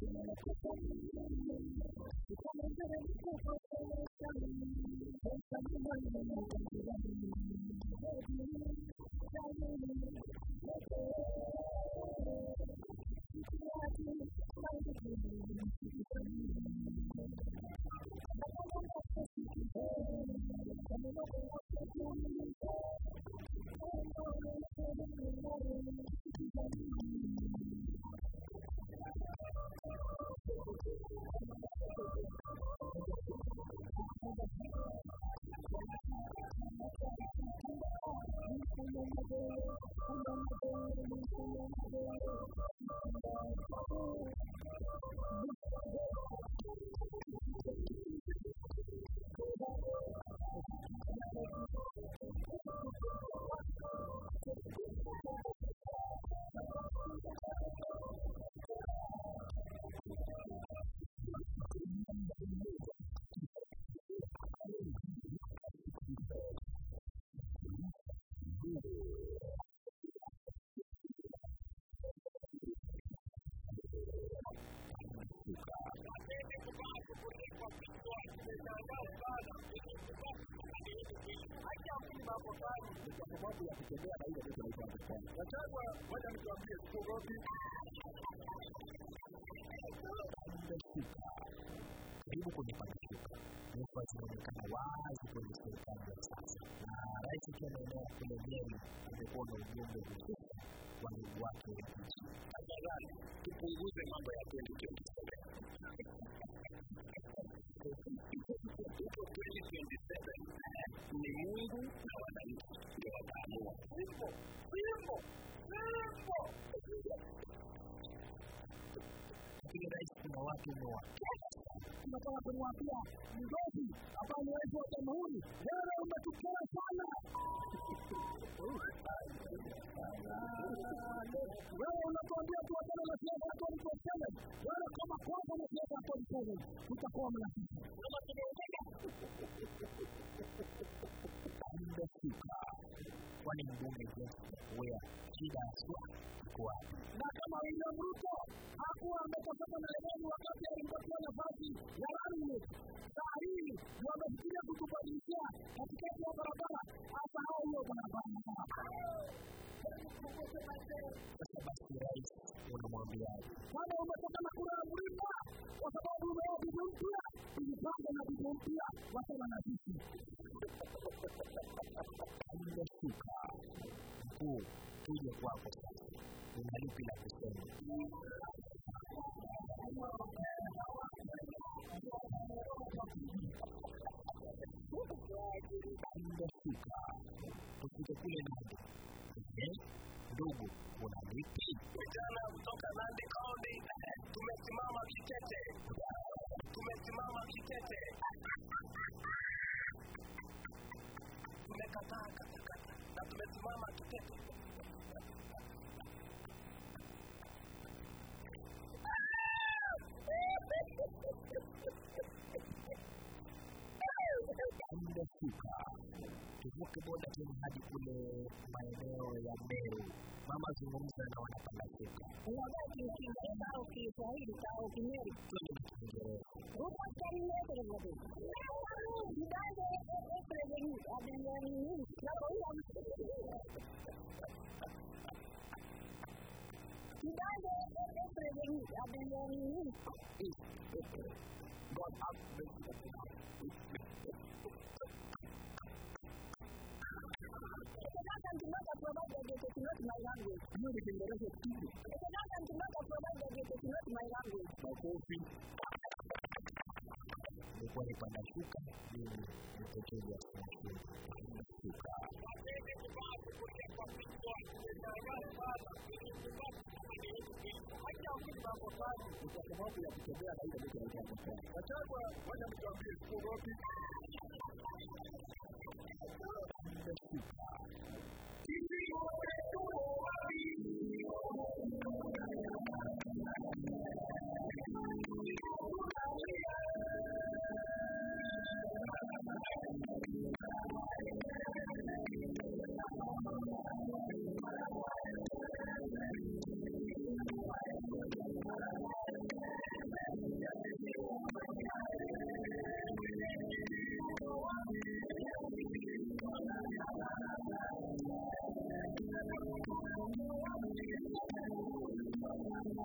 karibu kwenye pameshuka nyufa zinaonekana wazi kwenye serikali ya sasa na rais akiwa maeneo ya kule Nyeri amekuwa na ujumbe hususa wa ndugu wake wa nchi. Tafadhali tupunguze mambo ya 2027 huko 2027 ni Mungu na wananchi ndio wataamua. Simple, simple, simple. Lakini rais, kuna watu umewakera tunataka kumwambia mgozi ambaye ni rais wa jamhuri, wewe umetukera sana. Wewe unatuambia tuachane na siasa ya 2027. Wewe kama kwanza na siasa ya 2027 tutakuwa mnafiki. Kama tumeongea amefika, kwani mbunge Joseph Wea shida haswa iko wapi? na kama William Ruto hakuwa ametokana na Lemeni wakati alimpatia nafasi ya running, saa hii wamefikiria kutubadilishia katikati ya barabara, hata hao hiyo barabara. Sasa basi, rais unamwambiaje? Kama umetoka na kura ya mlima kwa sababu umeoa bibi mpya, ujipanga na bibi mpya, wachana na sisi. Amefika mkuu, tuje kwako sasa, una lipi la kusema? Amefika tufike kule Nandi. Eh, ndugu, una lipi? vijana kutoka Nandi County tumesimama kitete, tumesimama kitete, tumekataa katakata na tumesimama kitete. Amefika tuvuke boda tena hadi kule maeneo ya Meru. Mama zungumza na wanapanda shuka. Unajua Kiingereza au Kiswahili au Kinyeri? Twende na Kiingereza. Huko Kenya everybody. Kidande everybody abenani na kwa Kidande everybody abenani God have mercy. Sasa tunataka provide education not my language. Hiyo ni Kiingereza tu. Sasa tunataka provide education not my language. Makofi. Nilikuwa nipanda shuka mimi mtetezi wa shuka. Kwa sababu ya kutembea na ile mtu anaitwa Wachagua, wacha mtuambie sikuogopi.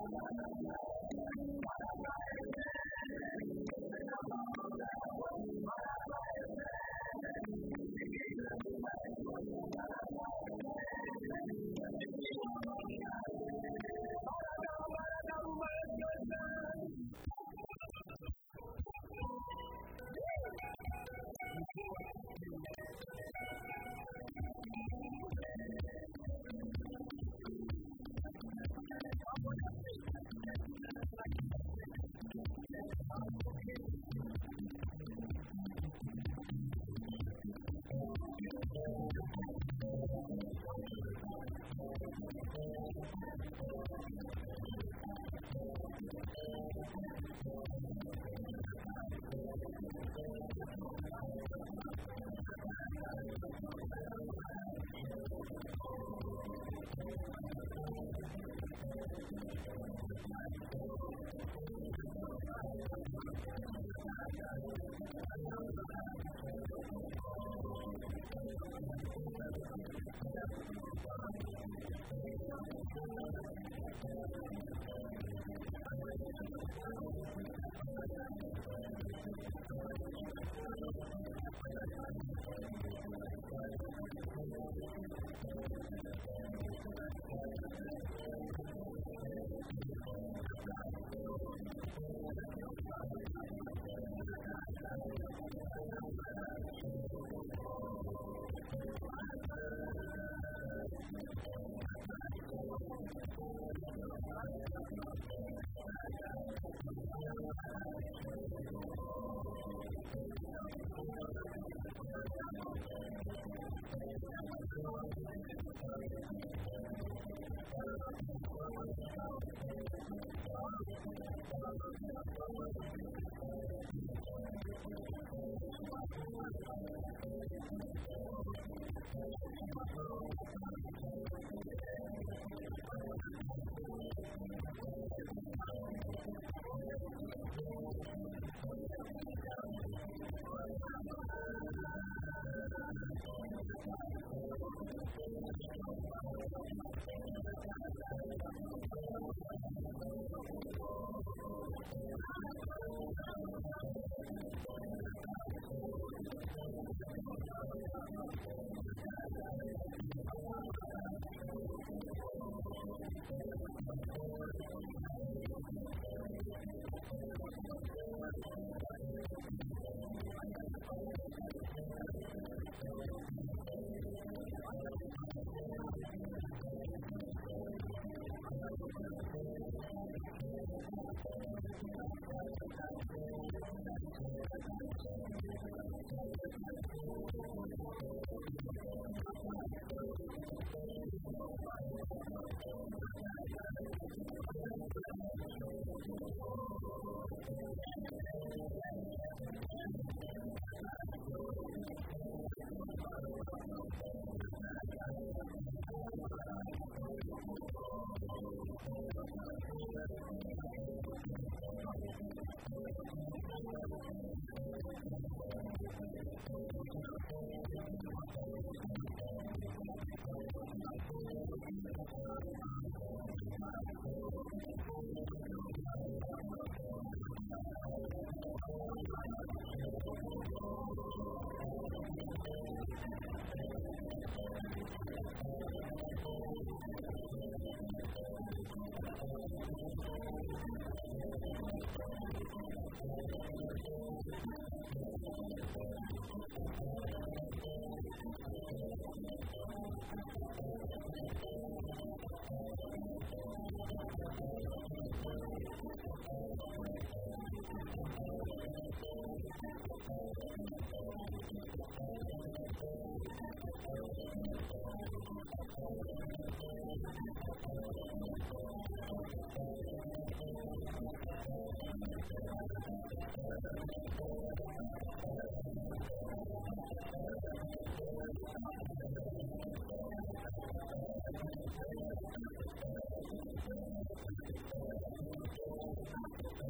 Thank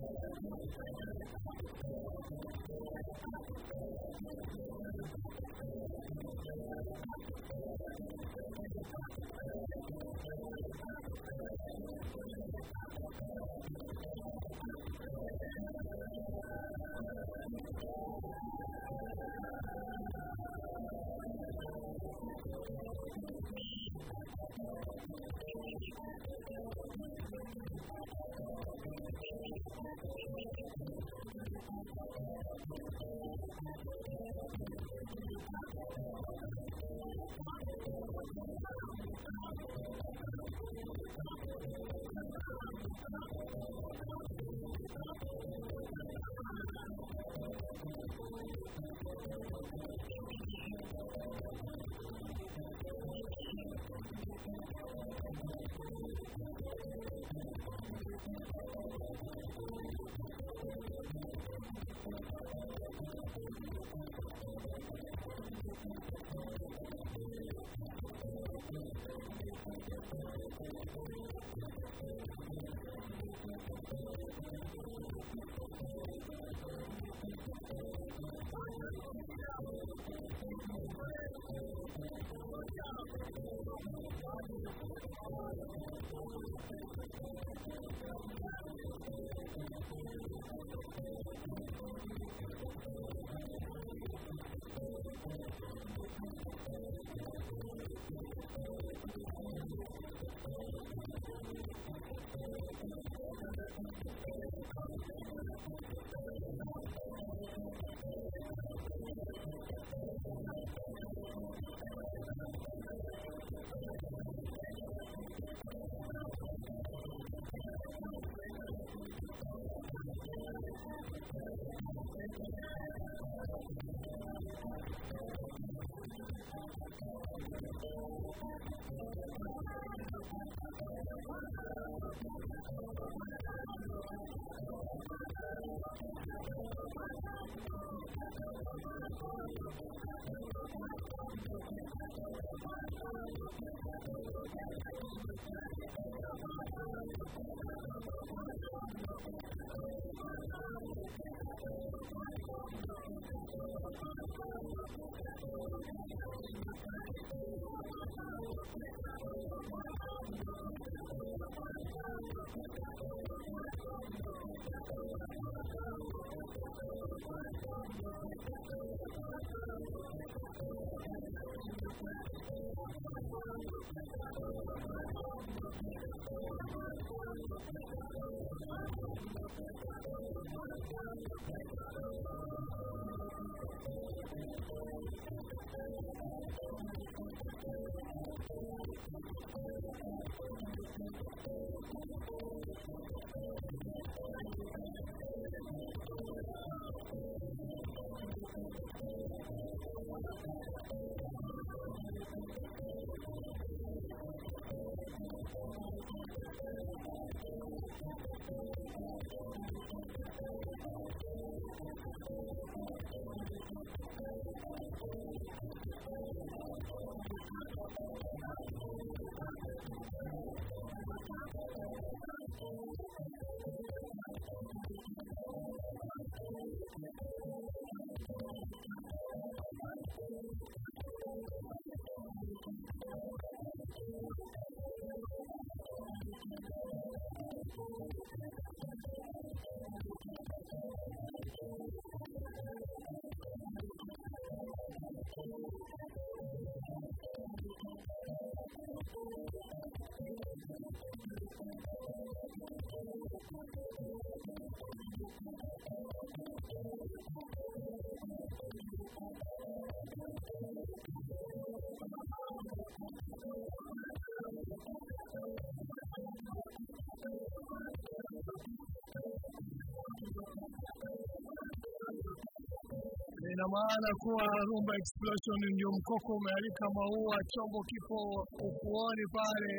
ina maana kuwa Rumba Explosion ndio mkoko umealika maua, chombo kipo ufuoni pale.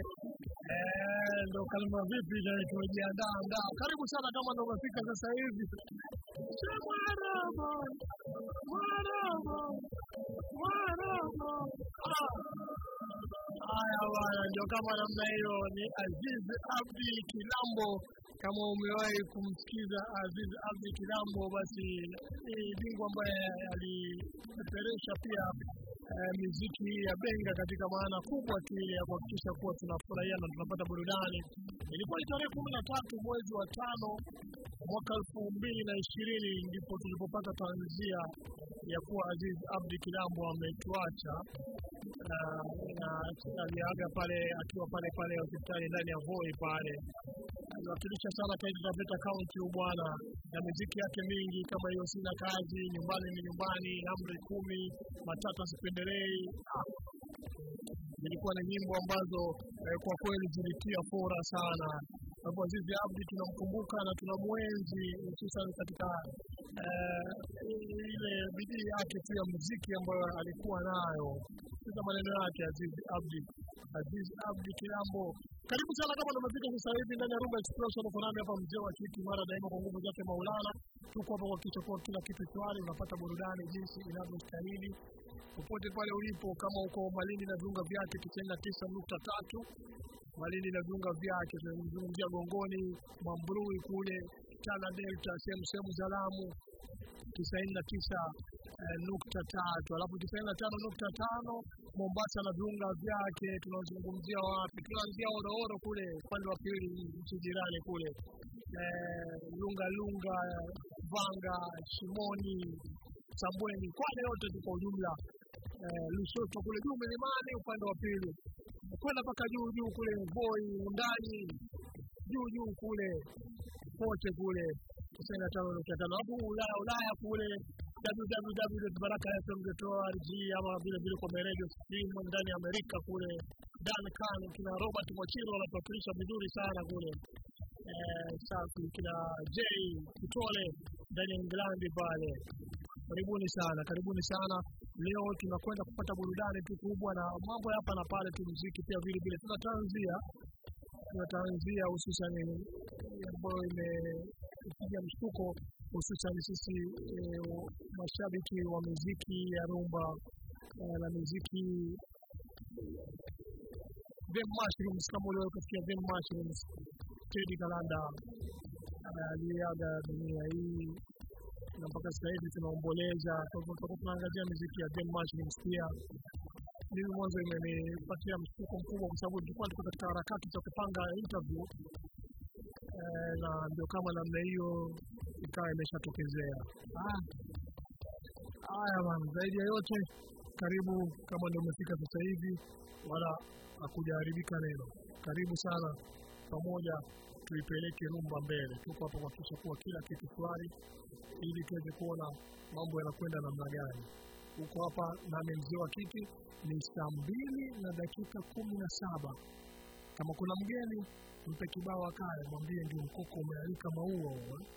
Eh, ndo kalima vipi ndio tumejiandaa andaa. Karibu sana kama ndo umefika sasa hivi. Maraba, maraba, maraba. Ah. Haya bwana, ndio kama namna hiyo. Ni Aziz Abdi Kilambo kama umewahi kumsikiza Aziz Abdi Kilambo, basi ni bingwa ambaye alipeperusha pia eh, miziki hii ya benga katika maana kubwa tu ile ya kuhakikisha kuwa tunafurahia na tunapata burudani. Ilikuwa ni tarehe kumi na tatu mwezi wa tano mwaka elfu mbili na ishirini ndipo tulipopata tanzia ya kuwa Aziz Abdi Kilambo ametuacha na na aliaga pale akiwa pale pale hospitali ndani ya Voi pale. Aliwakilisha sana Taita Taveta County huyu bwana na muziki yake mingi kama hiyo, sina kazi, nyumbani ni nyumbani, amri kumi, matata sipendelei. Ah, zilikuwa ni nyimbo ambazo eh, kwa kweli zilitia fora sana. Kwa hivyo Azizi Abdi tunamkumbuka na tunamwenzi hususan katika eh, ile bidii yake tu ya muziki ambayo alikuwa nayo. Sasa maneno yake Azizi Abdi, Azizi Abdi Kilambo. Karibu sana kama ndo umefika sasa hivi ndani ya Rumba Explosion, uko nami hapa mzee wa kiti mara daima kwa nguvu zake Maulana. Tuko hapa kuhakikisha kuwa kila kitu shwari, unapata burudani jinsi inavyostahili popote pale ulipo, kama uko Malindi na viunga vyake tisaini na tisa nukta tatu Malindi na viunga vyake, tunazungumzia Gongoni, Mambrui kule Tana Delta, sehemu sehemu za Lamu tisaini na tisa eh, nukta tatu alafu tisaini na tano nukta tano Mombasa na viunga vyake. Tunazungumzia wapi? Tunaanzia Orooro kule upande wa pili, nchi jirani kule eh, Lunga Lunga, Vanga, Shimoni, Sambweni, Kwale yote kwa ujumla eh, Lushoto kule juu milimani upande wa pili kwenda mpaka juu juu kule Voi, ndani juu juu kule pote kule tisaini na tano nukta tano alafu Ulaya Ulaya kule www.barakafm.org ama vile vile kwa radio stream ndani ya Amerika kule Duncan, kina Robert Mwachiro wanatuwakilisha vizuri sana kule eh, safi kina J Kitole ndani ya England pale. Karibuni sana, karibuni sana. Leo tunakwenda kupata burudani tu kubwa na mambo ya hapa na pale tu, muziki pia vile vile. Tunatanzia tunatanzia hususan ambayo imepiga mshtuko hususan sisi e, mashabiki wa muziki ya rumba e, na muziki Them Mushrooms, kama uliwahi kusikia Them Mushrooms, Teddy Kalanda aliaga dunia hii na mpaka sasa hivi tunaomboleza. Kwa hivyo tutakuwa tunaangazia muziki ya Them Mushrooms pia. Mimi mwanzo imenipatia mshtuko mkubwa, kwa sababu tulikuwa tuko katika harakati za kupanga interview eh, na ndio kama namna hiyo ikawa imeshatokezea. Ah, Haya bana, zaidi ya yote, karibu kama ndio umefika sasa hivi, wala hakujaharibika neno. Karibu sana, pamoja tuipeleke rumba mbele. Tuko hapa kuhakikisha kuwa kila kitu shwari, ili tuweze kuona mambo yanakwenda namna gani. Uko hapa nami mzee wa kiti, ni saa mbili na dakika kumi na saba. Kama kuna mgeni mpe kibao akae, mwambie ndio mkoko umealika maua huo. eh.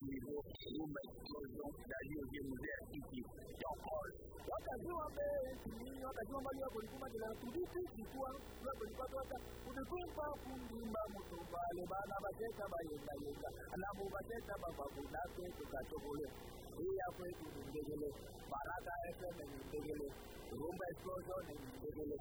niveau rumba explosion d'ailleurs je mzee kiti ya all wakajua mbele wakajua mbali wako likuma kila tulipi kikuwa wako lipatota kudikumba kundimba mutumbale bana bateta bayenga yenga alamu bateta bababunake tukatokole iya kwetu ni ndegele baraka fm ni ndegele rumba explosion ni ndegele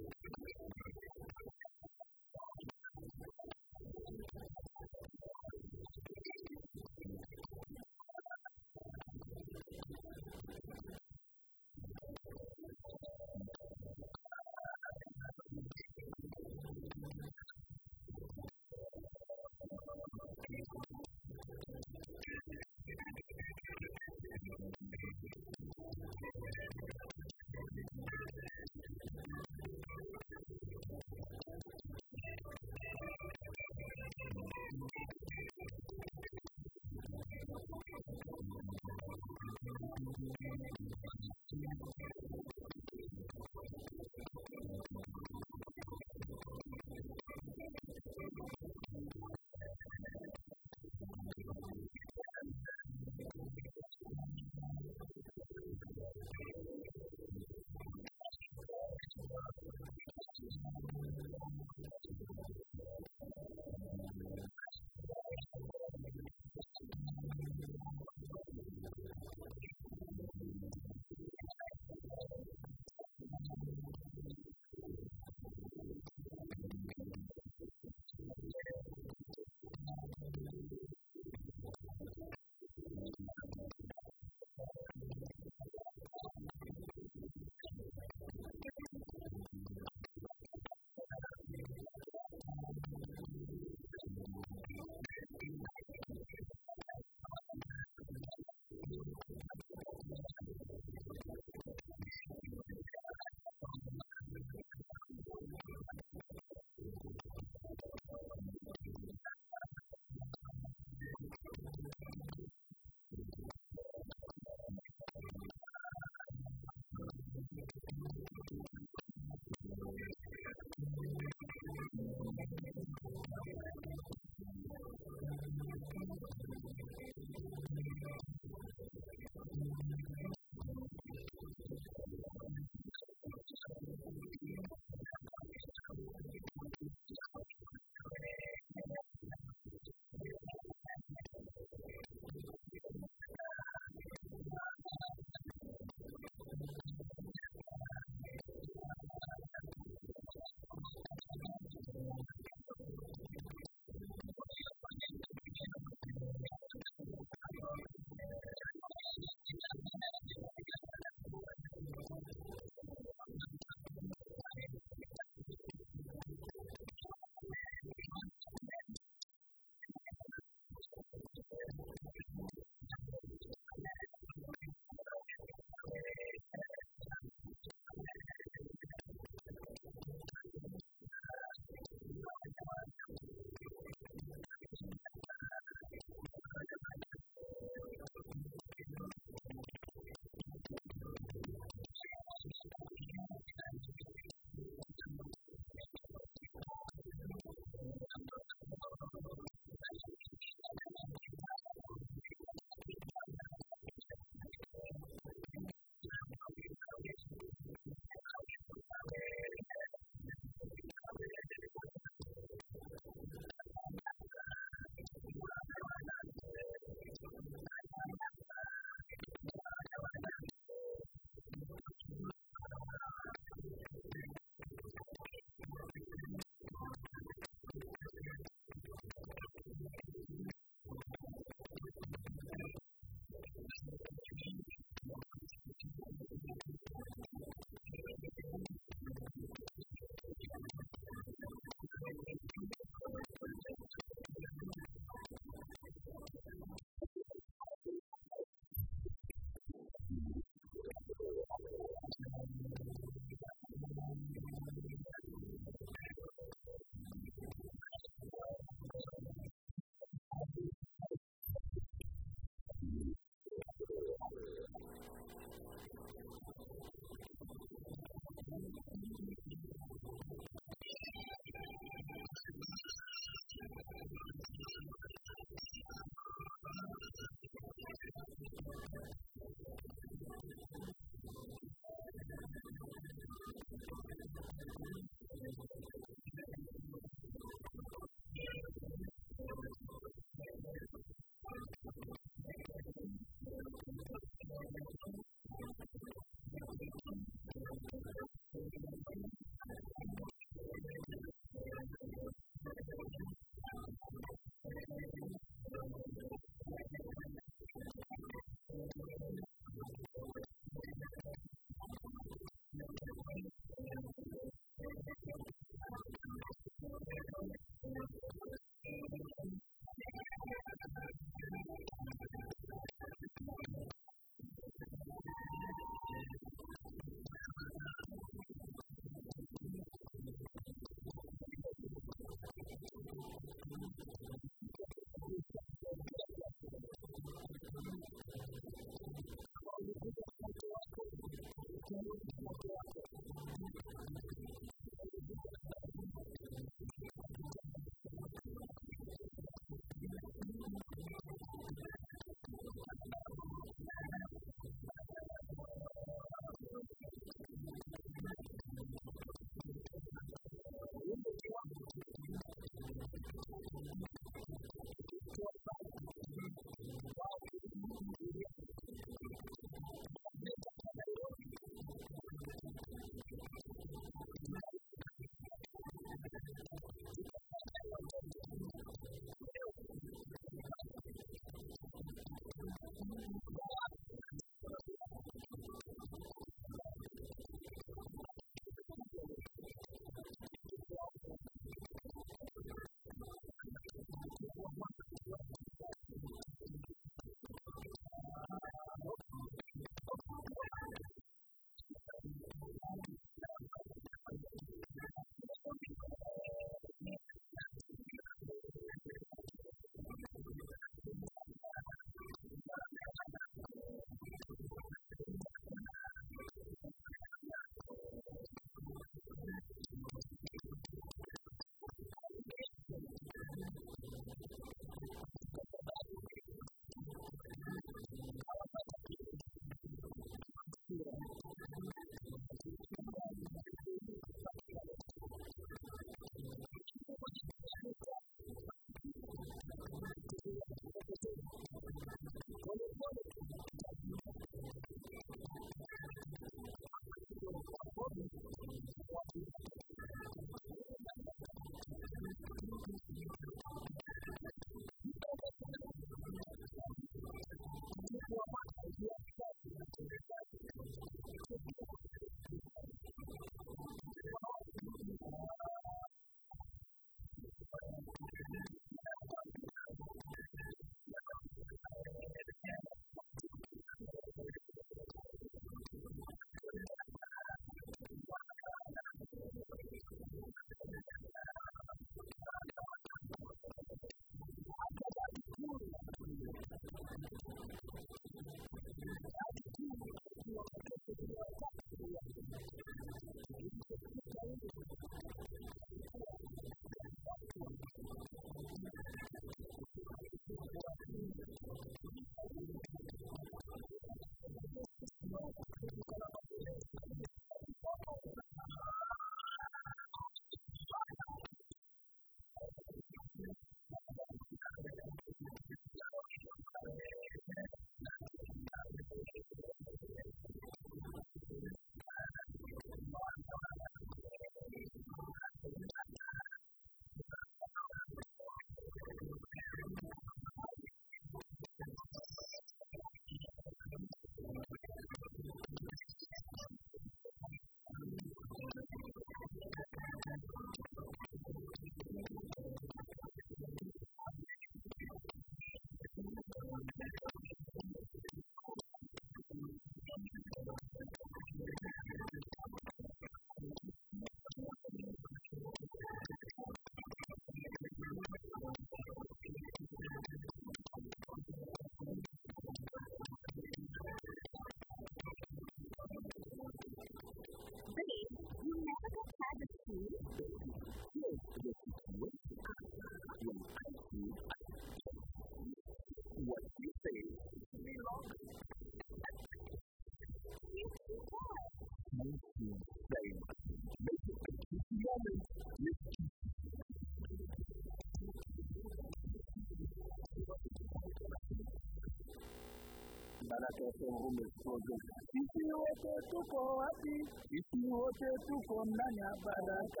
Baraka FM Rume Studio. Sisi wote tuko wapi? Sisi wote tuko ndani ya Baraka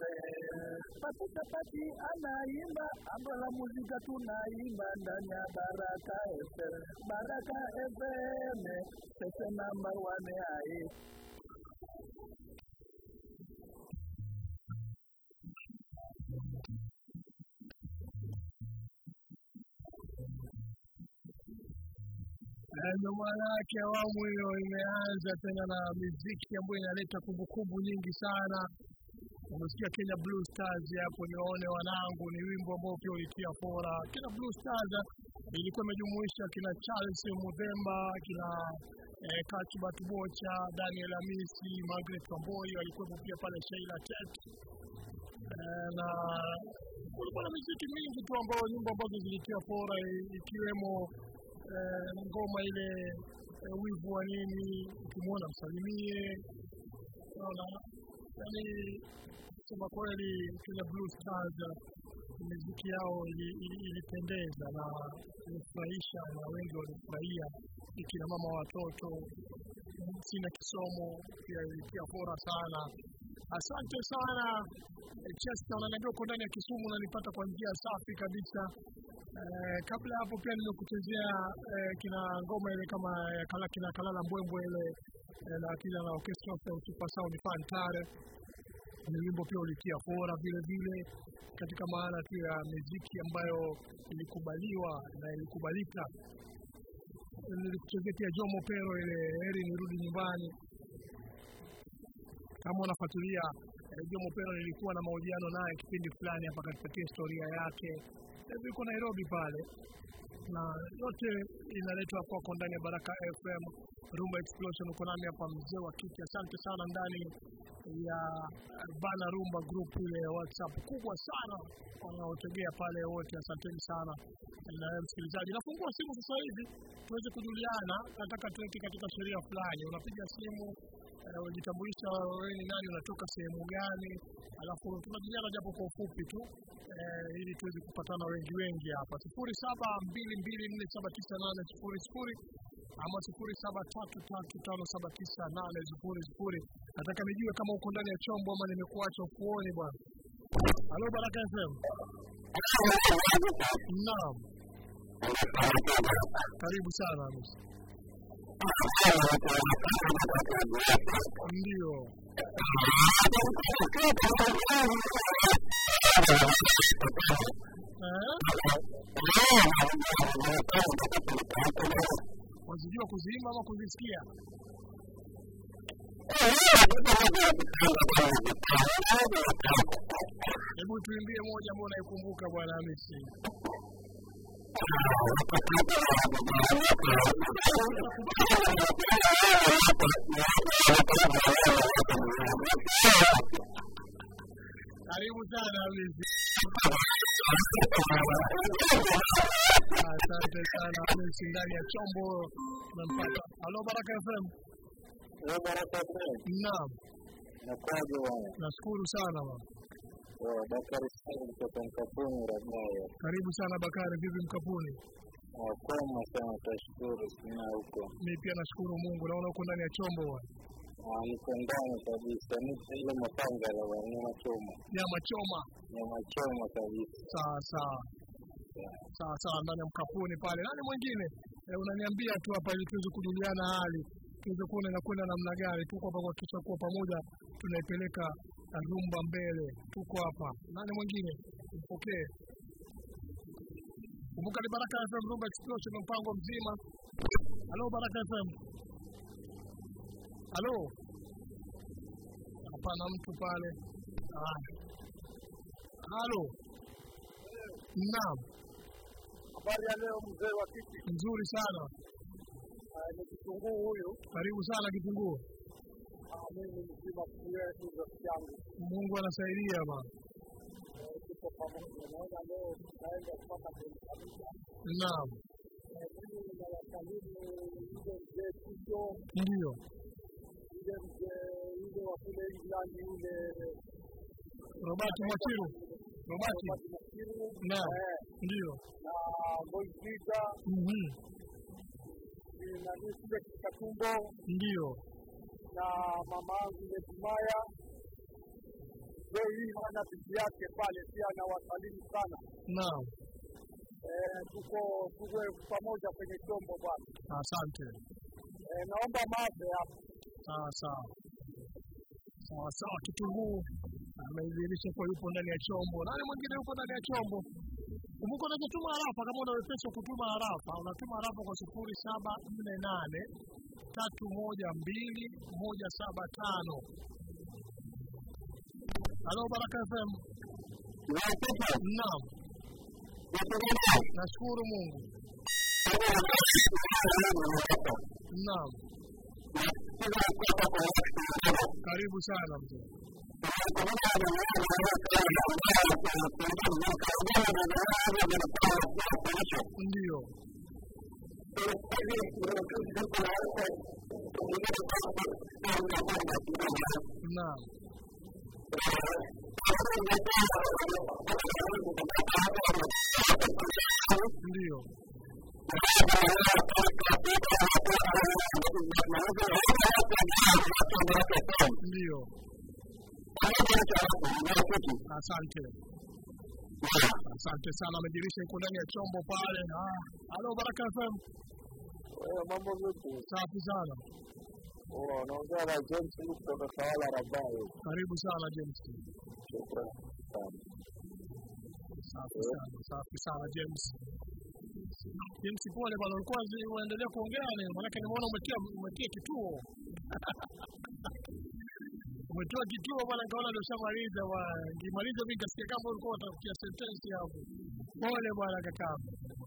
FM. Patuka pati anaimba, amba la muzika tunaimba ndani ya Baraka FM. Baraka FM, station number one hai. Ndio maana yake awamu hiyo imeanza tena na miziki ambayo inaleta kumbukumbu nyingi sana umesikia Kenya Blue Stars hapo, niwaone wanangu, ni wimbo ambao pia ulitia fora. Kenya Blue Stars ilikuwa imejumuisha kina Charles Mudhemba, kina eh, Kachubat Bocha, Daniel Amisi, Margaret Wamboi walikuwepo pia pale, Sheila Tet eh, na kulikuwa na miziki mingi tu ambao nyimbo ambazo zilitia fora i- ikiwemo eh, ngoma ile eh, wivu wa nini, ukimwona msalimie, unaona yani kusema kweli Kenya Blue Stars miziki yao ili- ili- ilipendeza na ilifurahisha na wengi walifurahia, ikina mama watoto sina kisomo pia ilitia fora sana. Asante sana eh, Chester, unaniambia uko ndani ya Kisumu unanipata kwa njia safi kabisa. Eh, kabla ya hapo pia nimekuchezea eh, kina ngoma ile kama ya kala, kina Kalala Mbwembwe ile eh, na kila na orchestra of Super Sound Fantare ni wimbo pia ulitia fora vile vile katika maana tu ya muziki ambayo ilikubaliwa na ilikubalika. Nilikuchezea pia Jomo Pero ile heri nirudi nyumbani. Kama unafuatilia eh, Jomo Pero, nilikuwa na mahojiano naye kipindi fulani hapa, akatupatia historia yake. Hivi yuko Nairobi pale, na yote inaletwa kwako ndani ya Baraka FM Rumba Explosion. Uko nami hapa mzee wa kiti. Asante sana ndani ya Bana Rumba group ile ya WhatsApp kubwa sana wanaotegea pale wote, asanteni sana. Na wewe msikilizaji, nafungua simu sasa hivi tuweze kujuliana. Nataka tuweke katika sheria fulani, unapiga simu eh, unajitambulisha wewe ni nani, unatoka sehemu gani, alafu tunajuliana japo kwa ufupi tu eh, ili tuweze kupatana wengi wengi hapa. sifuri saba mbili mbili nne saba tisa nane sifuri sifuri ama sifuri saba tatu tatu tano saba tisa nane sifuri sifuri. Nataka nijue kama uko ndani ya chombo ama nimekuacha ufuoni bwana. Halo Baraka FM. Naam, karibu sana Hamisi. Ndio. Eh? Wazijua kuziimba ama kuzisikia? Hebu tuimbie moja ambayo unaikumbuka bwana Hamisi. Karibu sana Hamisi. Asante sana Hamisi, ndani ya chombo tunampata. Halo Baraka FM. Baraka FM. Naam, Nakwaje bwana? nashukuru sana bwana. Eh, Bakari Said kutoka Mkapuni Rabayo. Karibu sana Bakari, vipi Mkapuni? Ah, Kwema sana, tashukuru sina huko. Mimi pia nashukuru Mungu, naona uko ndani ya chombo bwana. Ah, Niko ndani kabisa, niko ile mapangala bwana, nyama choma, Nyama choma. nyama choma kabisa. Sawa sawa. Sawa sawa, ndani ya Mkapuni pale. Nani mwingine? E, unaniambia tu hapa ili tuweze kujuliana hali, tuweze kuona inakwenda namna gani. Tuko hapa kuhakikisha kuwa pamoja tunaipeleka rumba mbele. Tuko hapa. Nani mwingine? Mpokee. Kumbuka ni Baraka FM Rumba Explosion, mpango mzima. Halo Baraka FM. Halo. Hapana mtu pale. Ah. Halo. Naam, Habari ya leo mzee wa kiti, nzuri sana. ni kitunguu huyu. Karibu sana Kitunguu. Mimi mzima pia ni rafiki yangu, Mungu anasaidia bana. tuko pamoja. Naona leo tunaenda mpaka kwenye kanisa. Naam, Mimi nawasalimu yule mzee Tito, ndio. yule mzee yule wa kule England yule Robati Mwachiru. Robati. Robert Makiru Naam, eh, ndio. na Boyzida Mhm. na Nisbe Katumbo Ndio. na mama yangu Netumaya Zoi na bibi yake pale pia nawasalimu sana. Naam, Eh, tuko tuwe pamoja kwenye chombo bwana. asante. Eh, naomba mawe hapo. Sawa sawa. Sawa sawa, Kitunguu ameidhihirisha kuwa yupo ndani ya chombo. Nani mwingine yupo ndani ya chombo? Kumbuka unaweza tuma harafa kama una wepesi wa kutuma harafa, unatuma harafa kwa sifuri saba nne nane tatu moja mbili moja saba tano Halo Baraka FM. Naam. Nashukuru Mungu. Naam. Karibu sana mzee. Ndio. Naam. Ndio. Ndio. Asante. Asante sana, amejirisha iko ndani ya chombo pale. Ah, halo Baraka FM. mambo vipi? Safi sana. Oh, naongea na James kutoka Tawala Rabai. Karibu sana James. Shukrani sana. Safi sana, safi sana James. James, pole bwana, ulikuwa zi- uendelea kuongea ni maanake nimeona umetia umetia kituo umetoa kituo bwana, nikaona ndio ushamaliza bwana. Nikimaliza mimi nikasikia kama ulikuwa utafikia sentensi hapo. Pole bwana kakaangu.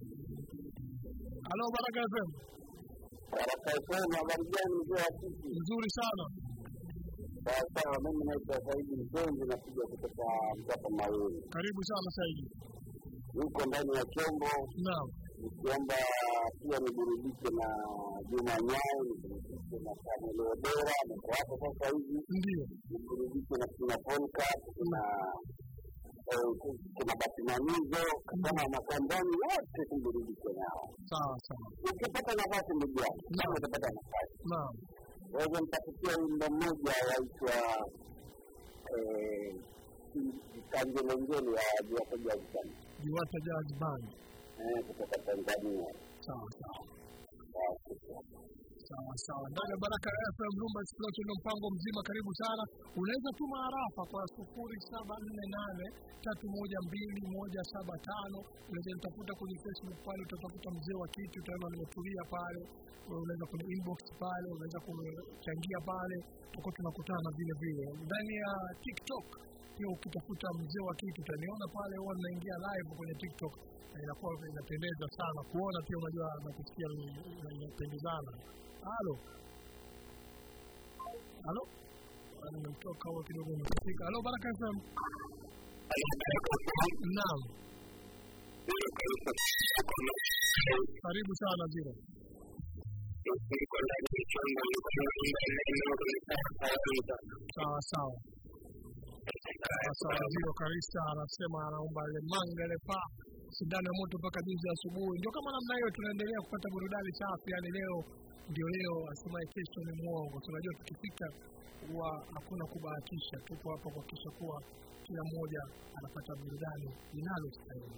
Halo Baraka FM. Baraka FM, habari gani mzee wa kiki? Nzuri sana. Sawa sawa, mimi naitwa Saidi Mpenzi, napiga kutoka Mtapa Mawili. Karibu sana Saidi. Niko ndani ya chombo Naam. nikiomba pia niburudike na Juma Nyayo, niburudike na Samuel Odera, niko hapo sasa hivi, Ndio. niburudike na kina Podcast, kuna eh, kuna Batimamizo, kama makandani wote tuburudike nao. Sawa sawa. Ukipata nafasi ndugu yangu, kama utapata nafasi Naam. waweza nitakutia wimbo mmoja waitwa eh, kanjelengele ya Jiwako Jazban Jiwata Jazz Band. eh, kutoka Tanzania. Sawa sawa. Basi, Sawa sawa. Ndani ya Baraka FM Rumba Explosion ndio mpango mzima. Karibu sana. Unaweza tuma harafa kwa sufuri saba nne nane tatu moja mbili moja saba tano. Unaweza nitafuta kwenye Facebook pale, utatafuta mzee wa kiti, utaona nimetulia pale. Unaweza kwenye inbox pale, unaweza kuchangia pale, tutakuwa tunakutana vile vile. Ndani ya TikTok pia ukitafuta mzee wa kitu utaniona pale, huwa ninaingia live kwenye TikTok na inakuwa inapendeza sana kuona pia, unajua na kusikia ni- ina- inapendezana. Halo, halo, Ah, nimemtoka huo kidogo, nimefika. Halo, Baraka FM. Naam, karibu sana Zira. Sawa sawa sawa sawa. Ziro Karista anasema anaomba ile manga ile pa sindano ya moto mpaka juzi asubuhi. Ndio kama namna hiyo, tunaendelea kupata burudani safi. Yani leo ndio leo, asemaye kesho ni mwongo. Tunajua tukifika huwa hakuna kubahatisha, tupo hapa kuhakikisha kuwa kila mmoja anapata burudani inalostahili.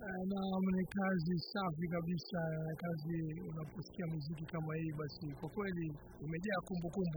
Naam, ni kazi safi kabisa, kazi unaposikia muziki kama hii, basi kwa kweli umejaa kumbukumbu.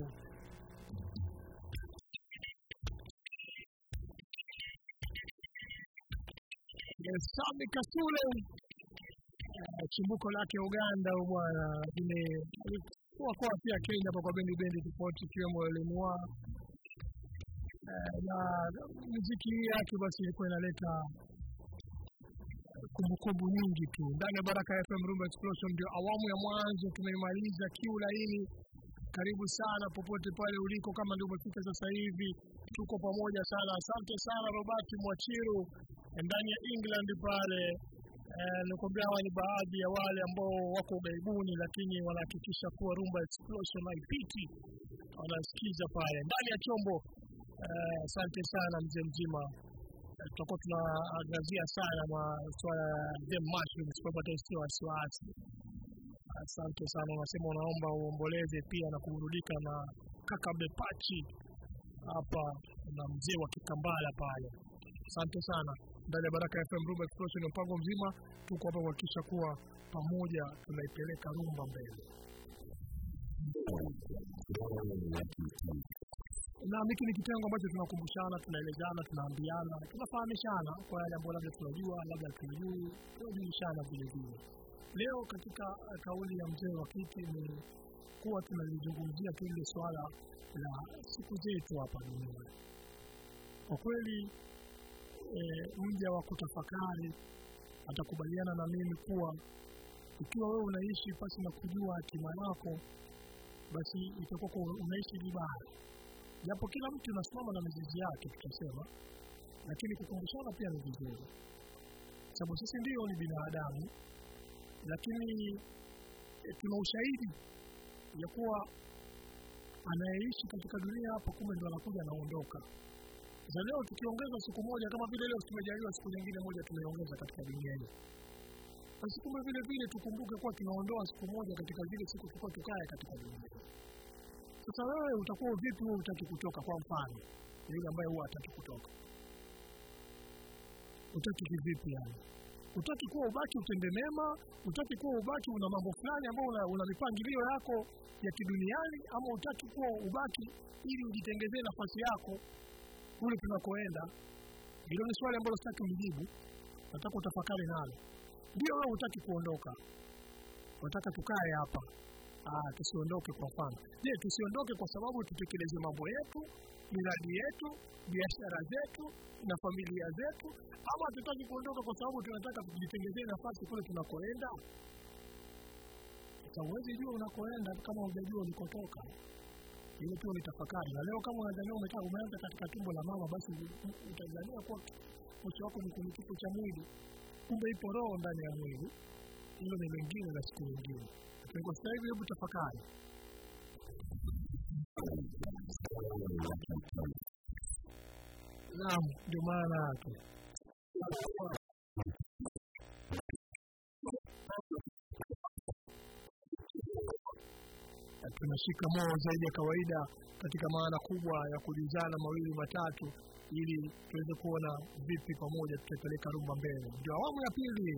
Yes, Sami Kasule eh, chimbuko lake Uganda huyu bwana, lakini alikuwa kwa pia Kenya hapa kwa bendi bendi tofauti ikiwemo Elenua eh, na muziki hii yake basi ilikuwa inaleta kumbukumbu nyingi tu ndani ya Baraka FM Rumba Explosion. Ndio awamu ya mwanzo tumeimaliza, kiu laini. Karibu sana popote pale uliko, kama ndio umefika sasa hivi, tuko pamoja sana. Asante sana Robert Mwachiru ndani ya England pale. Eh, nikwambia hawa ni baadhi ya wale ambao wako ughaibuni, lakini wanahakikisha kuwa Rumba Explosion haipiti, wanasikiza pale ndani ya chombo. Eh, Asante sana mzee mzima tutakuwa tunaangazia sana maswala ya them mushrooms kwa hivyo sio wasiwasi. Asante sana, unasema unaomba uomboleze pia na kuburudika na kaka Bepachi hapa na mzee wa Kikambala pale. Asante sana. Ndani ya Baraka FM Rumba Explosion, mpango mzima tuko hapa kuhakikisha kuwa pamoja tunaipeleka rumba mbele. na hiki ni kitengo ambacho tunakumbushana, tunaelezana, tunaambiana, tunafahamishana kwa yale ambayo labda tunajua, labda tunajui, tunajulishana vile vile. Leo katika eh, kauli ya mzee wa kiti ni kuwa tunalizungumzia tu ile swala la siku zetu hapa duniani. Kwa kweli e, mja wa kutafakari atakubaliana na mimi kuwa ikiwa wewe unaishi pasi na kujua hatima yako, basi itakuwa kuwa unaishi vibaya japo kila mtu unasimama na mizizi yake tutasema, lakini kukumbushana pia ni vizuri, sababu sisi ndio ni binadamu, lakini e, tuna ushahidi ya kuwa anayeishi katika dunia hapa kumbe ndo anakuja anaondoka. Za leo tukiongeza siku moja, kama vile leo tumejaliwa siku nyingine moja tumeongeza katika dunia hii, basi kumbe vile vile tukumbuke kuwa tunaondoa siku moja katika zile siku tulikuwa tukae katika dunia hii. Sasa wewe utakuwa vipi wewe utaki kutoka? Kwa mfano yule ambaye huwa hataki kutoka, utaki kivipi? Yani utaki kuwa ubaki utende mema, utaki kuwa ubaki una mambo fulani ambayo una, una mipangilio yako ya kiduniani, ama utaki kuwa ubaki ili ujitengezee nafasi yako kule tunakoenda? Hilo ni swali ambalo sitaki unijibu, nataka utafakari nalo. Ndio wewe utaki kuondoka, unataka tukae hapa Ah, tusiondoke kwa mfano. Je, tusiondoke kwa sababu tutekeleze mambo yetu, miradi yetu, biashara zetu na familia zetu, ama hatutaki kuondoka kwa sababu tunataka tujitengezee nafasi kule tunakoenda? Sasa huwezi jua unakoenda kama hujajua ulikotoka. Ile tu ni tafakari. Na leo kama unadhania umekaa umeanza katika tumbo la mama, basi utadhania kuwa mwisho wako ni kwenye kifo cha mwili, kumbe ipo roho ndani ya mwili. Hilo ni lingine na siku nyingine. Kwa sasa hivi, hebu tafakari. Naam, ndio maana yake. Tunashika moo zaidi ya kawaida katika maana kubwa ya kujuzana mawili matatu, ili tuweze kuona vipi pamoja tutapeleka rumba mbele. Ndio awamu ya pili.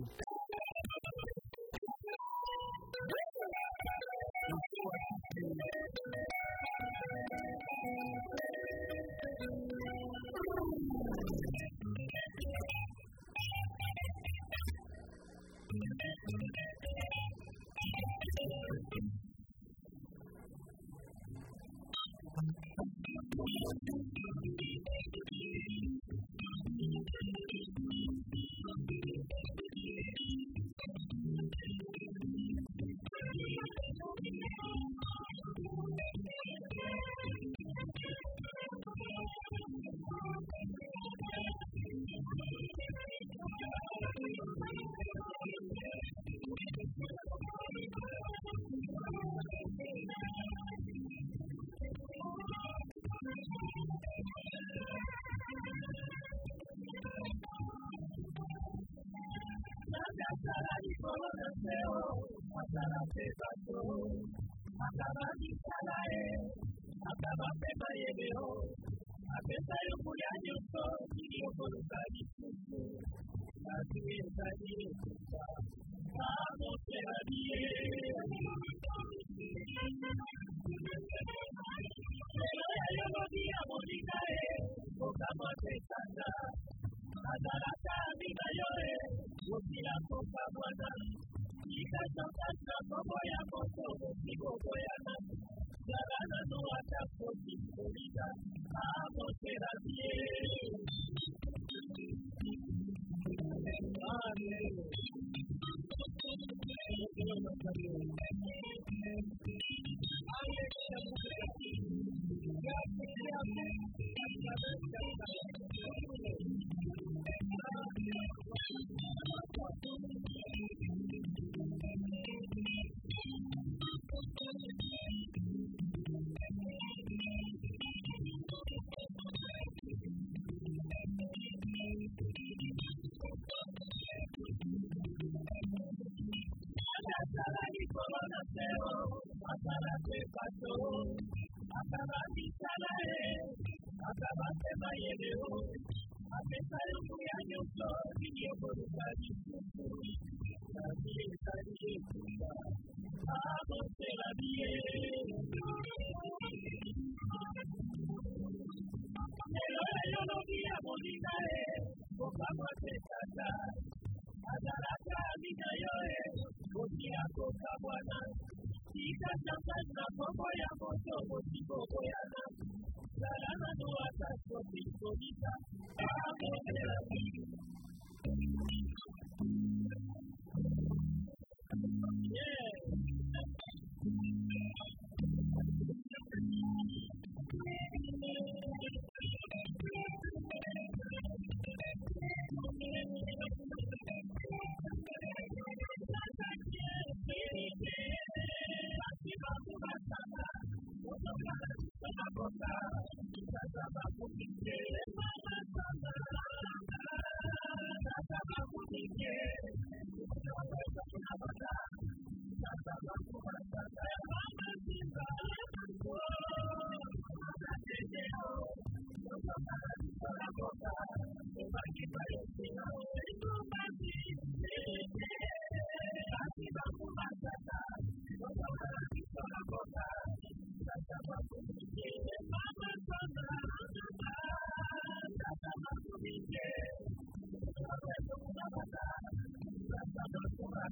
Thank you.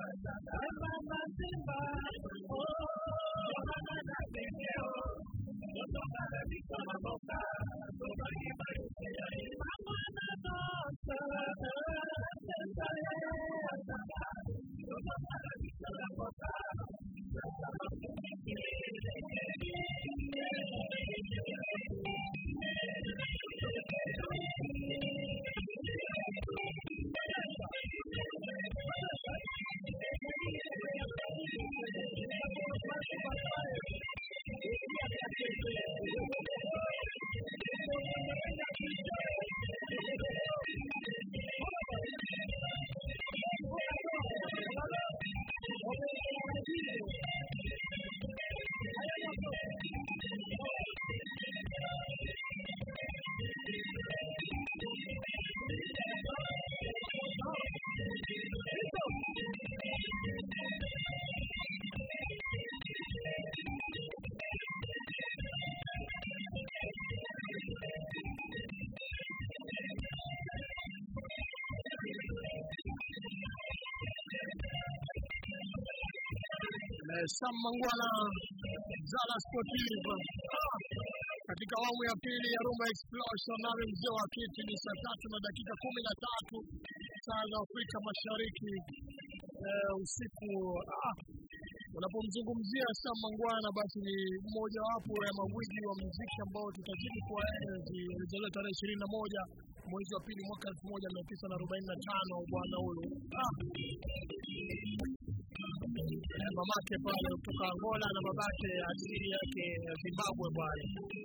Sam Mangwana Zala Sportive Ah, katika awamu ya pili ya Rumba Explosion, nami mzee wa kiti ni saa tatu na dakika kumi na tatu saa za Afrika Mashariki eh, usiku. Ah, unapomzungumzia Sam Mangwana basi ni mmojawapo ya magwiji wa muziki ambao tutazidi kuwaenzi. Alizaliwa tarehe ishirini na moja mwezi wa pili mwaka elfu moja mia tisa na arobaini na tano bwana huyu ah, Eh, mamake pale kutoka Angola na babake asili yake ya Zimbabwe bwana.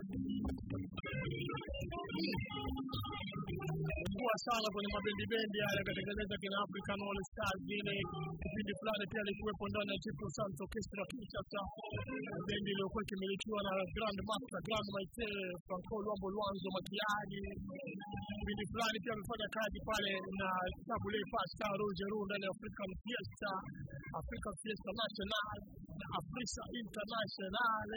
Kuwa sana kwenye mabendi bendi yale akatengeneza kina African All Stars vile kipindi fulani pia alikuwepo ndani ya Triple Sound Orchestra Kinshasa, bendi iliyokuwa ikimilikiwa na Grand Master Grand Maite Franco Luambo Luanzo Makiadi. Kipindi fulani pia amefanya kazi pale na Tabule Pasta Rogeru ndani ya African Fiesta, African Fiesta National na Afrisa International.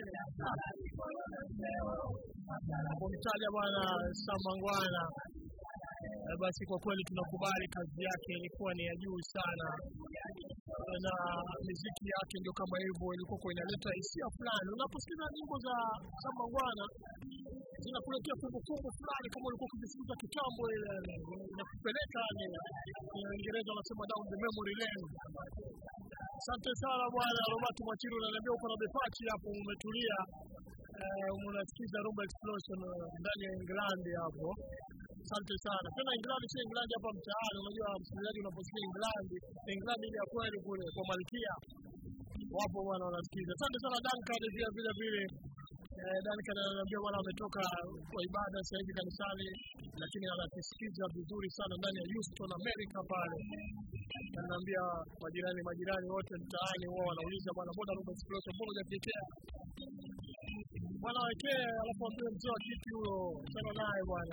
Kumtaja bwana Samangwana Eh, basi kwa kweli tunakubali kazi yake ilikuwa ni ya juu sana, na miziki yake ndio kama hivyo, ilikuwa inaleta hisia fulani. Unaposikiza nyimbo za Samangwana zinakuletea kumbukumbu fulani, kama ulikuwa ukisikiza kitambo, ile inakupeleka ni Uingereza wanasema down the memory lane. Asante sana bwana Robert Mwachiru, unaniambia uko na bepachi hapo, umetulia eh, unasikiza Rumba Explosion eh, ndani ya England hapo. Asante sana tena. England sio England hapa mtaani. Unajua msikilizaji, unaposikia England, England ile ya kweli kule kwa Malkia, wapo bwana wanasikiza. Asante sana Duncan, pia vile vile eh, Duncan ananiambia bwana ametoka kwa ibada sasa hivi kanisani, lakini anatusikiza vizuri sana ndani ya Houston America pale. Ananiambia majirani majirani wote mtaani wao wanauliza bwana, mbona Rumba Explosion, mbona hujatetea bwana wekee, alafu ambie mzee wa kiti huyo sana naye bwana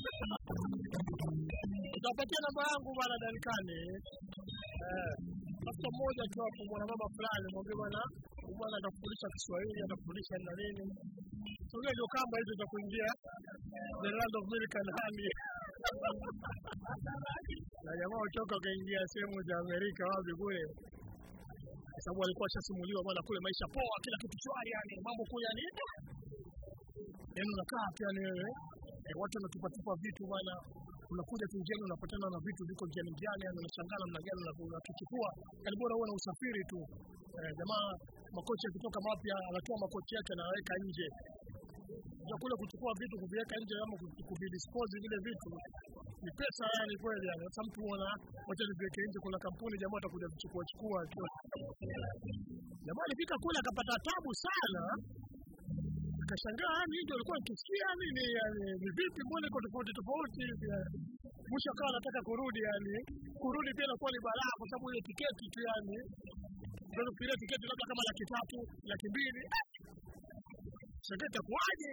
utapatia namba yangu bwana Danikani. Eh, tafuta mmoja tu hapo, mwanamama fulani, mwambie bwana, huyu bwana atakufundisha Kiswahili, atakufundisha na nini. Sogea ndio kamba hizo za kuingia the land of milk and honey. na jamaa utoka ukaingia sehemu za Amerika wapi kule, kwa sababu alikuwa ashasimuliwa bwana, kule maisha poa, kila kitu shwari, yani mambo kule yani yaani unakaa tu yani wewe eh, watu wanatupatupa vitu bwana, unakuja tu njiani unapatana na vitu viko njiani njiani, yani unashangaa namna gani una- unakichukua, yani bora uwe na usafiri tu. Eh, jamaa makochi yakitoka mapya anatoa makochi yake anaweka nje ya kule kuchukua vitu kuviweka nje ama ku- kuvidispose vile vitu ni pesa yani kweli yani. Sasa mtu uona wacha niviweke nje, kuna kampuni jamaa atakuja kuchukua chukua tu. Jamaa alifika kule akapata tabu sana akashangaa yani ndio alikuwa nikisikia yani ni yani ni vipi mbona iko tofauti tofauti hivi yani. Mwisho akawa anataka kurudi yani kurudi pia inakuwa ni balaa kwa sababu ile tiketi tu yani unaweza kufikiria tiketi labda kama laki tatu laki mbili shangaa itakuwaje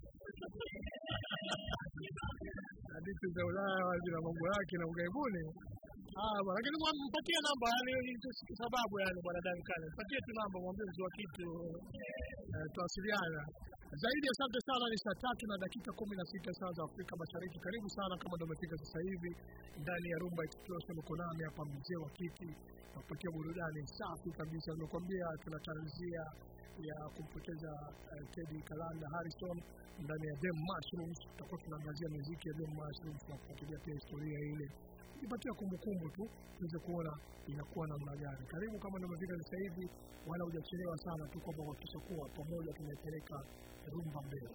hadithi za Ulaya zina mambo yake na ughaibuni Ah, bwana, lakini mwa- mpatie namba yani ndio sababu yani bwana Duncan. Mpatie tu namba mwambie mzee wa kitu eh, tuwasiliana. zaidi. Asante sana. Ni saa tatu na dakika kumi na sita saa za Afrika Mashariki. Karibu sana kama ndo umefika sasa hivi ndani ya Rumba Explosion. Uko nami hapa mzee wa kiti nakupatia burudani safi kabisa. Nimekwambia tunatarajia ya kumpoteza uh, Teddy Kalanda Harrison ndani ya Them Mushrooms. Tutakuwa tunaangazia muziki ya Them Mushrooms na kufuatilia pia historia ile kujipatia kumbukumbu tu tuweze kuona inakuwa namna gani. Karibu kama ndio umefika sasa hivi, wala hujachelewa sana tu, kwamba kuhakikisha kuwa pamoja tunaipeleka rumba mbele.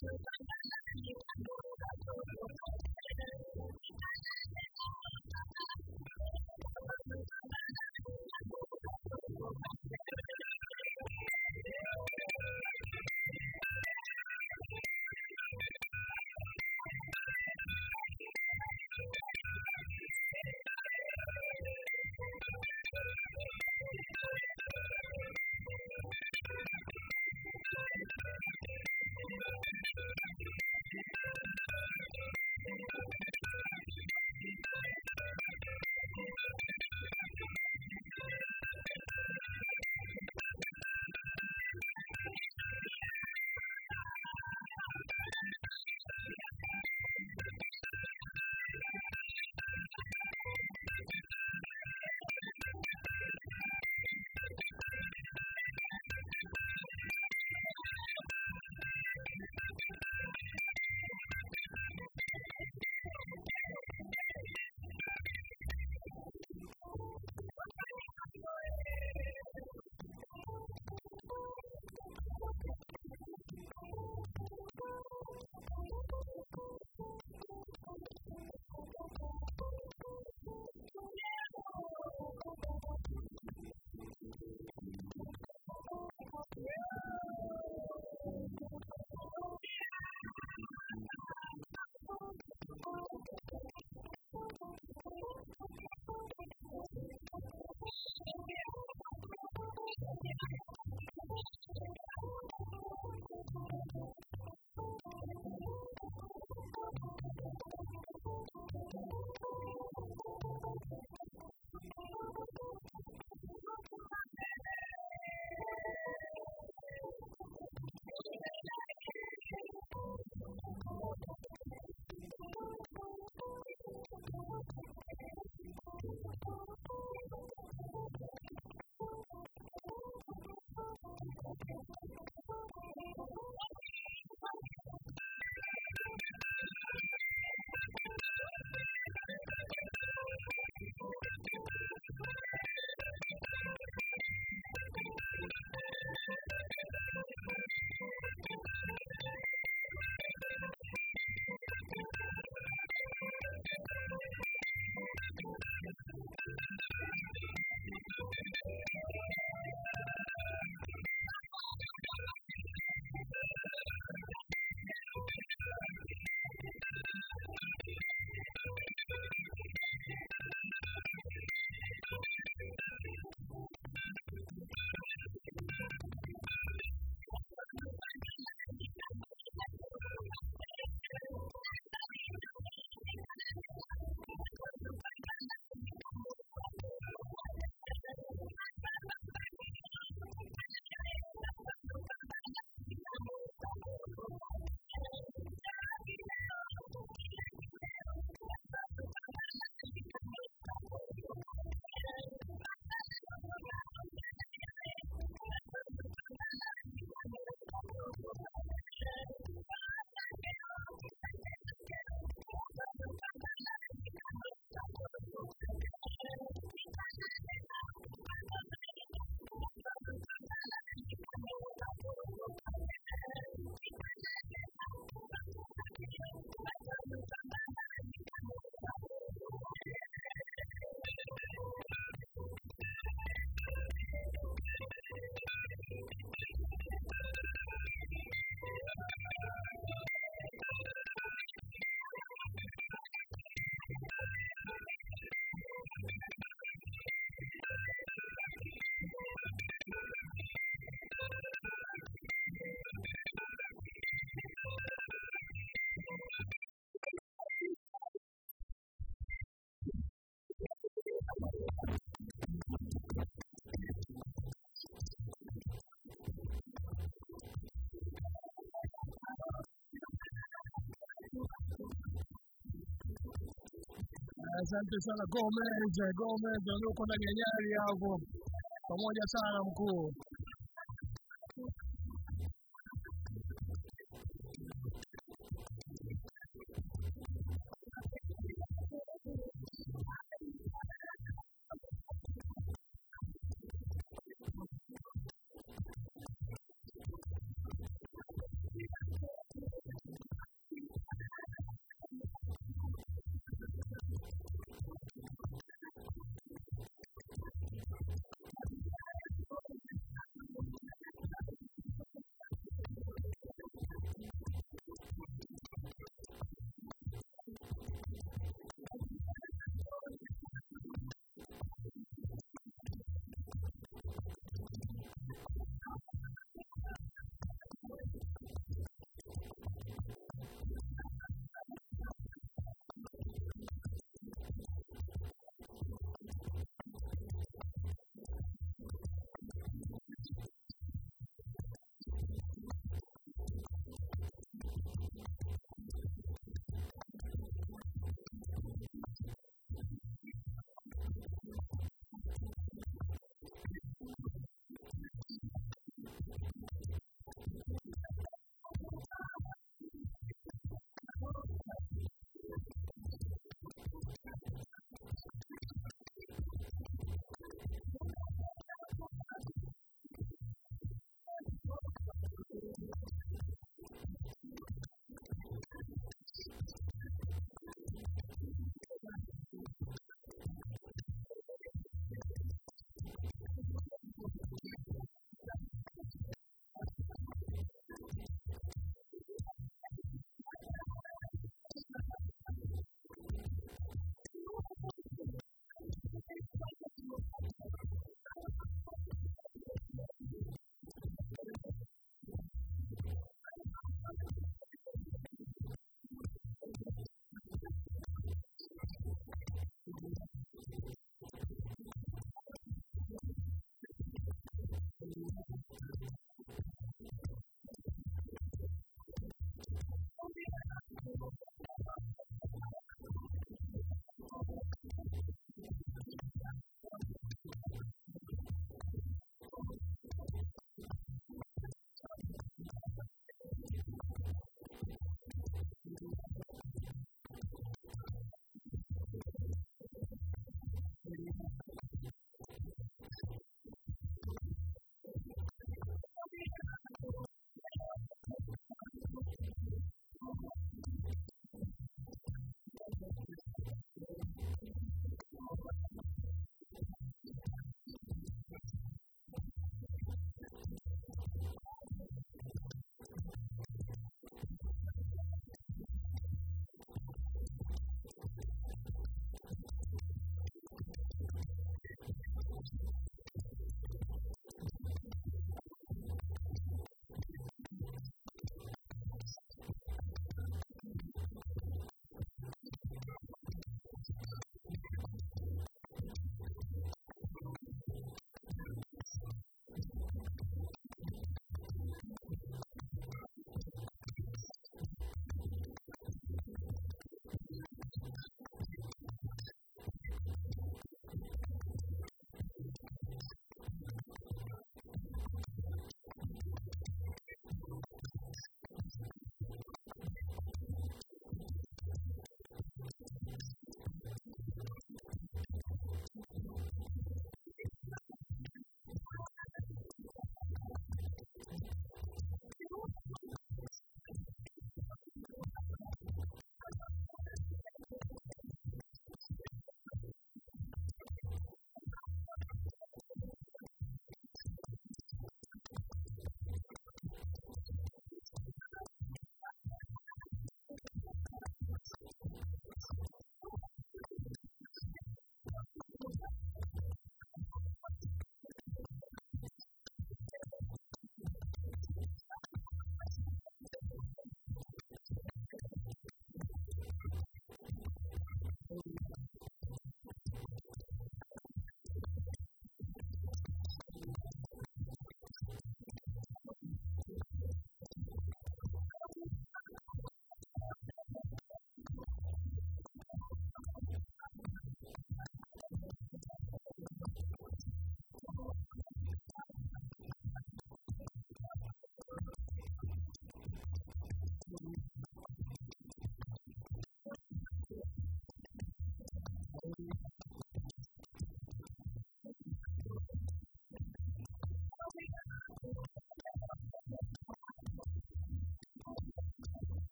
Asante sana Gomez, Gomez walioko ndani ya nyari hapo, pamoja sana mkuu.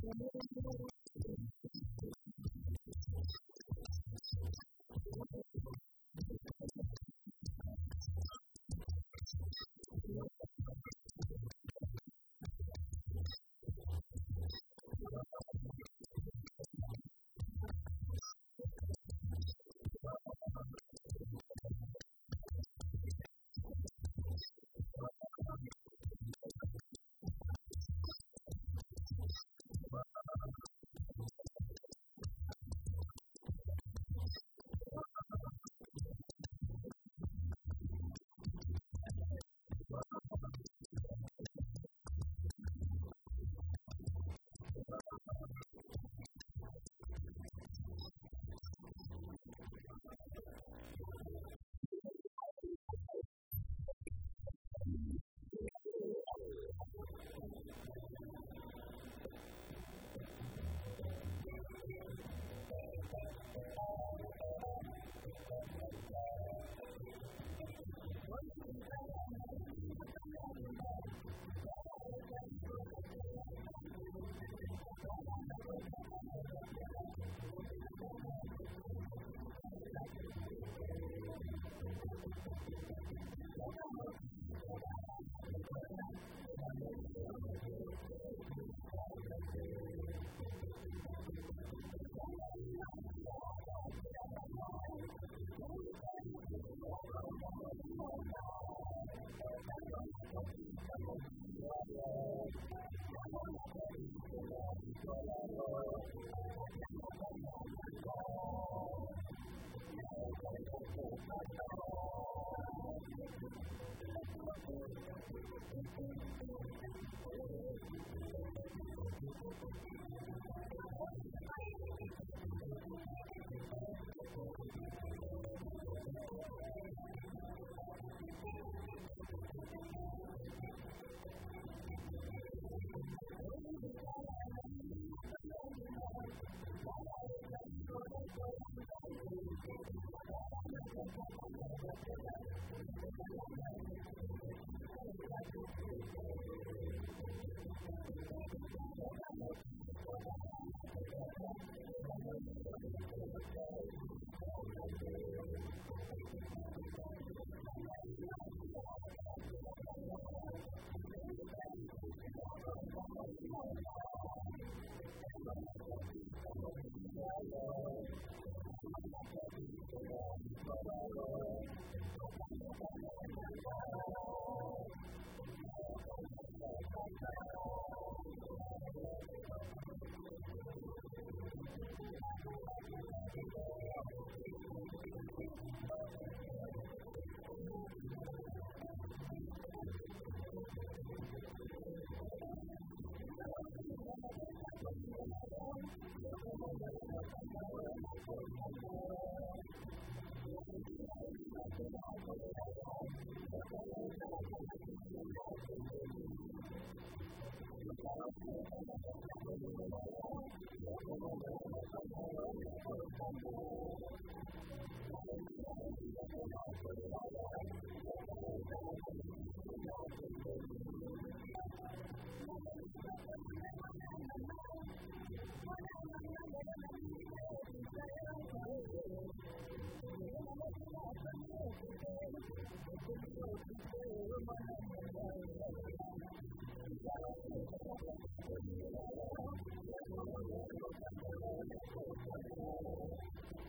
Thank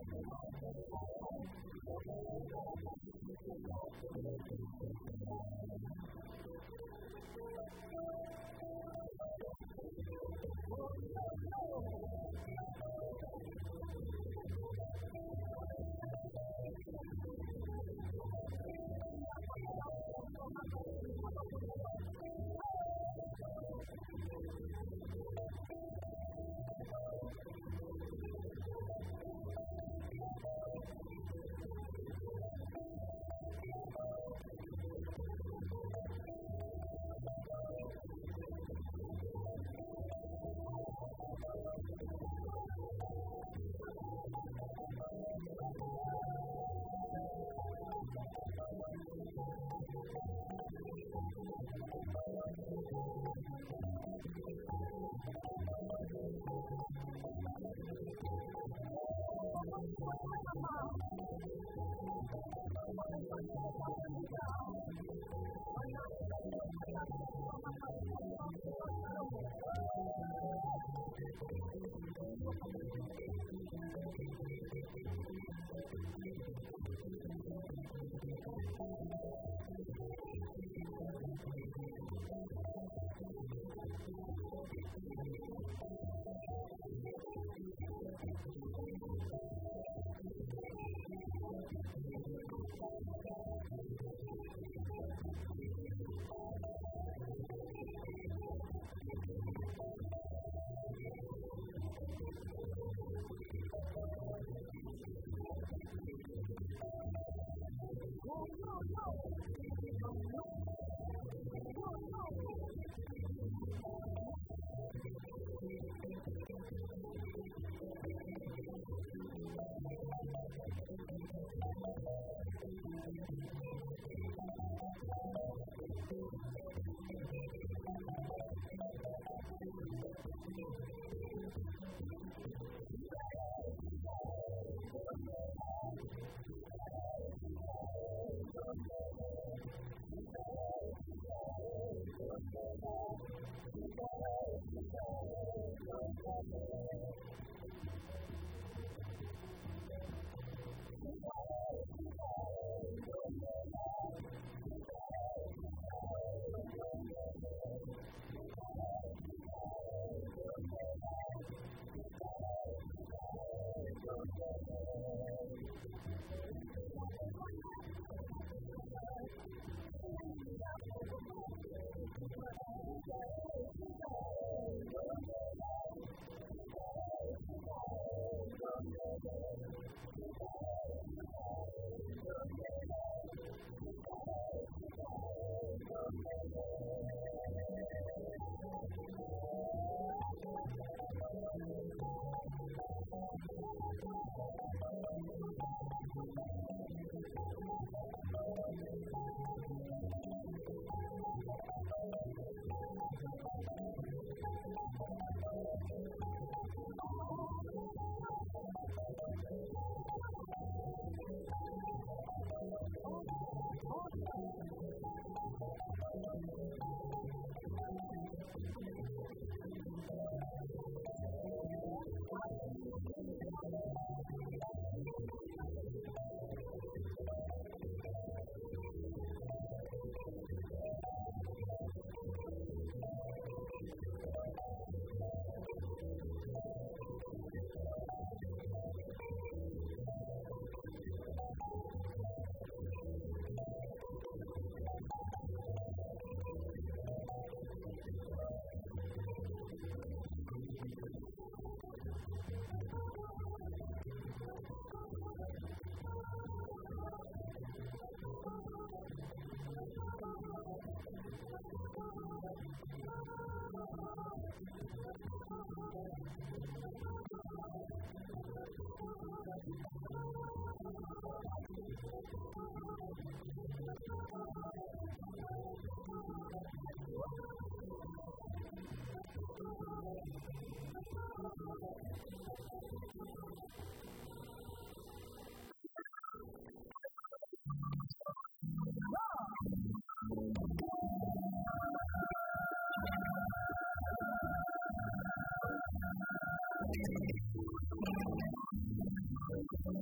Thank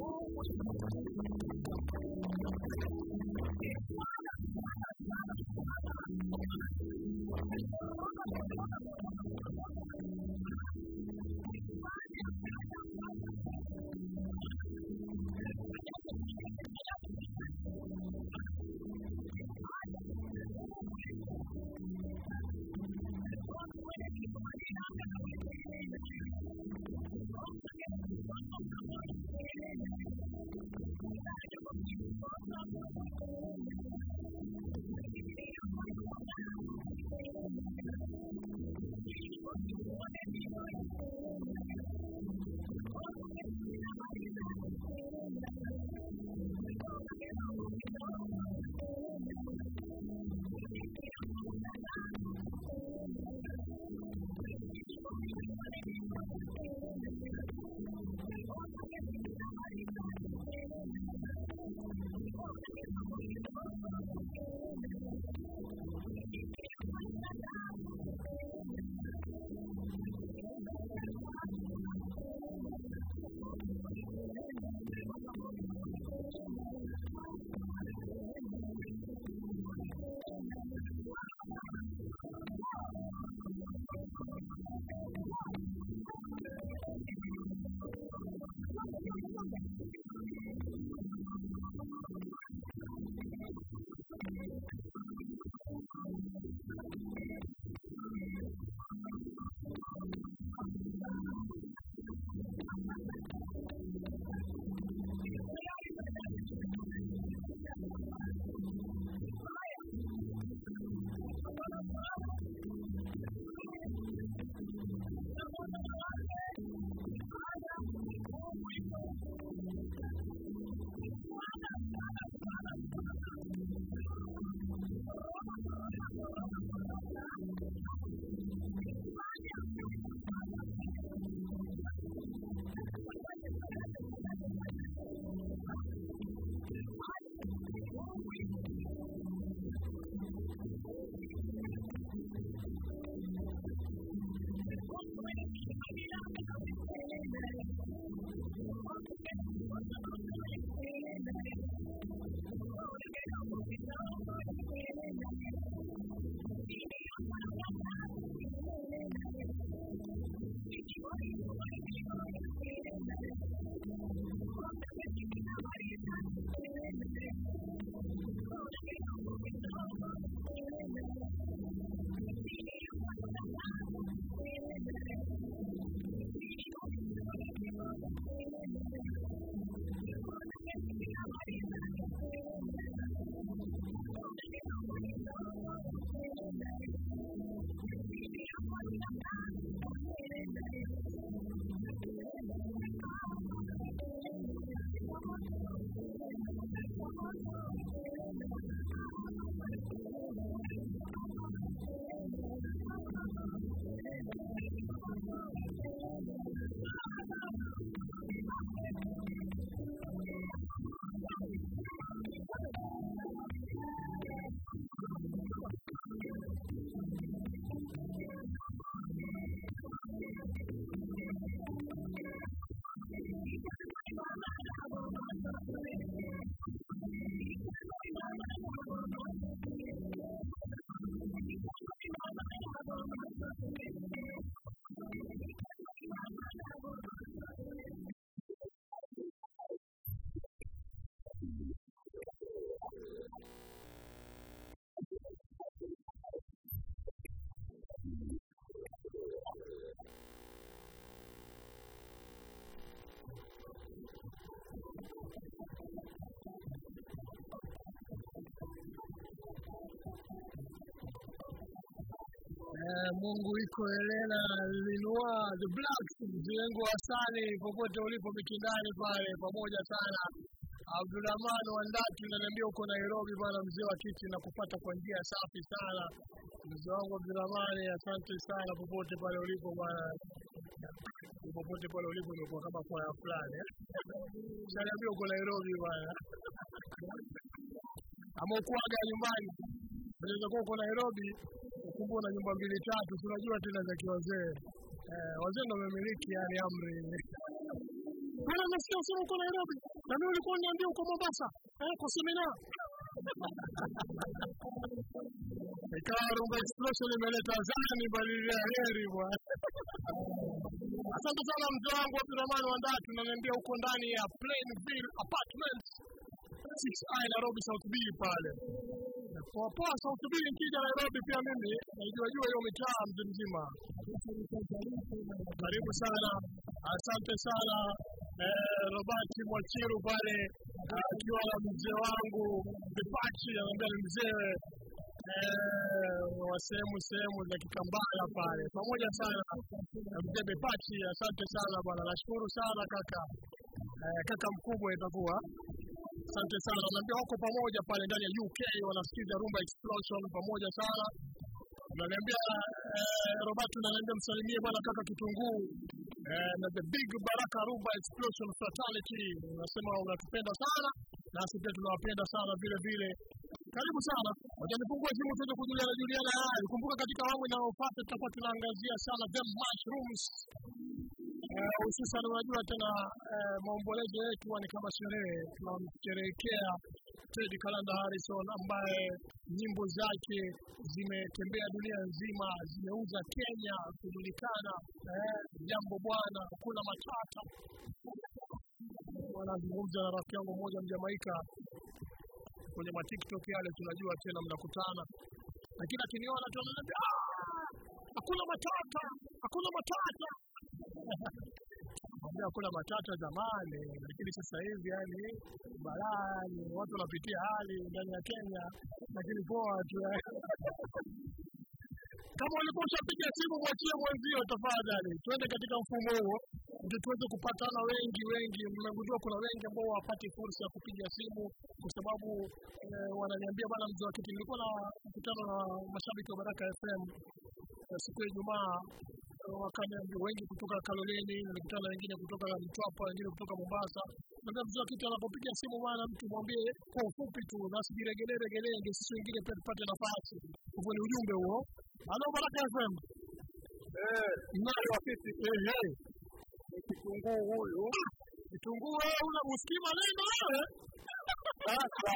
Eh, Mungu iko Helena Linua the Blacks mjengo wa Sani popote ulipo Mikindani pale pamoja sana. Abdurahman Wandati unaniambia uko Nairobi bwana, mzee wa kiti na kupata kwa njia safi sana. Mzee wangu Abdurahman, asante sana popote pale ulipo bwana, popote pale ulipo imekuwa kama kwaya fulani eh? Unaniambia uko Nairobi bwana, ama ukuaga nyumbani, unaweza kuwa uko Nairobi kumbe una nyumba mbili tatu, tunajua tena za kiwazee eh, wazee ndio wamemiliki yani amri. Bwana, nasikia usema uko Nairobi. Na mimi ulikuwa uniambia uko Mombasa eh, kwa semina. Ikawa Rumba Explosion imeleta zani badili ya heri bwana. Asante sana mzee wangu Abdurahman Wandaa, tunaniambia uko ndani ya Plainville Apartments 6I Nairobi South B pale. Poa poa South B nikija Nairobi pia mimi naijua jua hiyo mitaa mzee mzima. Karibu sana, asante sana eh, Robert Mwachiru pale akiwa na mzee wangu Vipachi, anaambia ni mzee eh, wa sehemu sehemu za Kikambala pale, pamoja sana na mzee Bepachi. Asante sana bwana, nashukuru sana kaka eh, kaka mkubwa itakuwa asante sana, naambia wako pamoja pale ndani ya UK wanasikiza Rumba Explosion pamoja sana. Unaniambia eh, Robert, unaniambia msalimie bwana kaka Kitunguu eh, na the big Baraka Rumba Explosion Fraternity, unasema unatupenda sana nasi pia tunawapenda sana vile vile. Karibu sana, wacha nifungue simu tuweze kujuliana juliana hali. Kumbuka katika awamu inayofuata tutakuwa tunaangazia sana the mushrooms Eh, hususan unajua tena eh, maombolezo yetu huwa ni kama sherehe. Tunamsherehekea Ted Kalanda Harrison ambaye nyimbo zake zimetembea dunia nzima, zimeuza Kenya kujulikana. Eh, jambo bwana, kuna matata. Wanazungumza na rafiki yangu mmoja Mjamaika kwenye ma TikTok yale, tunajua tena mnakutana, lakini akiniona tu ananiambia "Ah, hakuna matata, hakuna matata Mwambia hakuna matata zamani, lakini sasa hivi yani balaa, ni watu wanapitia hali ndani ya Kenya, lakini poa tu. Kama ulikuwa ushapiga simu, mwachie mwenzio tafadhali, tuende katika mfumo huo ndio tuweze kupatana wengi wengi. Mmegundua kuna wengi ambao hawapati fursa ya kupiga simu kwa sababu eh, wananiambia bana, mzee wa kiti, nilikuwa na mkutano na mashabiki wa Baraka FM eh, siku ya Ijumaa wakaniambia wengi kutoka Kaloleni, nilikutana na wengine kutoka Mtwapa, wengine kutoka Mombasa. Naambia mzee wa kiti anapopiga simu bwana, mtu mwambie kwa ufupi tu, nasi jiregelee regelee, ndio sisi wengine pia tupate nafasi. Hivyo ni ujumbe huo. Halo Baraka FM. Eh, Nayo afisi. Eh, eh. ni kitunguu huyu. Kitunguu wewe una usikii maneno wewe? Sasa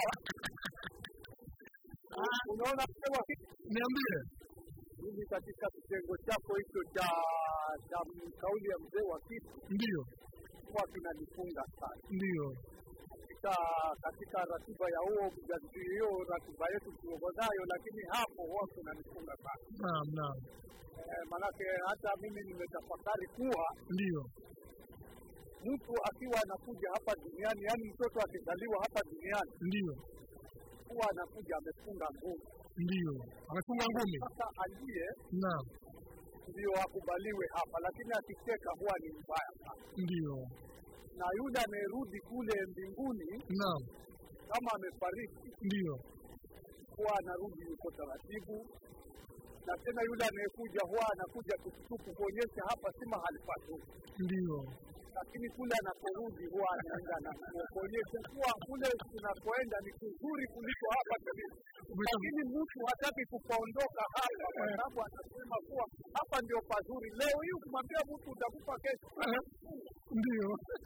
unaona sema Niambie. hivi katika kitengo chako hicho cha cha kauli ya mzee wa kitu Ndio. huwa kinanifunga sana Ndio. katika katika ratiba ya huo mjadili hiyo ratiba yetu tuko nayo, lakini hapo huwa kinanifunga sana Naam, naam. eh, manake hata mimi nimetafakari kuwa Ndio. mtu akiwa anakuja hapa duniani, yaani mtoto akizaliwa hapa duniani Ndio. huwa anakuja amefunga ngumi. Ndio. Amefunga ngumi. Sasa aliye Naam. ndio akubaliwe hapa, lakini akicheka huwa ni mbaya sana. Ndio. Na yule anayerudi kule mbinguni Naam. kama amefariki, Ndio. huwa anarudi yuko taratibu, na tena yule anayekuja huwa anakuja tukutuku kuonyesha hapa si mahali pazuri, Ndio. lakini kule anaporudi huwa anaenda na kuonyesha kuwa kule tunakoenda ni kuzuri kuliko hapa tulipo. Lakini mtu hataki kupaondoka hapa, kwa sababu anasema kuwa hapa ndio pazuri. Leo hii ukimwambia mtu utakufa kesho, Ndio.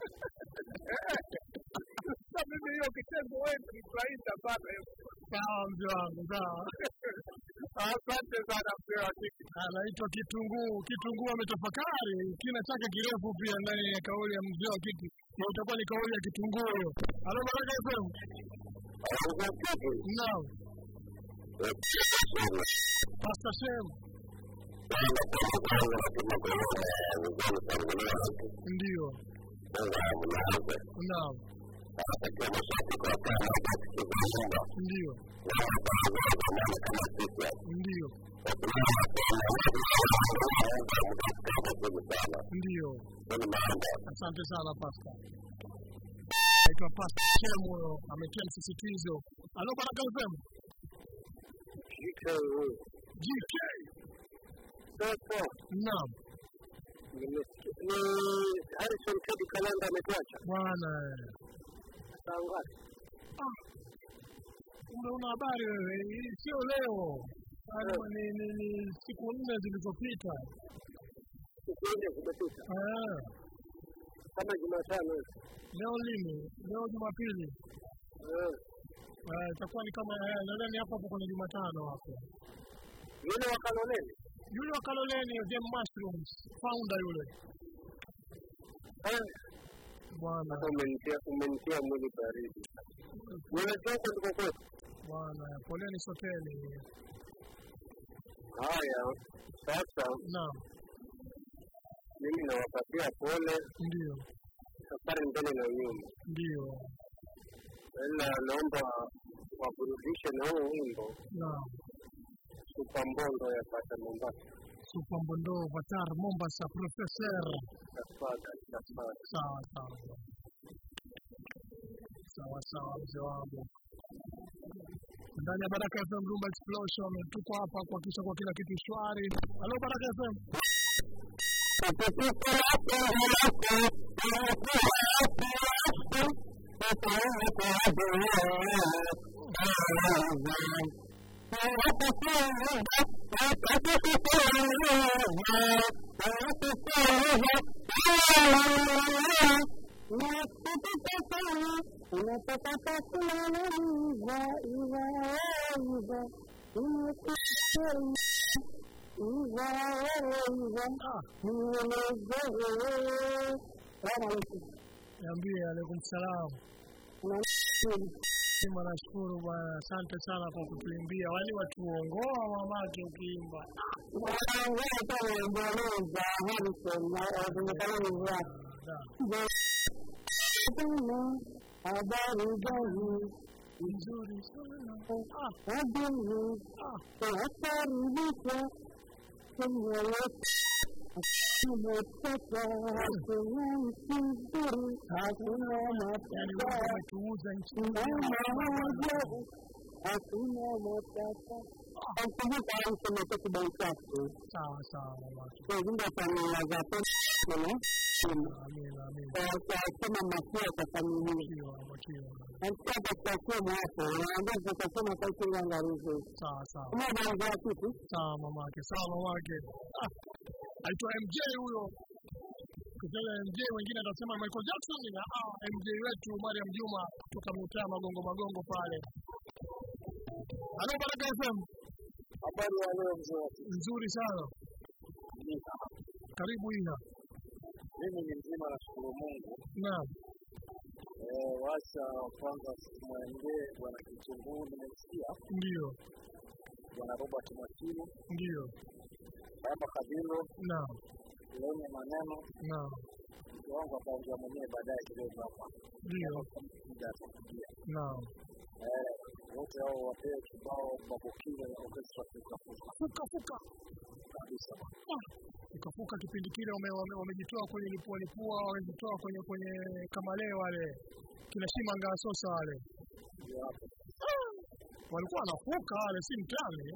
sasa mimi hiyo kitendo wewe nifurahisha sana hiyo. Sawa mzee wangu, sawa. Asante sana mzee wa kike. Anaitwa Kitunguu. Kitunguu ametafakari kina chake kirefu pia ndani ya kauli ya mzee wa kiti, na itakuwa ni kauli ya Kitunguu hiyo. Halo Baraka FM. Naam. Pastor Shem. Ndio. Naam. Ndio. Ndio. Ndio. Asante sana Pasta. Naitwa Pasta Shem huyo, ametia msisitizo. Halo Baraka FM. GK. Sasa Naam. ni Harrison Kedi Kalanda ametuacha Bwana. saa ngapi? Kumbe una habari wewe, hii sio leo. Yaani ni, ni, ni siku nne zilizopita. Siku nne zimepita. Eh, kama Jumatano hivi. Leo lini? Leo Jumapili. Eh, Eh, itakuwa ni kama eh, nadhani hapo hapo kwenye Jumatano hapo. yule wa Kaloleni Yule wa Kaloleni Them Mushrooms, founder yule. Eh, Bwana, sasa umenitia umenitia mwili baridi. Unaelekea huko ndiko kwetu? bwana, poleni soteni. Haya, sasa Naam, mimi nawapatia pole, ndio, safari mbele na nyuma, ndio. ila naomba waburudishe na huu wimbo Naam. Supambondo ya Pata Mombasa. Super Mbondo Vatar Mombasa Professor. Tafadhali, tafadhali. Sawa sawa. Sawa sawa mzee wangu. Ndani ya Baraka FM Rumba Explosion tuko hapa kuhakikisha kwa kila kitu shwari. Halo Baraka FM. Ah, niambie alaikum salam. Sema nashukuru bwana, asante sana kwa kutuimbia. Wali watuongoa mamake ukiimba. Da. Habari gani? Nzuri sana. Ah, Wageni ah. wakaribisha kwenye yetu umetoka kwenye nchi nzuri, hakuna Yaani Mungu matata, ametuuza nchi mama maajabu, hakuna matata. Nakumbuka alisema kwa kibao chake Sawa sawa mamake. kuzungumza familia za pesa Amina amina. kwa makia kwa familia Makiwa makiwa. Anataka kuachia mwapo, naambia tutasema kwa kile angalizo. Sawa sawa. Kama ndio kitu Sawa mamake. Sawa mamake. Ah. Aitwa MJ huyo. Kusema MJ wengine atasema Michael Jackson na ah, MJ wetu Mariam Juma kutoka mtaa magongo magongo pale. Halo Baraka FM. Habari ya leo mzee wangu. Nzuri sana. Karibu Ina. Mimi ni mzima, nashukuru Mungu. Naam. Eh, wacha kwanza tumwendee bwana Kitunguu, nimemsikia Ndio. bwana Robert Mwakili, Ndio. Baba Kabilo, Naam. lenye maneno Naam. mke wangu ataongea mwenyewe baadaye kidogo hapa, Ndio. muda atakuja. Naam. Eh, wote hao wapewe kibao Babokile na Orchestra Fuka Fuka Fuka fuka. kabisa. Ikafuka kipindi kile wame- wame- wamejitoa kwenye lipua lipua, wamejitoa kwenye kwenye kamale wale kina Shimanga Sosa wale Ndio hapo. walikuwa wanafuka wale, si mtani.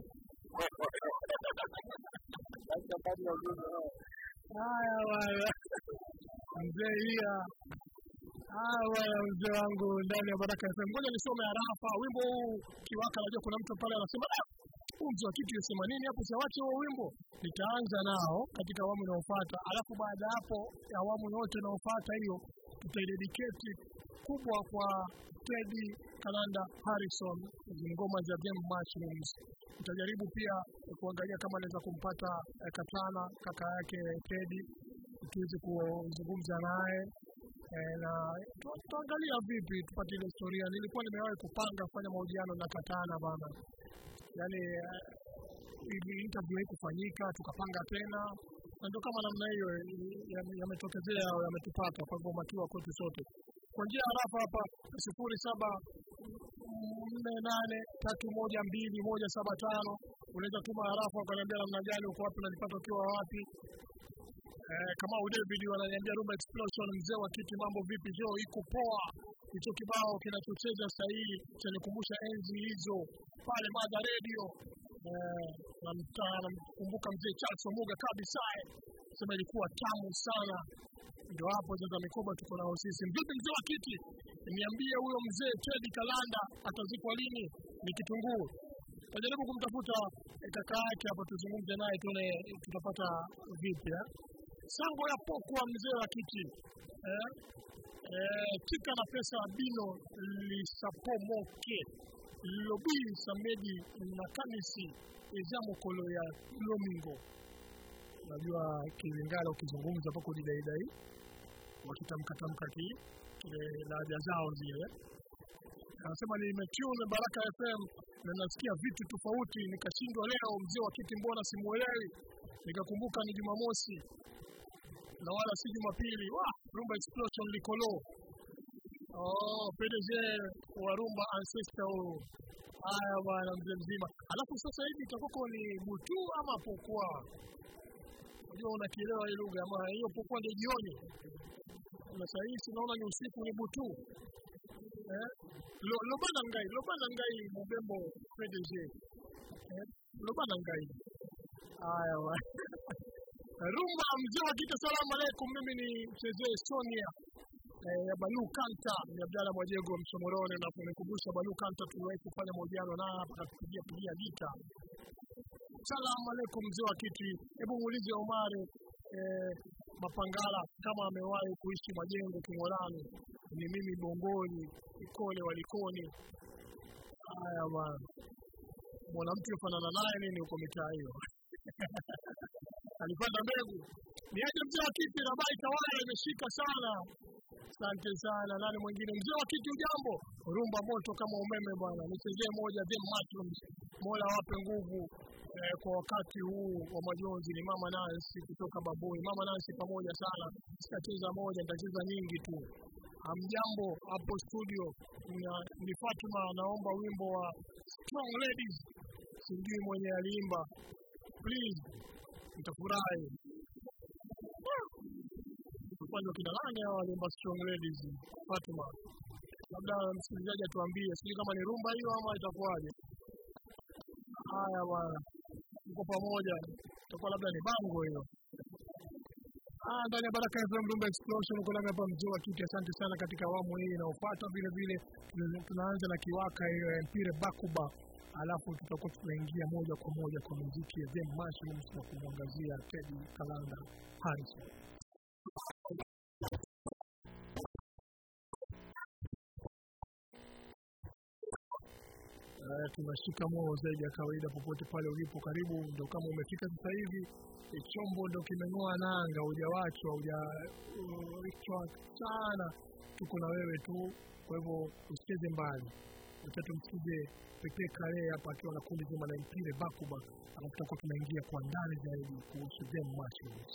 Sasa baada ya ujumbe hao Haya bwana, mzee Ia. Haya bwana, mzee wangu ndani ya Baraka FM. Ngoja nisome harafa wimbo huu kiwaka. Najua kuna mtu pale anasema "Ah, huu mzee wa kitu yasema nini hapo, siawache huo wimbo. Nitaanza nao katika awamu inayofuata, alafu baada ya hapo ya awamu yote inayofuata hiyo tutaidedicate kubwa kwa Teddy Kalanda Harrison, hizi ngoma za Game Mushrooms. Nitajaribu pia kuangalia kama naweza kumpata eh, Katana kaka yake Teddy tuweze kuzungumza naye eh, na tu- tuangalia vipi tupate ile historia. Nilikuwa nimewahi kupanga kufanya mahojiano na Katana bana, yaani eh, ili interview haikufanyika, tukapanga tena na ndio kama namna hiyo eh, yame- yametokezea au yametupata. Kwa hivyo makiwa kwetu sote kwa njia ya harafa hapa sifuri saba nne nane tatu moja mbili moja saba tano unaweza tuma harafa ukaniambia namna gani uko wapi unanipata ukiwa wapi Eh, kama David wananiambia Rumba Explosion, mzee wa kiti, mambo vipi? Jo, iko poa. Hicho kibao kinachocheza sasa hivi chanikumbusha enzi hizo pale Mada Radio. Eh, namta- namkumbuka mzee Charles Omuga kabisa, eh. sema ilikuwa tamu sana. Ndio hapo sasa mikoba tuko nao sisi. Vipi mzee wa kiti, niambie huyo mzee Teddy Kalanda atazikwa lini? Ni kitunguu tajaribu kumtafuta eh, kaka yake hapa tuzungumze naye tuone tutapata vipi eh? sango ya pokwa mzee wa kiti eh? Eh, tika na pesa bino lisapomoke lobi samedi na kanisi eza mokolo ya lomingo najua kilingala ukizungumza pako didaidai wakitamkatamka ki kile lahaja zao zile anasema nimetune baraka fm na nasikia vitu tofauti nikashindwa leo mzee wa kiti mbona simuelewi nikakumbuka ni jumamosi na wala si jumapili wa rumba explosion likolo oh, pdg wa rumba ancestor huyu haya bwana mzee mzima alafu sasa hivi itakoko ni butu ama pokwa unajua unakielewa hii lugha ama hiyo pokwa ndio jioni na saa hii sinaona ni usiku ni butu eh? Lo, lobana ngai lobana ngai mubembo pdg eh? lobana ngai haya bwana rumba mzee wa kike salamu alaikum mimi ni mchezee sonia eh, ya balu kanta ni abdala mwajego msomorone na kunikumbusha balu kanta tuliwahi kufanya mahojiano naye hapa katupigia pigia gita salamu alaikum mzee wa kiti hebu muulize omari eh, mapangala kama amewahi kuishi majengo king'olani ni mimi bongoni ikole walikoni haya bwana mwanamke ufanana naye nini huko mitaa hiyo alipanda mbegu ni aje mzee wa kiti na bai tawala imeshika sana asante sana nani mwingine mzee wa kiti ujambo rumba moto kama umeme bwana nichezee moja the mushrooms mola wape nguvu eh, kwa wakati huu wa majonzi ni mama nansi kutoka babui mama nansi pamoja sana sitacheza moja nitacheza nyingi tu amjambo hapo studio na, ni fatuma naomba wimbo wa strong ladies sijui mwenye aliimba please nitafurahi upande wa kina nane hao waliimba strong ladies fatuma labda msikilizaji atuambie sijui kama ni rumba hiyo ama itakuwaje haya bwana tuko pamoja itakuwa labda ni bango hiyo Ah, ndani ya Baraka FM Rumba Explosion uko nami hapa mzee wa kiti. Asante sana katika awamu hii inayofuata. Vile vile tuna- tunaanza na kiwaka hiyo ya mpire Bakuba, alafu tutakuwa tunaingia moja kwa moja kwa muziki ya Them Mushrooms na kumwangazia Teddy Kalanda Harrison. Eh, tunashika moyo zaidi ya kawaida popote pale ulipo. Karibu ndo kama umefika sasa hivi, eh, chombo ndo kimeng'oa nanga, hujawachwa hujawachwa sana, tuko na wewe tu. Kwa hivyo usicheze mbali, acha tumsikize Pepe Kale hapa akiwa na kundi zima la mpire Bakuba, alafu tutakuwa tunaingia kwa ndani zaidi kuhusu them mushrooms.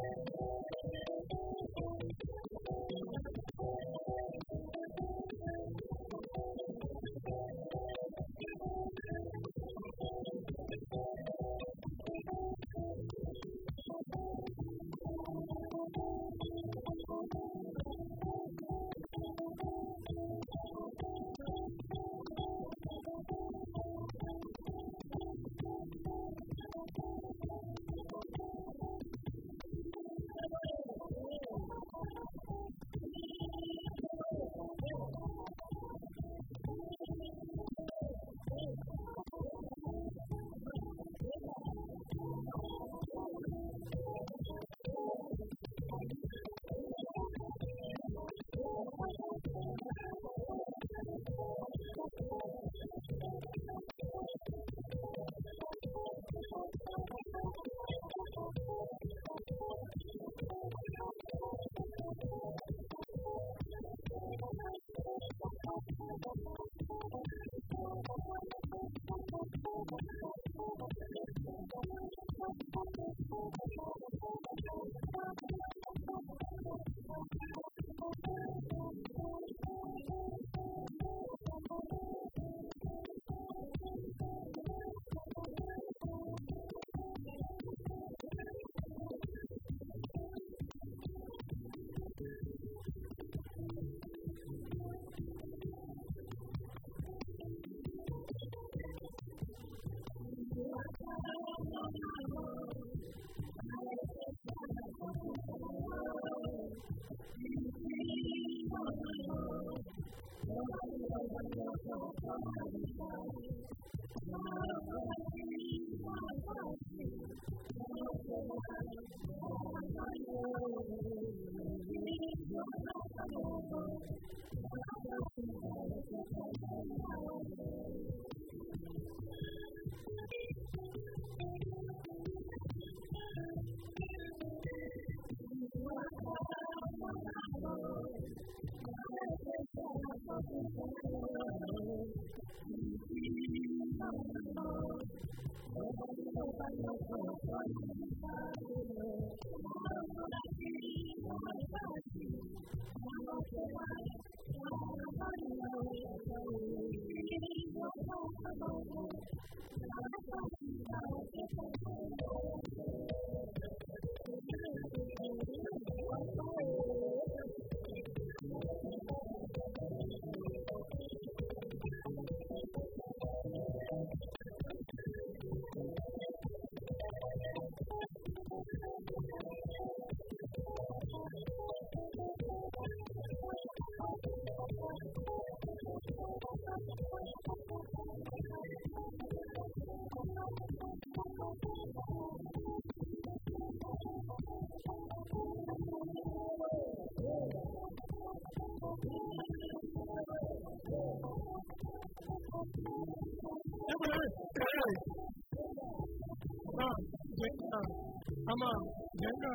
ama jenga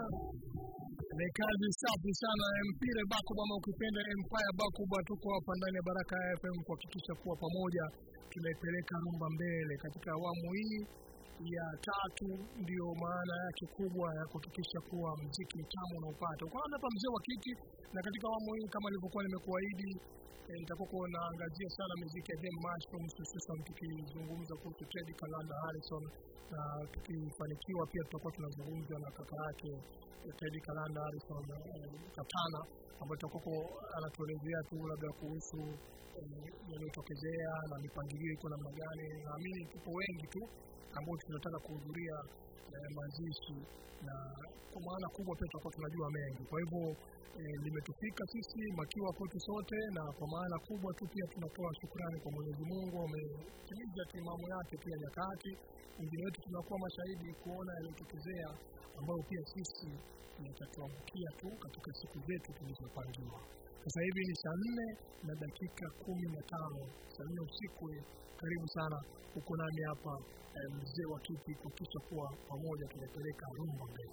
ni kazi safi sana ya mpira Bakuba ama ukipenda Empire Bakuba. Tuko hapa ndani ya Baraka FM kuhakikisha kuwa pamoja tunaipeleka rumba mbele katika awamu hii ya tatu. Ndio maana yake kubwa ya kuhakikisha kuwa mziki mtamu unaupata. Uko hapa mzee wa kiti, na katika awamu hii kama nilivyokuwa nimekuahidi eh, nitakuwa naangazia sana muziki ya Them Mushrooms, hususan tukizungumza kuhusu Teddy Kalanda Harrison, na tukifanikiwa pia tutakuwa tunazungumza na kaka yake eh, Teddy Kalanda Harrison eh, Katana, ambaye tutakuwa anatuelezea tu labda kuhusu eh, yaliyotokezea na mipangilio iko namna gani. Naamini tupo wengi tu ambao tunataka kuhudhuria eh, mazishi na kwa maana kubwa pia tutakuwa tunajua mengi. Kwa hivyo eh, limetufika sisi makiwa kwetu sote, na kwa maana kubwa tu pia tunatoa shukrani kwa Mwenyezi Mungu, ametimiza timamu yake pia nyakati. Wengine wetu tunakuwa mashahidi kuona yaliyotokezea ambayo pia sisi yatatuangukia tu katika siku zetu tulizopangiwa. Sasa hivi ni saa nne na dakika kumi na tano saa nne usiku. Karibu sana, uko nami hapa eh, mzee wa kiti kuhakikisha kuwa pamoja tunapeleka rumba mbele.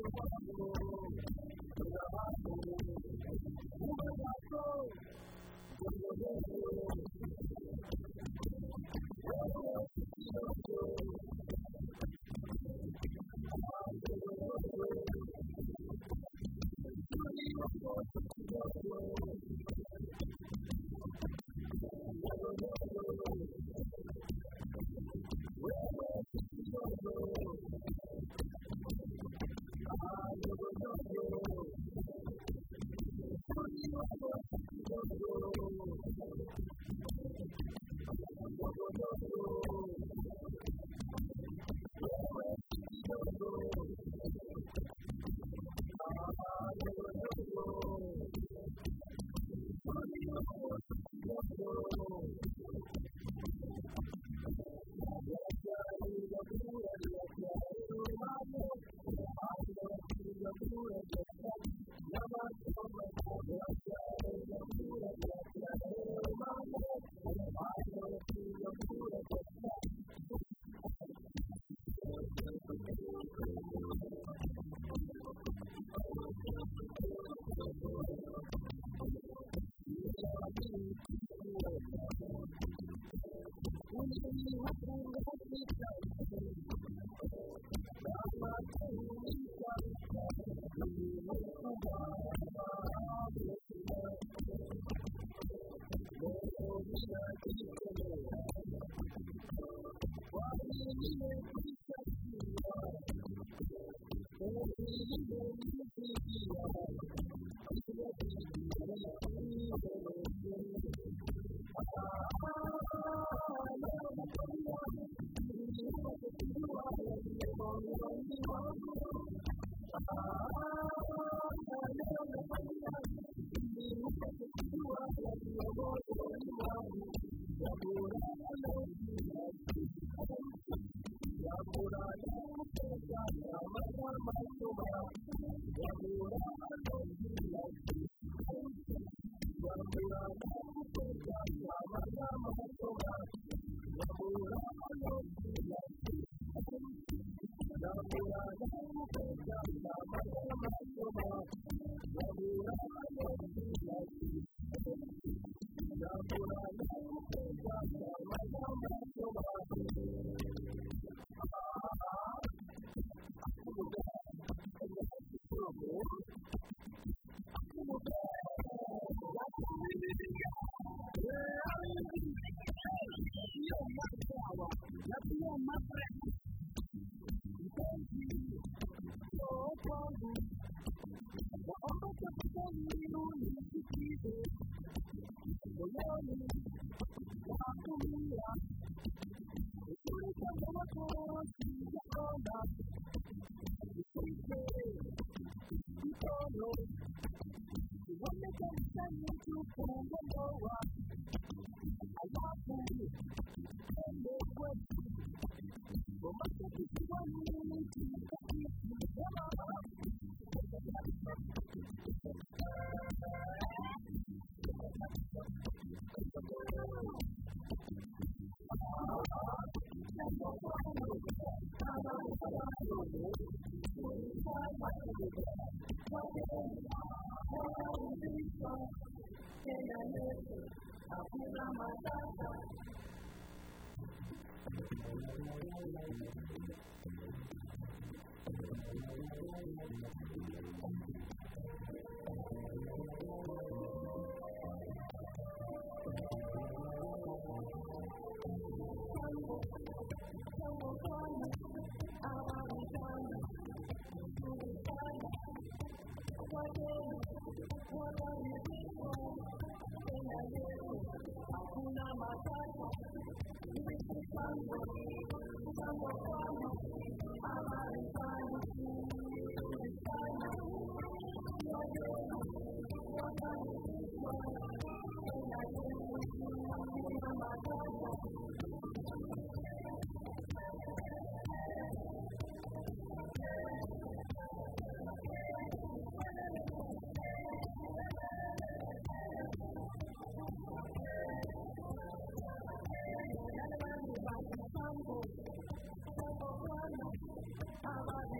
Thank you.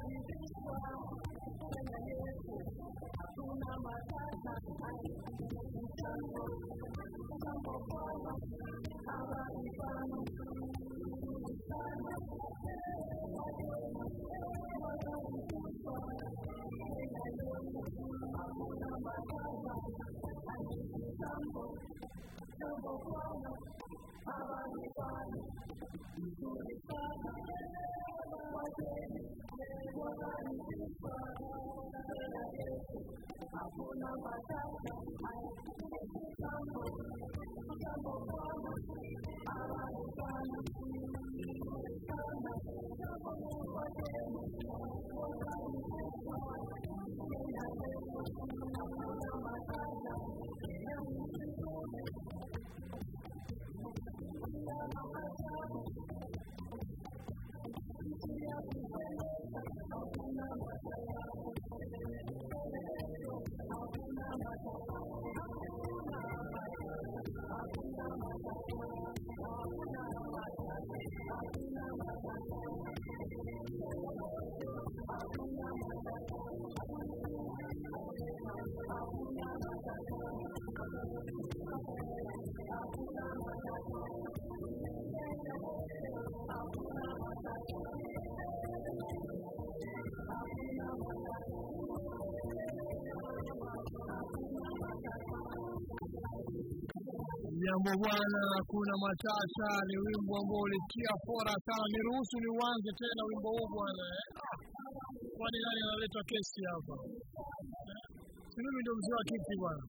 Jambo bwana, hakuna matata. Ni wimbo ambao ulitia fora sana. Niruhusu ni uanze tena wimbo huu bwana. eh? Ah, Kwani nani analeta kesi hapa? Eh? Si mimi ndio mzee wa kiti bwana.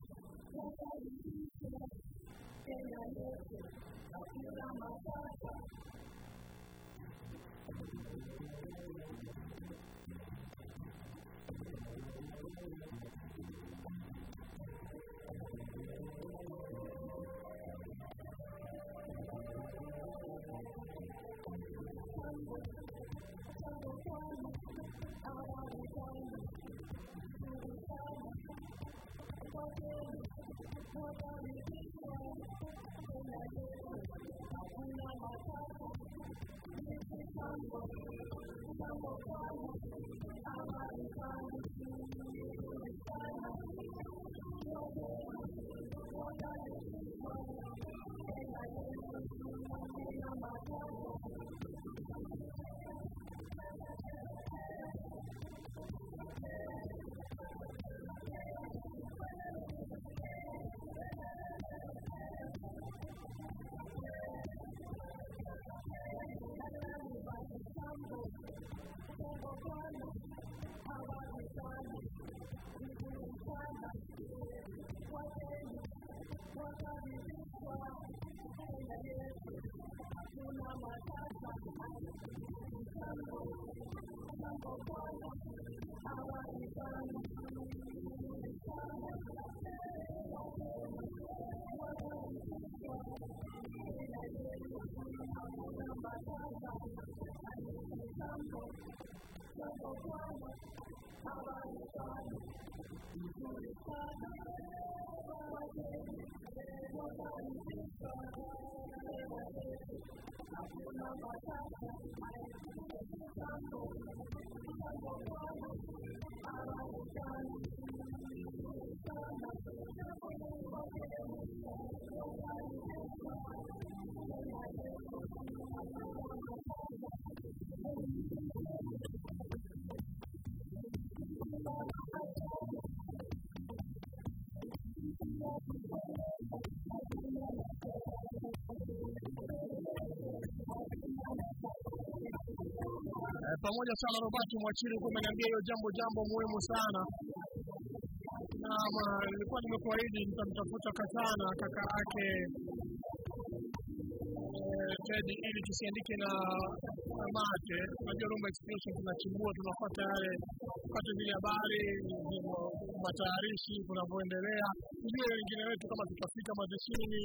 Eh, pamoja sana Robert Mwachiri kwa umeniambia hiyo jambo jambo muhimu sana. Naam, nilikuwa nimekuahidi nitamtafuta Katana kaka yake eh, Teddy ili tusiandike na na mate. Unajua Rumba Explosion tunachimbua, tunafuata yale kupata zile habari, hivyo matayarishi kunavyoendelea, tujue wengine wetu kama tutafika mazishini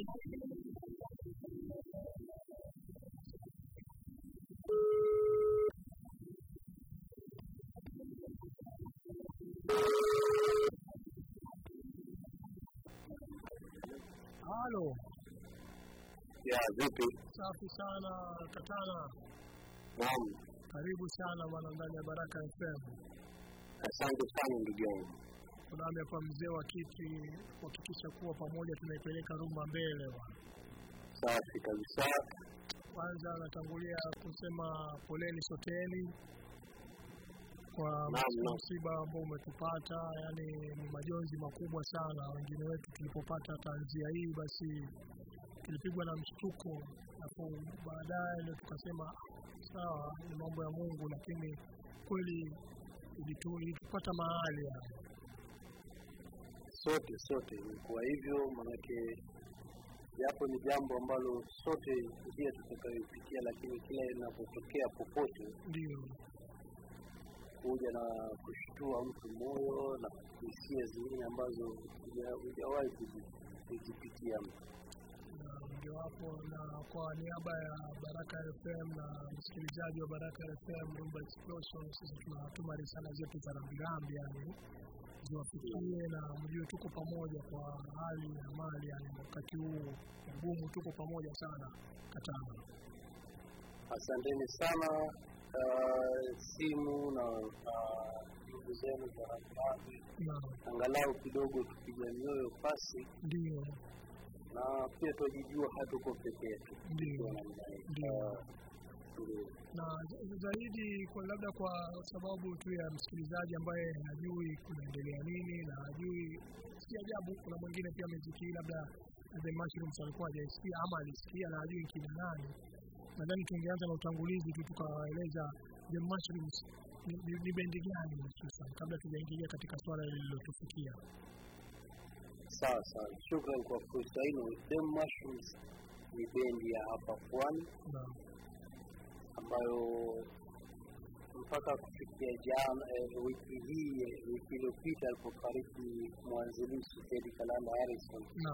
Halo, ya vipi? safi sana Katana. Naam, Karibu sana bwana ndani ya Baraka FM. Asante sana ndugu yangu. Tunaambia kwa mzee wa kiti kuhakikisha kuwa pamoja tunaipeleka Rumba mbele bwana. Safi kabisa. Kwanza natangulia kusema poleni soteni kwa Naam, naam. msiba ambao umetupata, yani ni majonzi makubwa sana. Wengine wetu tulipopata tanzia hii, basi tulipigwa na mshtuko, alafu baadaye ndio tukasema sawa, ni mambo ya Mungu, lakini kweli ilitu- ilitupata mahali yani. Sote sote kwa hivyo, manake japo ni jambo ambalo sote pia tutakayopitia, lakini kila linapotokea popote Ndio, kuja na kushtua mtu moyo na hisia zingine ambazo huja- hujawahi kuzi- kuzipitia mtu. na ndio hapo, na kwa niaba ya Baraka FM na msikilizaji wa Baraka FM Rumba Explosion, sisi tunatuma risala zetu za rambirambi, yani ziwafikie na mjue tuko pamoja kwa hali na mali, yani wakati huu mgumu, tuko pamoja sana Katana. Asanteni sana. Uh, simu na uh, ndugu zenu za rambirambi, Na angalau kidogo tupiga mioyo pasi, ndio na pia twajijua hatuko peke yetu. ndio Tukiwa namna hii. ndio Ah, ndio. na za- zaidi kwa labda kwa sababu tu ya msikilizaji ambaye hajui kunaendelea nini na hajui, si ajabu kuna mwingine pia muziki hii labda The Mushrooms alikuwa hajaisikia ama alisikia na hajui kina nani. Nadhani tungeanza na utangulizi tu tukawaeleza The Mushrooms ni, ni, ni bendi gani hususan kabla tujaingilia katika swala lililotufikia. Sawa sawa, shukran kwa fursa hino. Them Mushrooms ni bendi ya hapa Pwani Na ambayo mpaka kufikia jana eh, wiki hii eh, wiki iliyopita alipofariki mwanzilishi Teddy Kalanda Harrison, na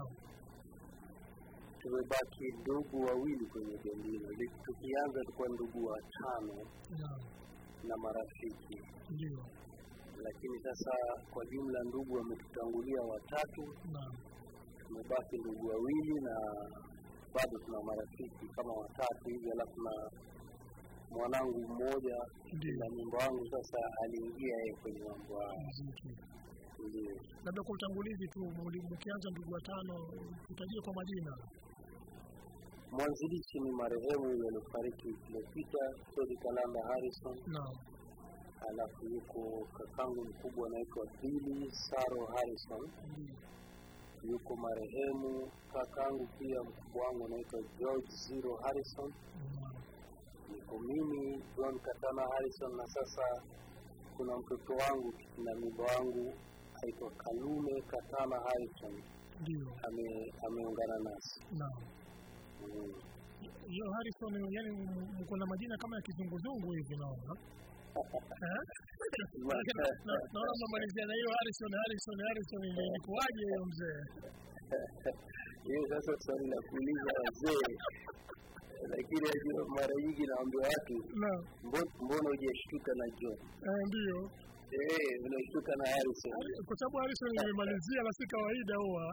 tumebaki ndugu wawili kwenye bendi hilo. Li- Tukianza tulikuwa ndugu watano na na marafiki, ndio lakini sasa kwa jumla ndugu wametutangulia watatu, na tumebaki ndugu wawili na bado tuna marafiki kama watatu hivi, alafu na mwanangu mmoja Ndiyo. na nyimbo wangu sasa aliingia yeye kwenye mambo haya. muziki. Ndio. Labda kwa utangulizi tu, muli- mkianza ndugu watano, tutajie kwa majina. Mwanzilishi ni marehemu yule aliyofariki wiki iliyopita, Teddy Kalanda Harrison, Naam, alafu yuko kakangu mkubwa anaitwa Billy Saro Harrison, ndio. yuko marehemu kakangu pia mkubwa wangu anaitwa George Zero Harrison, Naam, niko mimi John Katana Harrison, na sasa kuna mtoto wangu na mimba wangu aitwa Kalume Katana Harrison ndio. ame, ameungana nasi Naam. mm. Hiyo Harrison, yani m- mko na majina kama ya kizunguzungu hivi naona. Eh? Na- na- Naona mmemalizia na hiyo Harrison, Harrison, Harrison, ile ilikuwaje hiyo mzee? hiyo sasa swali la kuuliza wazee, lakini najua mara nyingi naambia watu Naam, "Mbo- mbona hujashtuka na John? eh, ndio. Eh, unashtuka na Harrison. Kwa sababu Harrison nimemalizia na si kawaida huwa.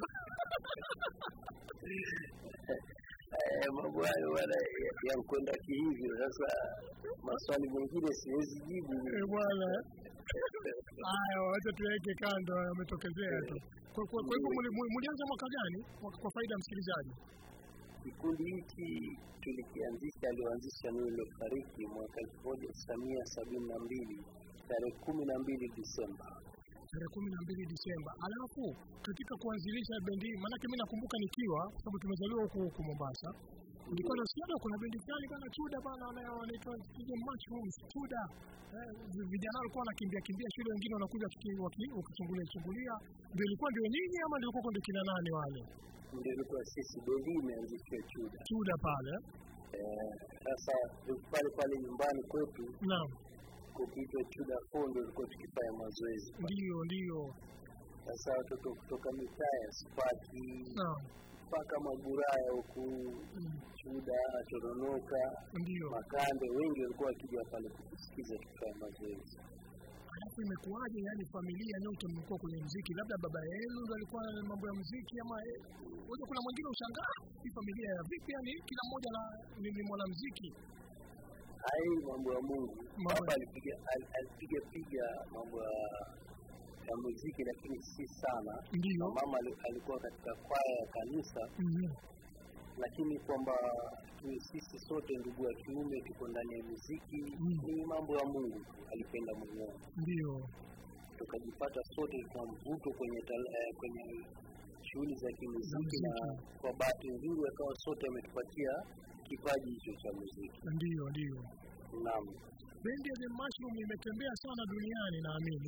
Eh, mambo hayo bwana ya- yankwenda kihivyo. Sasa maswali mengine siwezi jibu. Eh, bwana. Haya, wacha tuweke kando, yametokezea tu. Kwa kwa- kwa hivyo muli- muli- mulianza mwaka gani Kwa- kwa faida ya msikilizaji? Kikundi hiki tulikianzisha, alioanzisha ni uliofariki mwaka elfu moja tisa mia sabini na mbili tarehe kumi na mbili Disemba. tarehe kumi na mbili Disemba. Alafu katika kuanzilisha bendi hii, maanake mi nakumbuka nikiwa, kwa sababu tumezaliwa huku huku Mombasa, nilikuwa nasikia kuna bendi fulani bana Chuda bana wana- wanaitwa sijui Mushrooms Chuda. Eh, vi- vijana walikuwa wanakimbia kimbia shule, wengine wanakuja waki- waki- wakichungulia chungulia. Ndio ilikuwa ndio nyinyi ama ndio ilikuwa ndio kina nani wale Ndio ilikuwa sisi bendi imeanzishwa Chuda. Chuda pale? Eh, Sasa pale pale nyumbani kwetu Naam, kukiitwa Chuda Four ndio ilikuwa tukifanya mazoezi. ndio ndio. Sasa watoto kutoka mitaa ya Spaki Naam, mpaka Maguraya huku mm, Chuda, Toronoka, ndio. Makande, wengi walikuwa wakija pale kutusikiza tukifanya mazoezi. Alafu imekuwaje, yani familia nyote mmekuwa kwenye muziki? Labda baba yenu ndo alikuwa na mambo ya muziki ama eh, unajua kuna mwingine ushangaa hii familia ya vipi, yani kila mmoja na, ni, ni mwanamuziki. hai mambo ya Mungu. Mambo- Baba alipiga al- alipiga piga mambo ya ya muziki, lakini si sana. Ndiyo. Na mama ali- alikuwa katika kwaya ya kanisa, Mhm. lakini kwamba tuwe sisi sote ndugu wa kiume tuko ndani ya muziki Mm. ni mambo ya Mungu tu, alipenda mwenyewe. Ndiyo. Tukajipata sote kwa mvuto kwenye tal, eh, kwenye shughuli za kimuziki, Za na muziki. kwa bahati nzuri akawa sote ametupatia kipaji hicho cha muziki. Ndiyo, ndiyo. Naam. Bendi ya The Mushroom imetembea sana duniani naamini.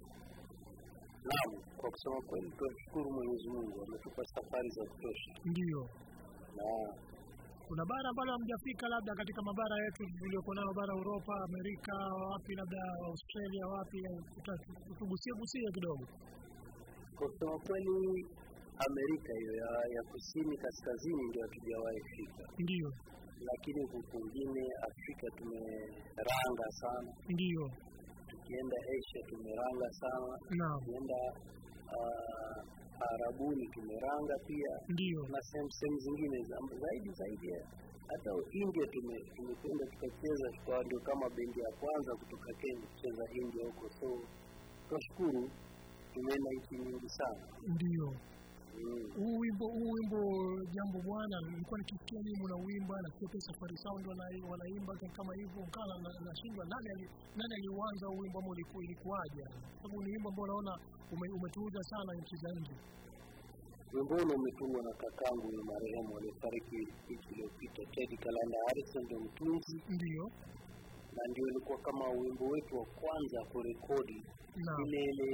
Naam, kwa kusema kweli tunashukuru Mwenyezi Mungu ametupa safari za kutosha. Ndiyo. Na Kuna bara ambalo hamjafika labda katika mabara yetu tuliokuwa nayo bara Uropa, Amerika, wapi labda Australia, wapi tuta- tugusie gusie kidogo. kwa kusema kweli Amerika hiyo ya, ya kusini kaskazini ndio hatujawahi fika, Ndiyo. lakini huku kwingine Afrika tumeranga sana, Ndiyo. tukienda Asia tumeranga sana, Naam. tukienda uh, Arabuni tumeranga pia Ndiyo. na sehemu sehemu zingine za- zaidi zaidi ya- hata India tume- tumekwenda tukacheza, tukawa ndio kama bendi ya kwanza kutoka Kenya kucheza India huko, so tunashukuru, tumeenda nchi nyingi sana Ndiyo. mm. Huu wimbo huu wimbo jambo bwana, nilikuwa nikisikia nyinyi mnauimba na sio pesa Safari Sound wana- wanaimba kama hivyo, nkana nashindwa nani ali, nani aliuanza huu wimbo ama uliku- ilikuwaje? Sababu ni wimbo ambao unaona ume, umetuuza sana nchi za nje. Wimbo ule umetungwa na kakangu ni marehemu aliyefariki wiki iliyopita, Teddy Kalanda Harrison ndio mtunzi, Ndiyo. na ndio ilikuwa kama wimbo wetu wa kwanza kurekodi Naam. ile ile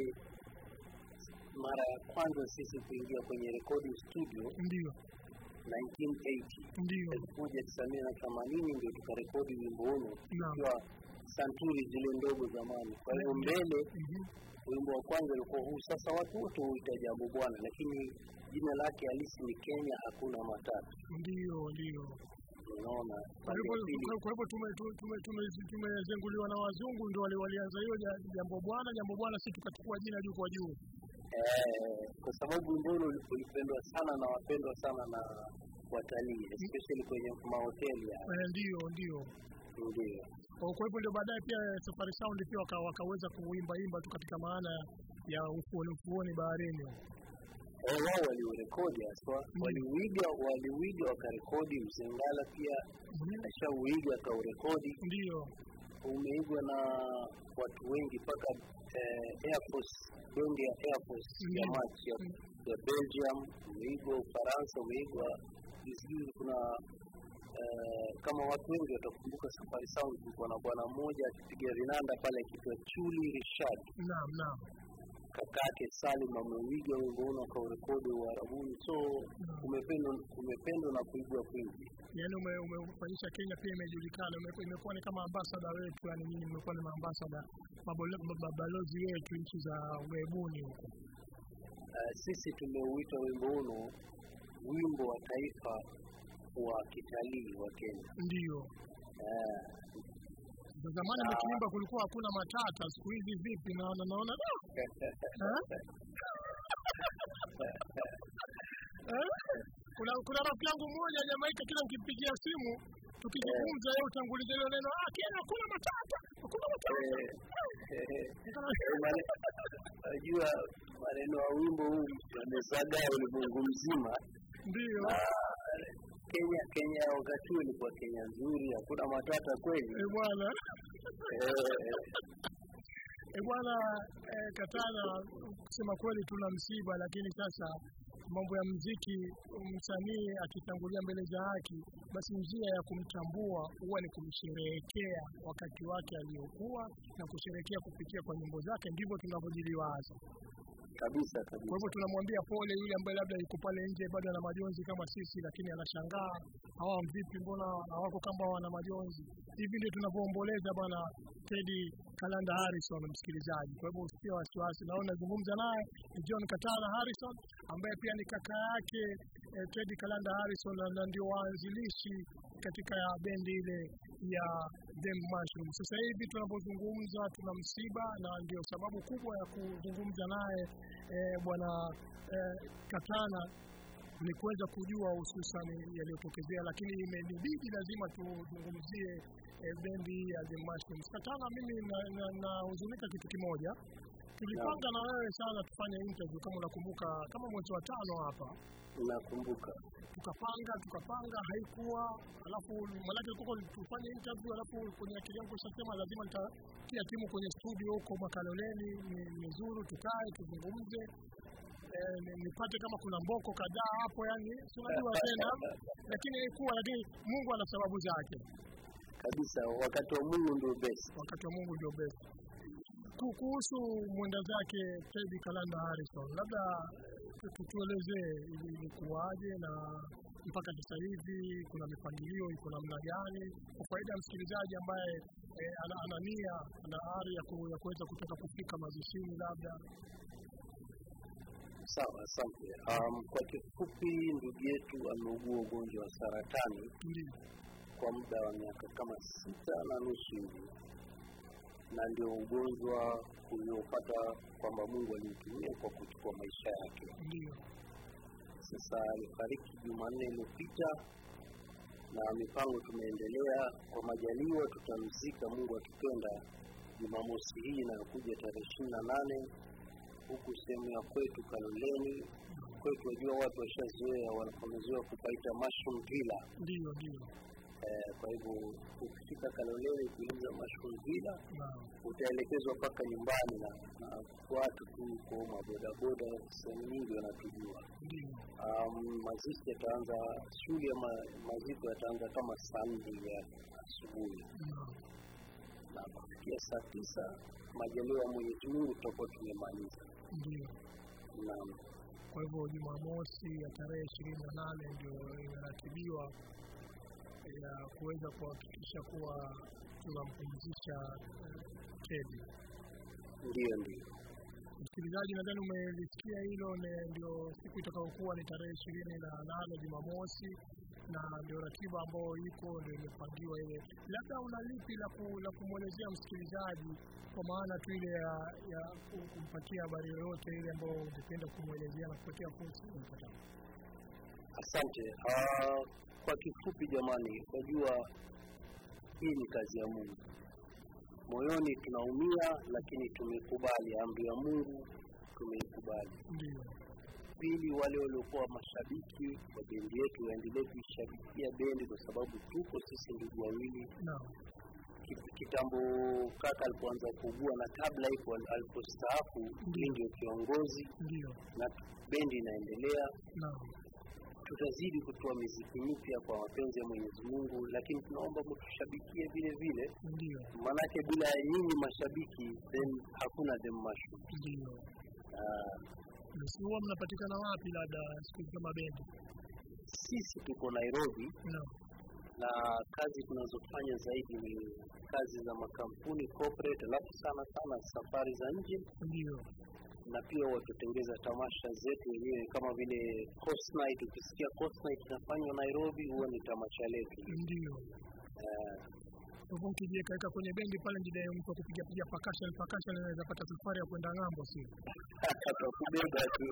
mara ya kwanza sisi kuingia kwenye recording studio Ndiyo. 1980 Ndiyo. elfu moja tisa mia na themanini ndio tukarekodi wimbo huno Naam. ikiwa santuri zile ndogo zamani. Kwa hivyo mbele, Mhm. wimbo wa kwanza ulikuwa huu. Sasa watu wote huita Jambo Bwana, lakini jina lake halisi ni Kenya Hakuna Matata. Ndiyo, ndiyo. Unaona, Kwa hivyo pande ya pili kwa hivyo tume- tume- tume- tume- tumezenguliwa na wazungu ndio wali- walianza hiyo ja- jambo bwana jambo bwana, si tukachukua jina juu kwa juu. eh, kwa sababu wimbo ule uli- ulipendwa sana na wapendwa sana na watalii especially kwenye mahoteli ya Eh, Ndiyo, ndiyo. ndio. Kwa kwa hivyo ndio baadaye pia Safari Sound pia waka, wakaweza kuimba imba tu katika maana ya ufuoni ufuoni baharini. Eh, wao waliurekodi haswa, waliuiga waliuiga wakarekodi. Mzengala pia Mhm. ashauiga akaurekodi, Ndiyo, umeigwa na watu wengi mpaka eh, Air Force, donge ya Air Force ya Mm. March ya, Mm. ya Belgium, umeigwa Ufaransa, umeigwa sijui kuna eh, kama watu wengi watakumbuka Safari Sound, kulikuwa na bwana mmoja akipiga vinanda pale akiitwa Chuli Richard naam, naam. kakake Salim ameuiga wimbo huo akaurekodi Uarabuni, so umependwa umependwa na kuigwa kwingi. Yaani ume, umefanyisha Kenya pia imejulikana, ume- imekuwa ni kama ambasada wetu, yani nyinyi mmekuwa ni maambasada mabolo- mabalozi wetu nchi za ugaibuni huko. Uh, sisi tumeuita wimbo huno wimbo wa taifa wa kitalii wa Kenya. Ndiyo. Eh, Za zamani mkiimba kulikuwa hakuna matata, siku hizi vipi? Naona naona da! Eh? Eh? Kuna kuna rafiki yangu mmoja Jamaika, kila nikimpigia simu tukizungumza yeye utanguliza hilo neno, ah, Kenya hakuna matata, hakuna matata. eh, eh, mane- Najua maneno ya wimbo huu yamezagaa ulimwengu mzima. Ndiyo. Ah, Kenya Kenya ya wakati huo ilikuwa Kenya nzuri, hakuna matata kweli. Eh, bwana. Eh, Eh, bwana eh, Katana, kusema kweli tuna msiba, lakini sasa mambo ya mziki, msanii akitangulia mbele za haki, basi njia ya kumtambua huwa ni kumsherehekea wakati wake aliokuwa na kusherehekea kupitia kwa nyimbo zake, ndivyo tunavyojiliwaza. kabisa Kwa kabisa. hivyo tunamwambia pole yule ambaye labda yuko pale nje bado ana majonzi kama sisi, lakini anashangaa hawa vipi, mbona hawako kama wana majonzi hivi? Ndio tunavyoomboleza bwana Teddy Kalanda Harrison, msikilizaji. Kwa hivyo usikie wasiwasi, naona nazungumza naye ni John Katana Harrison ambaye pia ni kaka yake eh, Teddy Kalanda Harrison na- na ndio waanzilishi katika ya bendi ile ya Them Mushroom. Sasa hivi tunapozungumza tuna msiba, na ndio sababu kubwa ya kuzungumza naye eh, bwana eh, Katana ni kuweza kujua hususan yaliyotokezea, lakini imenibidi lazima tuzungumzie eh, bendi ya The Mushrooms. Katana, mimi nahuzunika na, na kitu kimoja tulipanga na wewe sana tufanye interview kama unakumbuka, kama mwezi wa tano hapa nakumbuka tukapanga tukapanga, haikuwa. Alafu maanake tulikuwa tufanye interview, alafu kwenye akili yangu ishasema lazima nitatia timu kwenye studio huko Makaloleni ni nizuru, tukae tuzungumze, eh, ni- nipate kama kuna mboko kadhaa hapo, yani si unajua tena, lakini haikuwa. Lakini Mungu ana sababu zake, kabisa. Wakati wa Mungu ndio best. wakati wa Mungu ndio best. Ku- Kuhusu mwenda zake Teddy Kalanda Harrison, labda tu- tuelezee ili- ilikuwaje na mpaka sasa hivi kuna mipangilio iko namna gani, kwa faida ya msikilizaji ambaye eh, ana, ana nia ana ari ya ku- ya kuweza kutaka kufika mazishini labda. Sawa, asante. Um, kwa kifupi, ndugu yetu ameugua ugonjwa wa saratani Ndio, kwa muda wa miaka kama sita na nusu hivi, na ndio ugonjwa uliopata kwamba Mungu alimtumia kwa kuchukua maisha yake. ndio, Sasa alifariki Jumanne iliyopita, na mipango tumeendelea. Kwa majaliwa, tutamzika Mungu akipenda Jumamosi hii inayokuja tarehe ishirini na nane huku sehemu ya kwetu Kaloleni. Kwetu wajua, watu washazoea, wanapomezoea kupaita mushroom villa. ndio, ndio, Eh, kwa hivyo ukifika Kaloleni ukiuliza mushroom villa naam, utaelekezwa mpaka nyumbani na, na watu tu huko mabodaboda sehemu nyingi wanatujua. ndio, Um, mazishi yataanza, shughuli ya ma, maziko yataanza kama saa nne ya asubuhi naam, na kufikia saa tisa majaliwa ya Mwenyezi Mungu tutakuwa tumemaliza. ndio. Naam, Kwa hivyo Jumamosi ya tarehe ishirini na nane ndio imeratibiwa ya kuweza kuhakikisha kuwa tunampumzisha eh, Teddy. ndiyo ndiyo. Msikilizaji, nadhani umelisikia hilo, ne- ndio siku itakayokuwa ni tarehe ishirini na nane Jumamosi, na ndio ratiba ambayo iko ndio imepangiwa ile. Labda una lipi la, ku, la kumwelezea msikilizaji kwa maana tu ile ya, ya ku- kumpatia habari yoyote ile ambayo ungependa kumwelezea na kupatia fursa ya kupata? Asante. Ah, kwa kifupi jamani, wajua hii ni kazi ya Mungu. Moyoni tunaumia, lakini tumekubali amri ya Mungu, tumeikubali. Ndio, Pili, wale waliokuwa mashabiki wa bendi yetu waendelee kuishabikia bendi, kwa sababu tuko sisi ndugu wawili. naam, Ki- Kitambo kaka alipoanza kuugua na kabla hivyo alipostaafu, mimi ndio kiongozi ndio, na bendi inaendelea. naam, tutazidi kutoa miziki mipya kwa mapenzi ya Mwenyezi Mungu, lakini tunaomba mtushabikie vile vile, ndio, maanake bila ya nyinyi mashabiki then hakuna The Mushrooms. ndio. Ah, Basi huwa mnapatikana wapi labda siku hizi kama bendi? sisi tuko Nairobi Naam, na kazi tunazofanya zaidi ni kazi za makampuni corporate, alafu sana sana safari za nje, ndio, na pia watutengeza tamasha zetu wenyewe kama vile Coast Night. Ukisikia Coast Night inafanywa Nairobi, huwa ni tamasha letu. ndio. Ah, Kwa hivyo ukijiweka kwenye bendi pale ndiye mtu akupiga piga percussion percussion anaweza pata safari ya kwenda ng'ambo, sio? atakubeba tu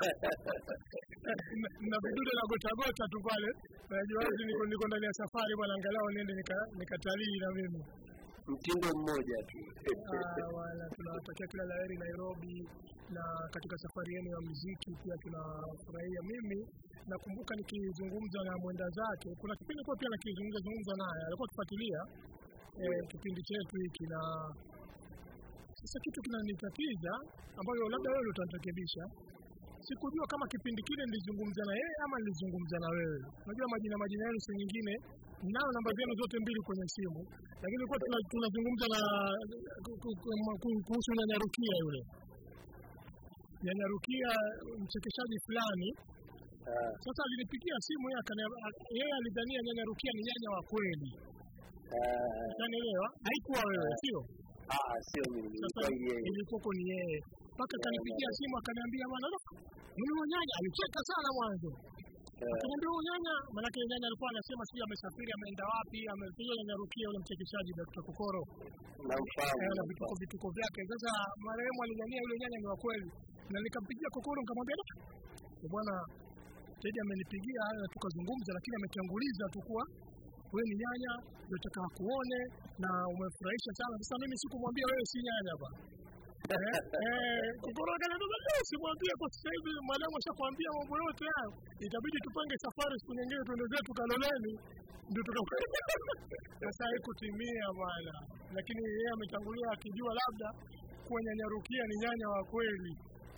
Na- na vidude na gota gota tu pale. Najua wazi niko niko ndani ya safari bwana, angalau niende nika- nikatalii na mimi. mtindo mmoja tu. Ah, wala tunawatakia kila la heri Nairobi, na katika safari yenu ya muziki pia tunafurahia. Mimi nakumbuka nikizungumza na mwenda zake, kuna kipindi kwa pia nakizungumza zungumza naye, alikuwa akifuatilia eh, kipindi chetu hiki, na sasa kitu kinanitatiza ambayo labda wewe utarekebisha. Sikujua kama kipindi kile nilizungumza na yeye ama nilizungumza na wewe. Unajua majina majina yenu si nyingine, nao namba zenu zote mbili kwenye simu, lakini kwa tuna- tunazungumza na ku- ku- ku- ku- kuhusu Nyanyarukia yule Nyanyarukia, mchekeshaji fulani. Ah, Sasa alinipigia simu yeye akania- yeye alidhania Nyanyarukia ni nyanya wa kweli, ah, unanielewa? Haikuwa wewe, sio? ah, sio mimi, Sasa ilikuwa yeye. ilikuwa ni yeye, mpaka kanipigia simu akaniambia, bwana "Look, yule nyanya alicheka sana mwanzo Ah, Akaniambia huyu nyanya, maanake nyanya alikuwa anasema sijui amesafiri ameenda wapi, amekuja Nyanyarukia yule mchekeshaji Dr. Kokoro namfahamu, eh, na namfahamu. vituko vituko vyake. Sasa marehemu alidhania yule nyanya ni wa kweli, na nikampigia Kokoro nikamwambia "Dok, bwana Teddy amenipigia na tukazungumza, lakini ametanguliza tu kuwa wewe ni nyanya, nataka kuone na umefurahisha sana. Sasa mimi sikumwambia wewe si nyanya bwana. Eh, eh, kukoroga na ndoto leo simwambie kwa sasa hivi mwalimu ashakwambia mambo yote hayo. Itabidi tupange safari siku nyingine tuende zetu Kaloleni ndio tukakwenda. Sasa haikutimia bwana. Lakini yeye ametangulia akijua labda kuwa nyanya Rukia ni nyanya wa kweli.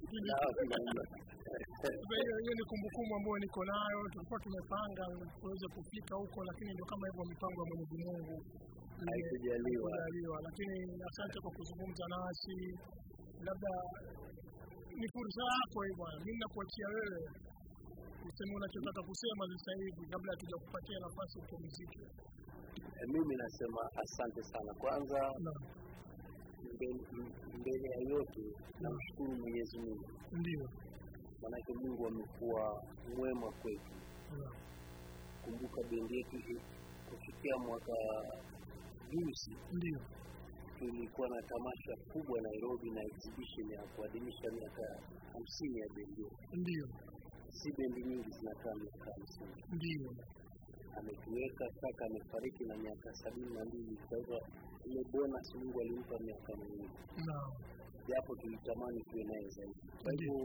Sasa hiyo hiyo ni kumbukumbu ambayo niko nayo. Tulikuwa tumepanga tuweze kufika huko, lakini ndio kama hivyo mipango ya Mwenyezi Mungu Haikujaliwa. kujaliwa. Lakini asante kwa kuzungumza nasi, labda ni fursa yako hii bwana. Mimi nakuachia wewe useme unachotaka kusema sasa hivi, kabla hatuja kupatia nafasi upumzike. Eh, Mimi nasema asante sana. Kwanza Naam, mbe- m- mbele ya yote namshukuru Mwenyezi Mungu, ndio, maanake Mungu amekuwa mwema kwetu. naam, Kumbuka bendi yetu hii kufikia mwaka juzi ndio, tulikuwa na tamasha kubwa Nairobi na exhibition ya kuadhimisha miaka hamsini ya bendi yetu. ndio, Si bendi nyingi zinakaa miaka hamsini. ndio, Ametuweka kaka, amefariki na miaka sabini na mbili. Kwa hivyo ile bonus Mungu alimpa miaka miwili, naam, japo tulitamani tuwe naye zaidi. Kwa hivyo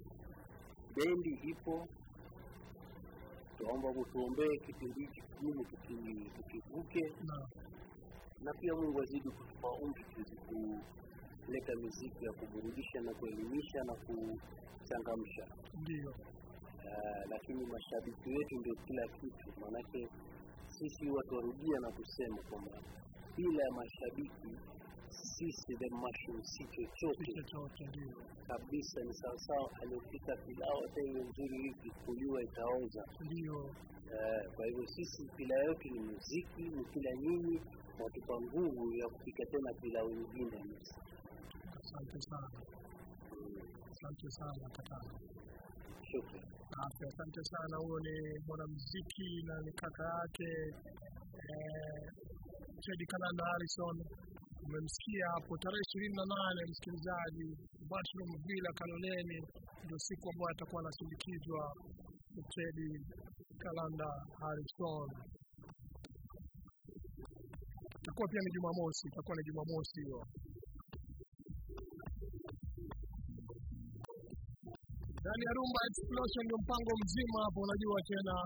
bendi ipo, tuomba mutuombee kipindi hiki kigumu tuki- tukivuke, naam, na pia Mungu azidi kutupa umri tuweze kuleta miziki ya kuburudisha na kuelimisha na kuchangamsha. ndio, Ah, lakini mashabiki wetu ndio kila kitu, maanake sisi watu warudia na kusema kwamba bila ya mashabiki sisi the machine si chochote si chochote, ndio, kabisa. Ni sawasawa aliyopika pilau, hata iwe nzuri hivi kuliwa itaoza. ndio, Eh, kwa hivyo sisi pila yetu ni muziki, ni kila nyinyi watupa nguvu ya kupika tena pilau nyingine. asante sana, asante sana katana. Shukran. Asante, asante sana. Huyo ni mwanamuziki na ni kaka yake eh, Teddy Kalanda Harrison. Umemsikia hapo tarehe ishirini na nane msikilizaji, Bashroom Villa Kaloleni ndio siku ambayo atakuwa anasindikizwa Teddy Kalanda Harrison. Itakuwa pia ni Jumamosi, itakuwa ni Jumamosi hiyo. Ndani ya Rumba Explosion ndio mpango mzima hapo, unajua tena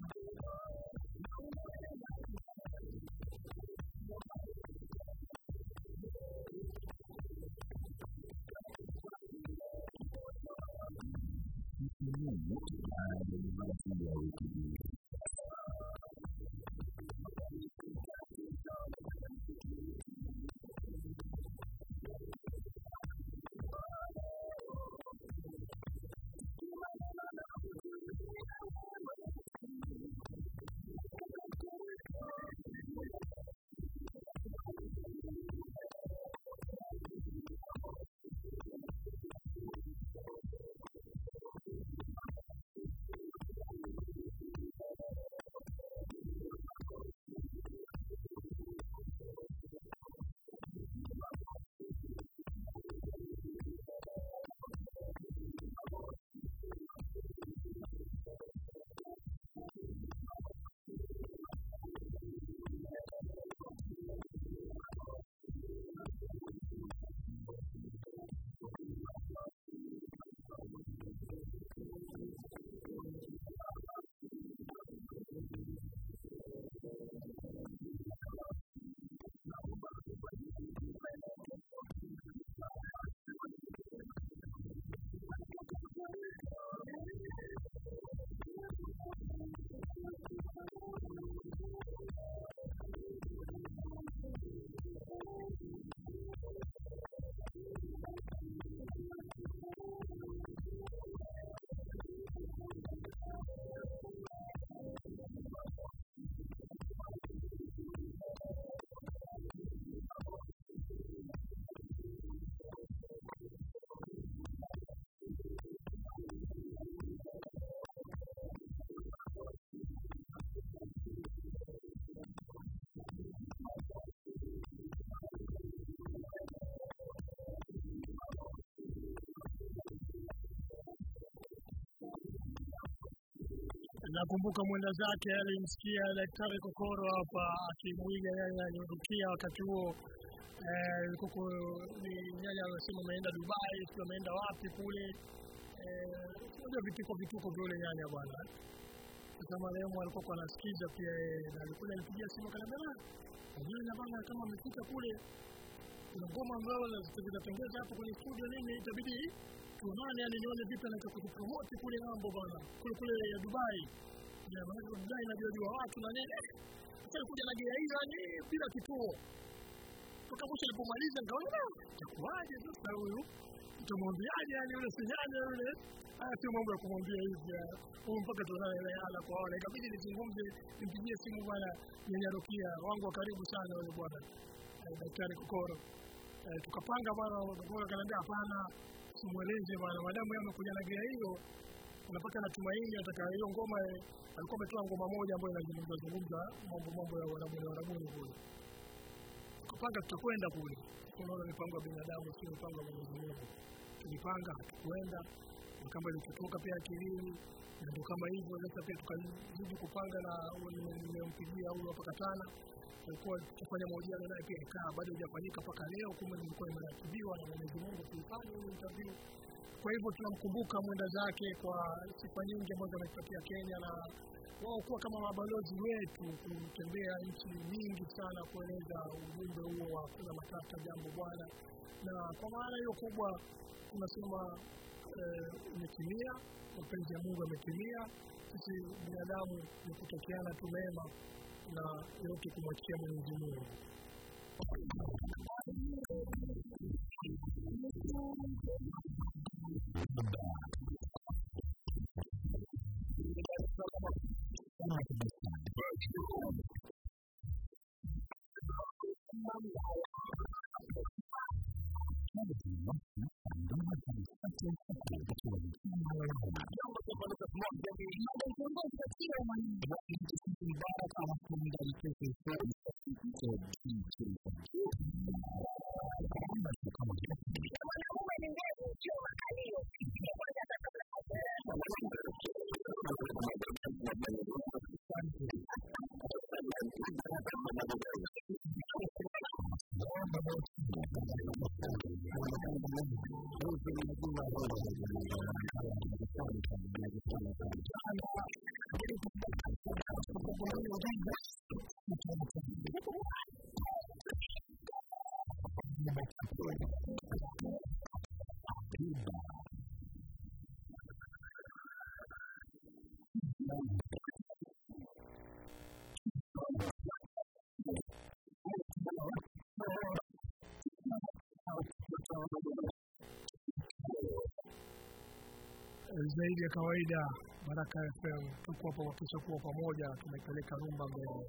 nakumbuka mwenda zake alimsikia daktari Kokoro hapa akimwiga nyanya aliondokia wakati huo eh, kuko ni nyanya anasema ameenda Dubai, sio ameenda wapi kule eh, unajua vituko vituko vya yule nyanya bwana. Sasa marehemu alikuwa kwa anasikiza pia yeye na alikuwa anipigia simu akaniambia, "Ah, nyanya bwana kama amefika kule kuna ngoma ambayo zitapendeza hapo kwenye studio nini, itabidi tuonane, yani nione vipi anaweza kutupromote kule ng'ambo bwana, kule kule ya Dubai. Ya maana Dubai najua jua watu na nini. Sasa alikuja na gea hiyo yani bila kituo. Toka mwisho alipomaliza nikaona "Ah, itakuwaje sasa huyu utamwambiaje yani yule sinyanya yule haya sio mambo ya kumwambia hivi ya. huyu mpaka tuonane naye ana kwa ana ikabidi nizungumze nimpigie simu bwana nyanya Rokia wangu wa karibu sana yule bwana eh, daktari Kokoro eh, tukapanga bwana Kokoro akaniambia hapana simweleze bwana madamu yeye amekuja na gea hiyo unapata natumaini ataka hiyo ngoma eh, alikuwa ametoa ngoma moja ambayo inazungumza zungumza mambo mambo ya wanabuni wanabuni kule tukapanga tutakwenda kule unaona mipango ya binadamu sio mipango ya Mwenyezi Mungu tulipanga hatukwenda na kama ilitutoka pia akilini na ndio kama hivyo sasa pia tukazidi kupanga na huyo nime- nimempigia huyo hapa Katana tulikuwa tukifanya mahojiano naye pia ikaa bado hajafanyika mpaka leo kumbe nilikuwa imeratibiwa na Mwenyezi Mungu kuifanya hiyo interview kwa hivyo tunamkumbuka mwenda zake kwa sifa nyingi ambazo ametupatia Kenya na wao kuwa kama mabalozi wetu kutembea nchi nyingi sana kueleza ujumbe huo wa kuna matata jambo bwana na kwa maana hiyo kubwa tunasema eh, imetimia mapenzi ya Mungu yametimia sisi binadamu ni kutokeana tu mema na yote kumwachia Mwenyezi Mungu zaidi ya kawaida Baraka FM tuko hapa kuhakikisha kuwa pamoja tunaipeleka rumba mbele.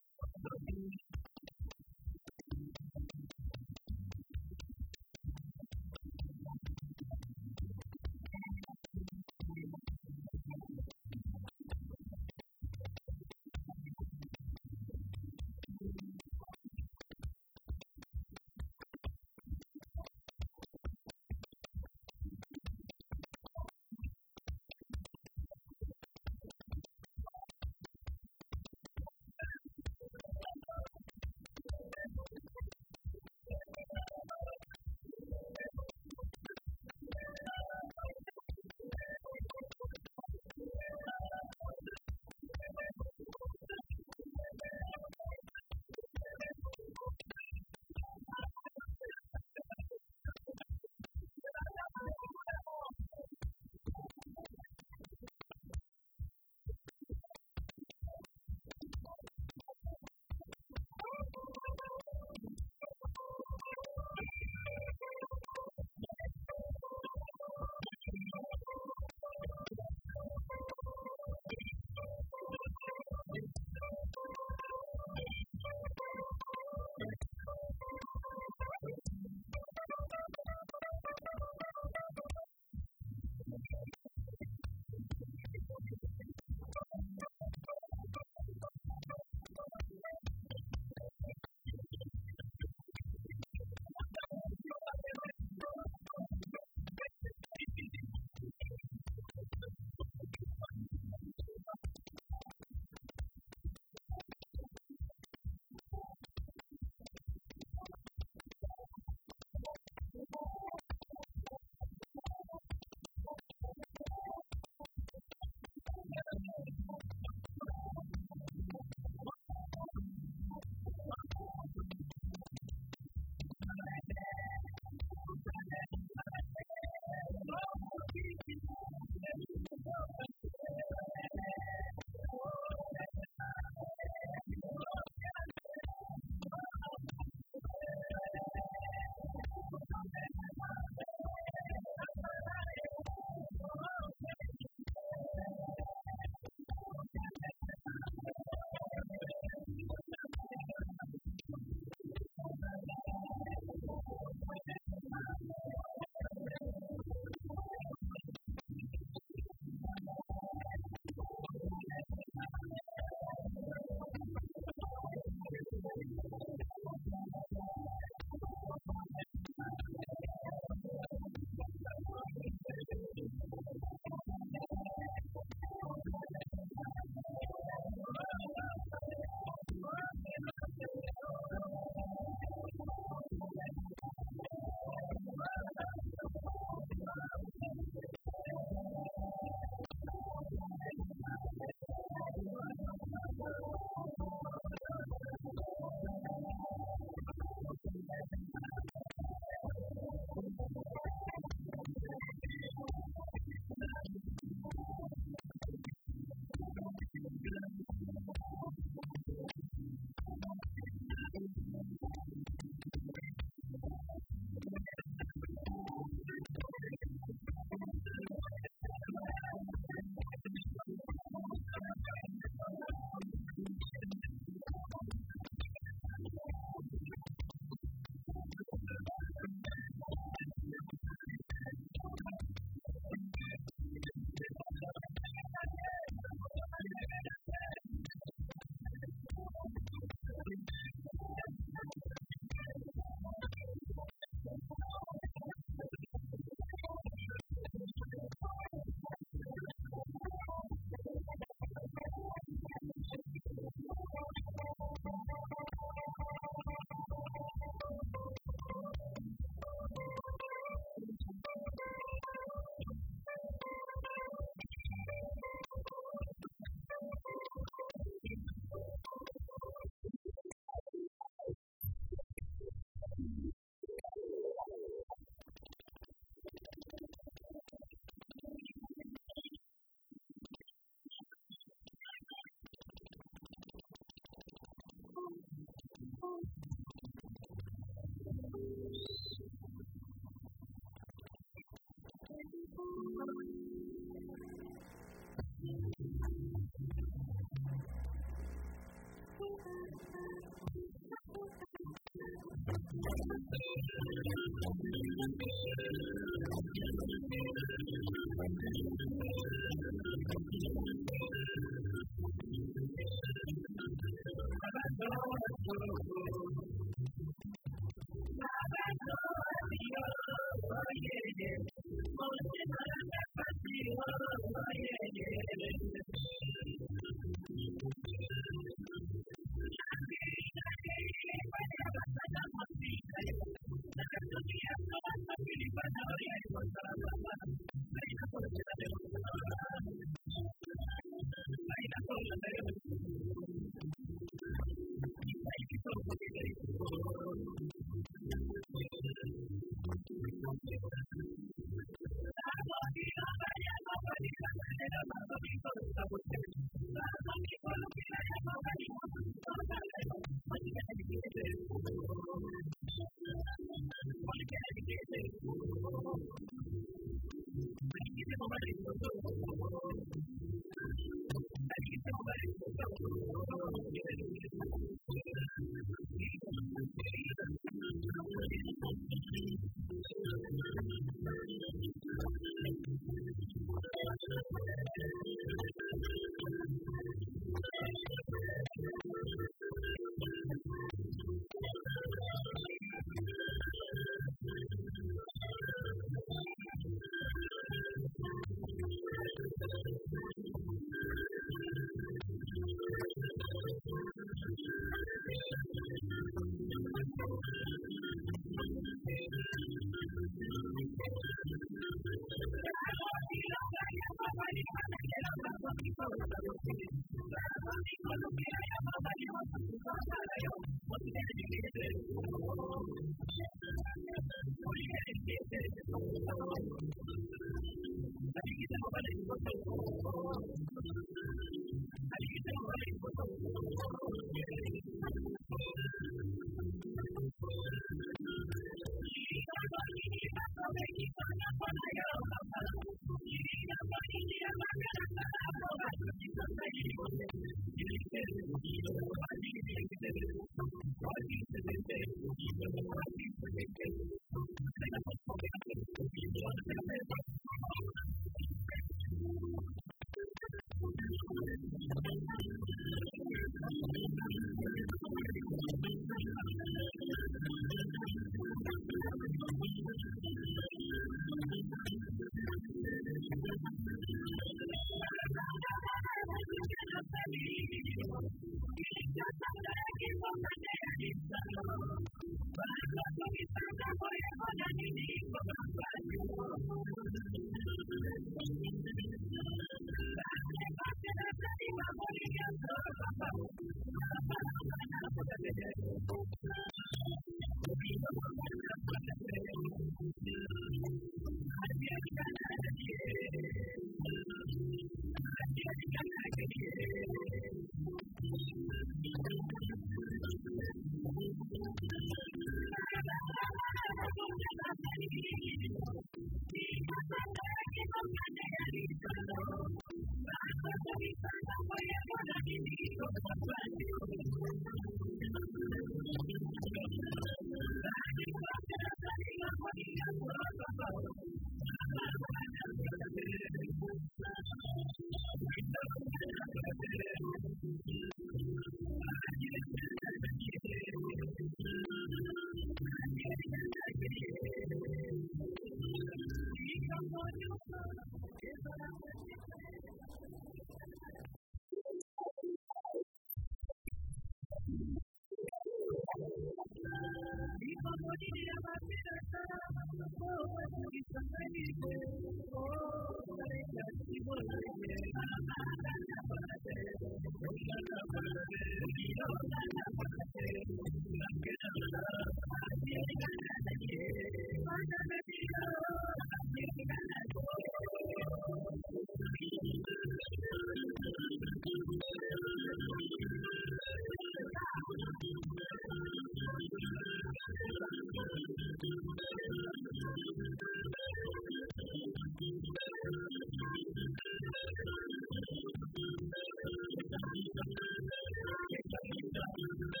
Thank you.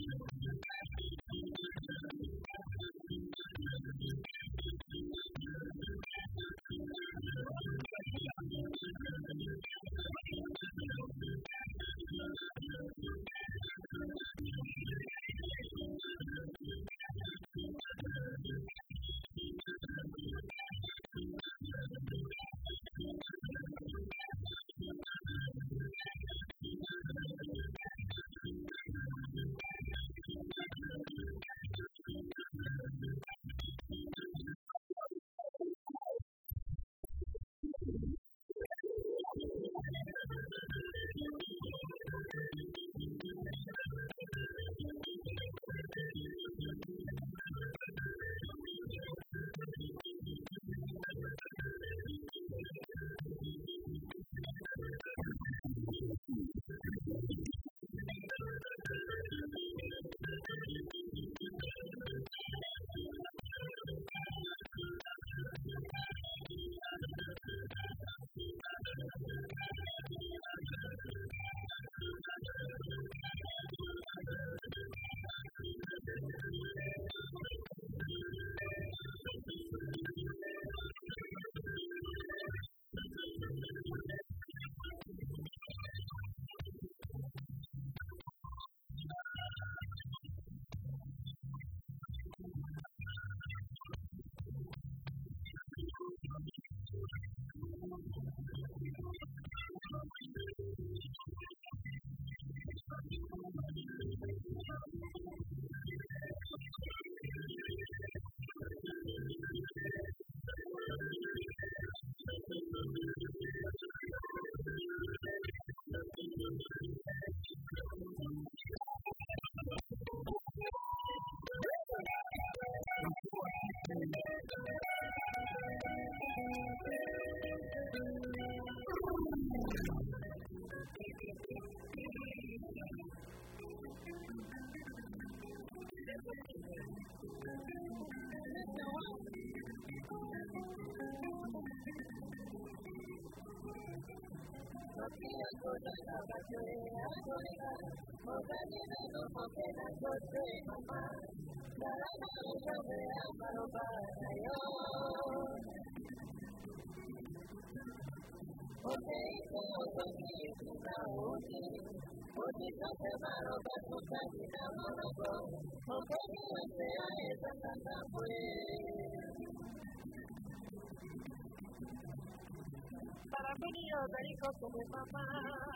Para mí yo digo como mamá,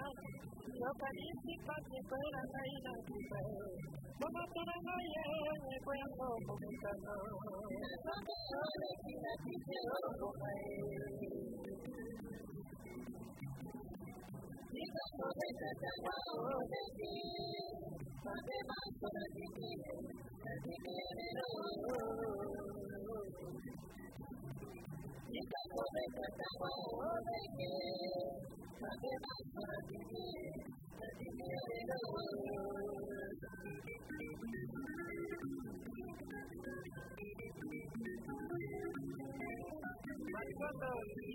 yo caliente para fuera caída como para no lleve cuando comenzando. No me ore que la quise oro Y cuando me trataba de ti, donde más por ti, así quiero. Y cuando me trataba de ti, donde más por ti, así quiero. Cuando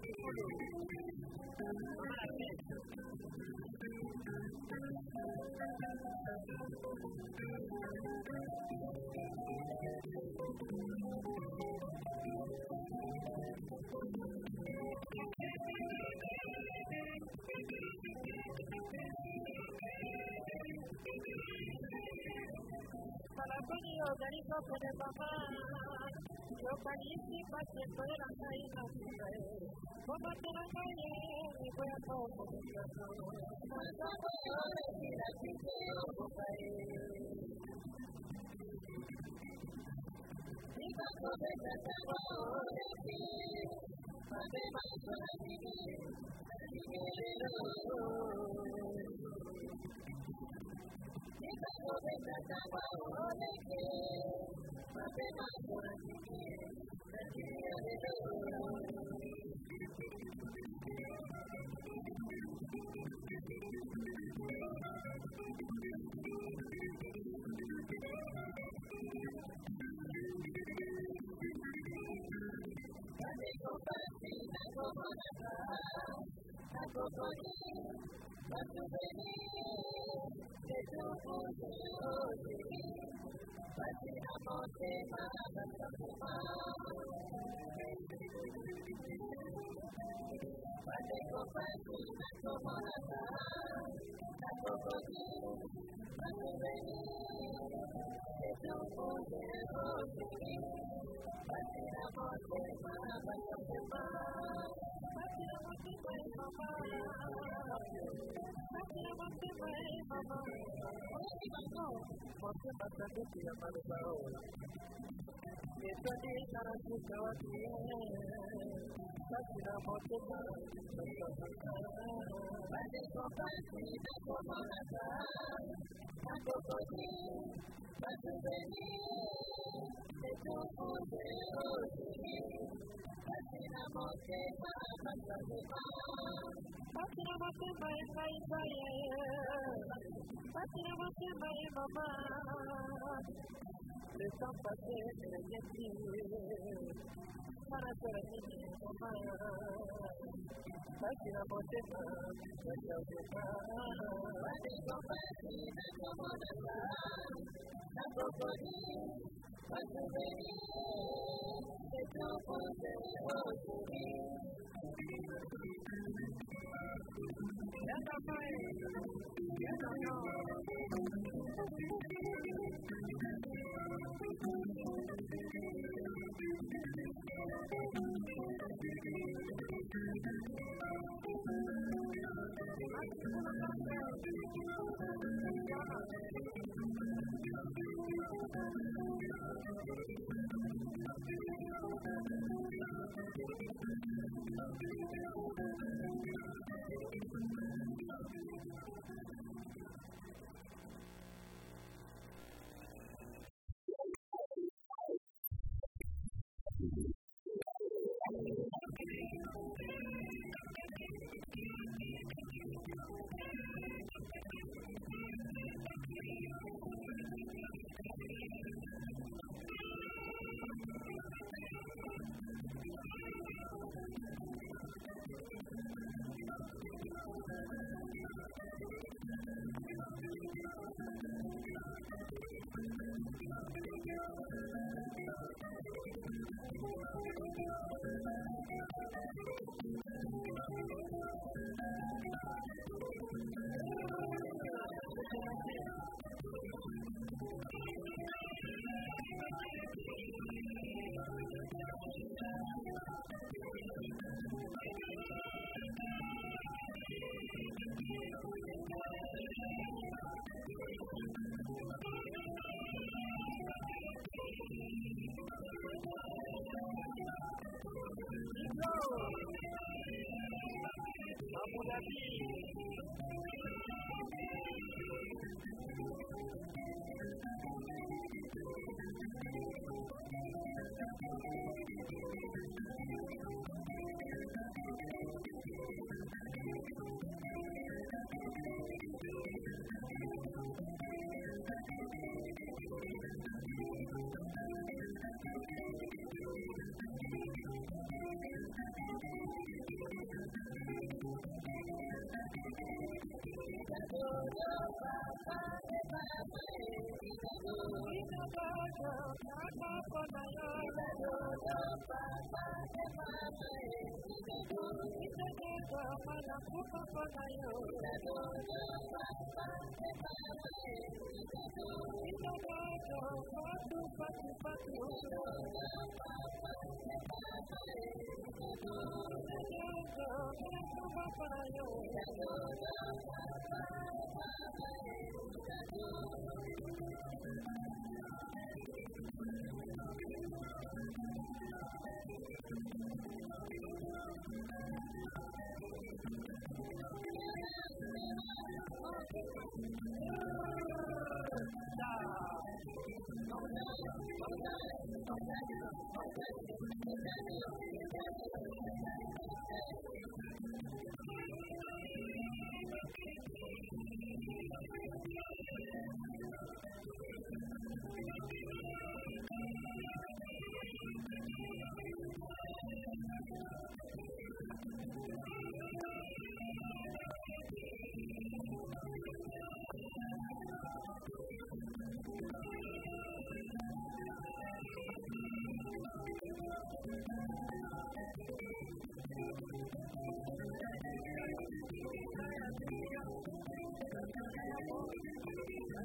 Para mí yo digo como mamá, yo caliente para fuera caída como te la calle, mi cuerpo comenzando. Cuando me ore que la quise oro Y cuando me trataba de ti, donde más por ti, así quiero. Y cuando me trataba de ti, donde más por ti, así quiero. Thank you.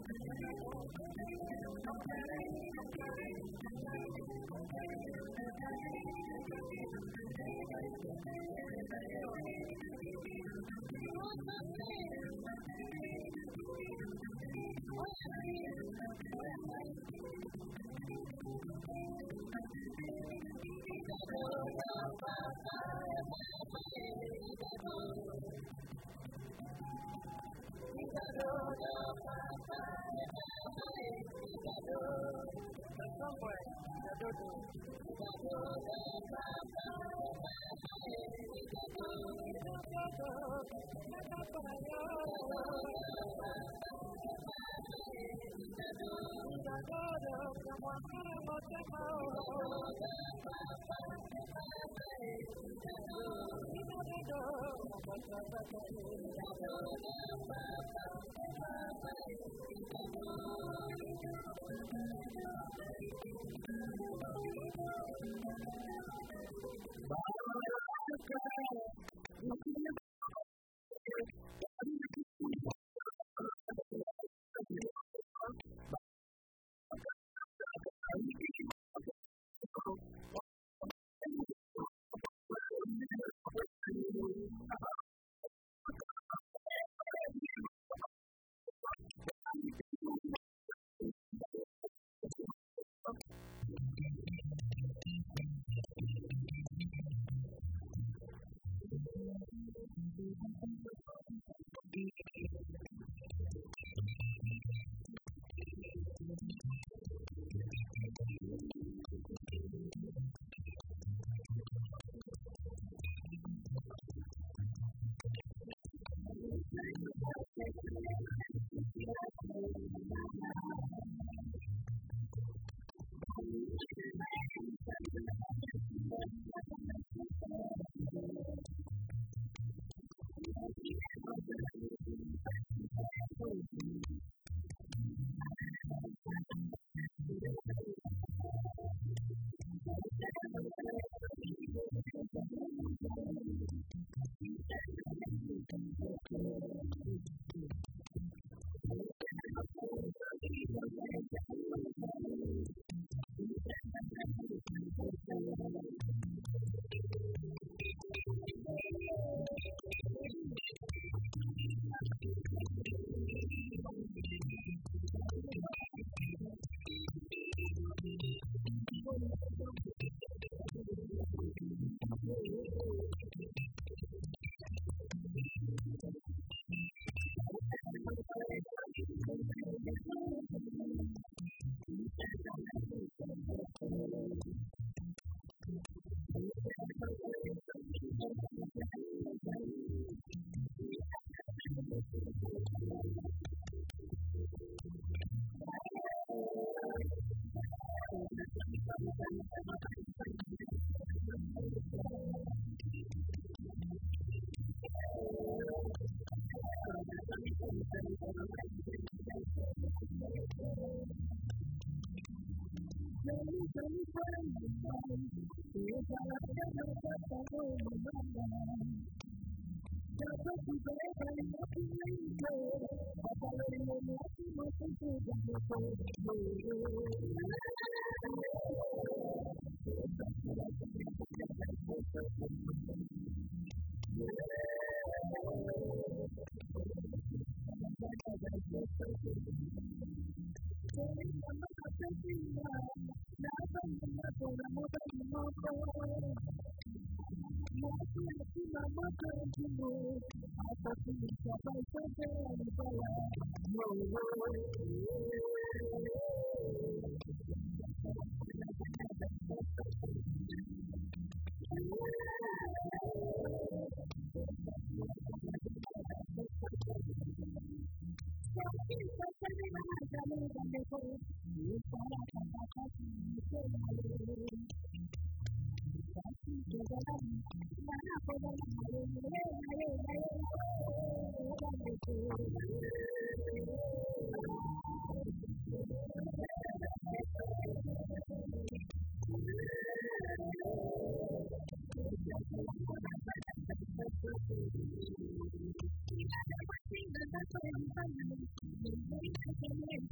Thank you.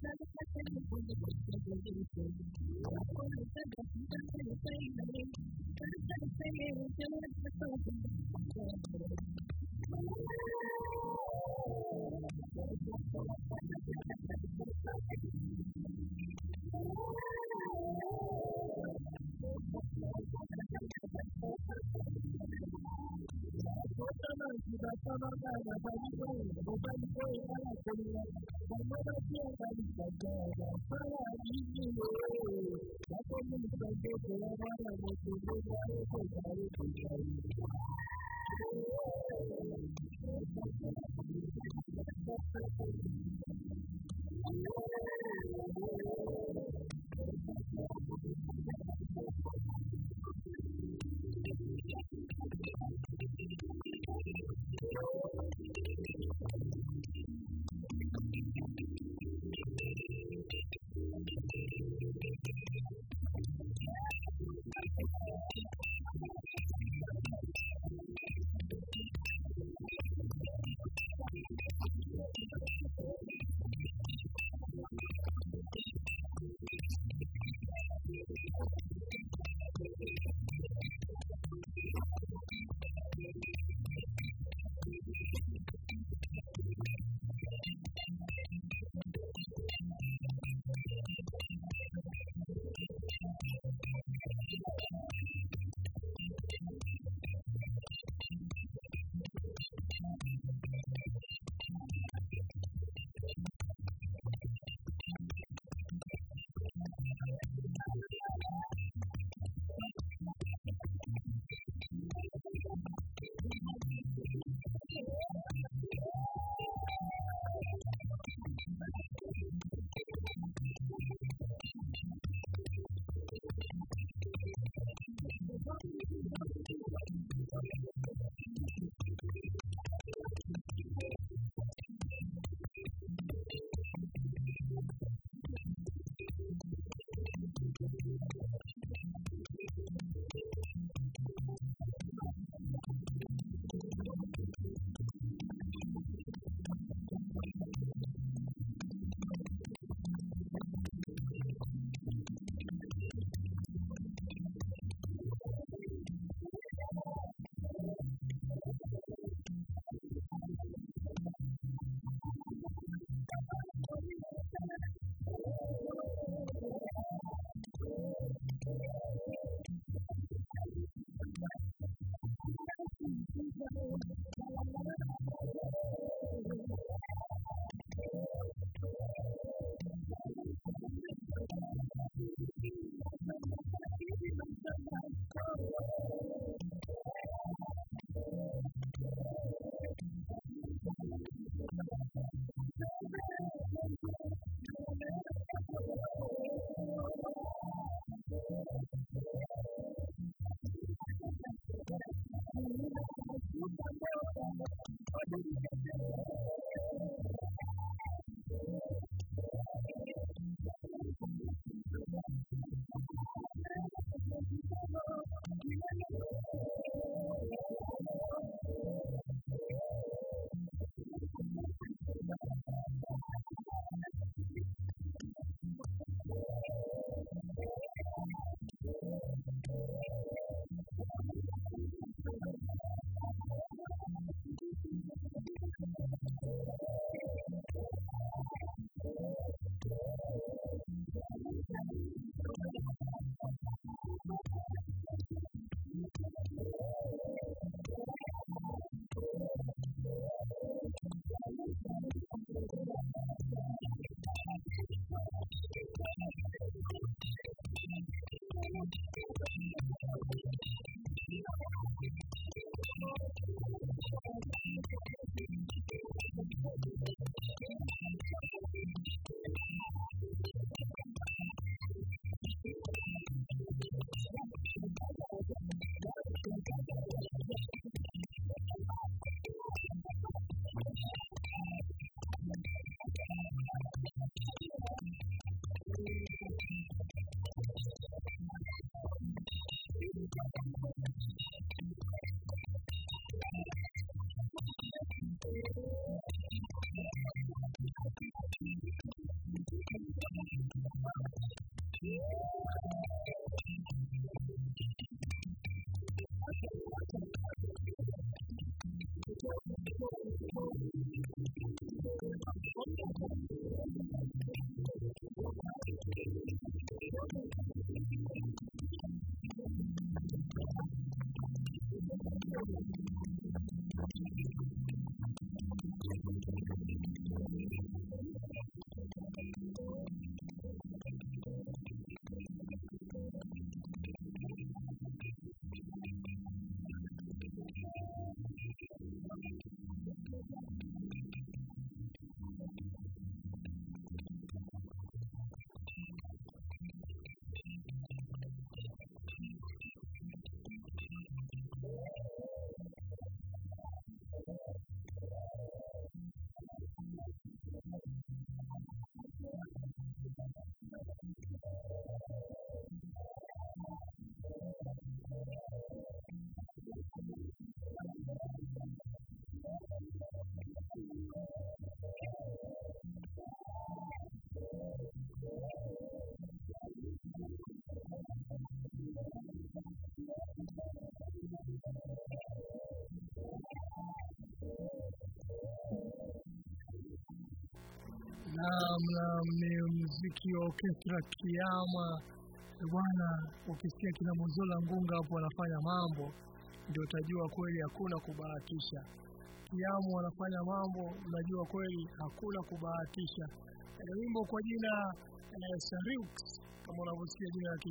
Naam, naam, ni mziki wa orkestra Kiama bwana. Ukisikia kina Mozola Ngunga hapo wanafanya mambo, ndio utajua kweli hakuna kubahatisha. Kiamu wanafanya mambo, unajua kweli hakuna kubahatisha. E, wimbo kwa jina e, Sarix kama unavyosikia jina la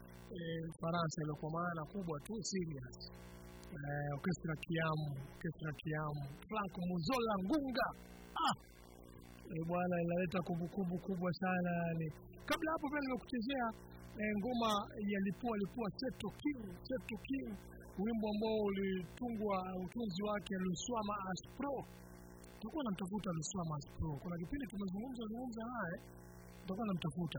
Kifaransa ilo kwa maana kubwa tu serious. E, orkestra Kiamu, orkestra Kiamu, Frank Mozola Ngunga ah! E, bwana inaleta kumbukumbu kubwa sana yani. Kabla hapo pia nimekuchezea e, ngoma ya lipua lipua Seto King, Seto King, wimbo ambao ulitungwa utunzi wake Luswama Aspro. Tutakuwa namtafuta Luswama Aspro, kuna kipindi tumezungumza zungumza naye, tutakuwa namtafuta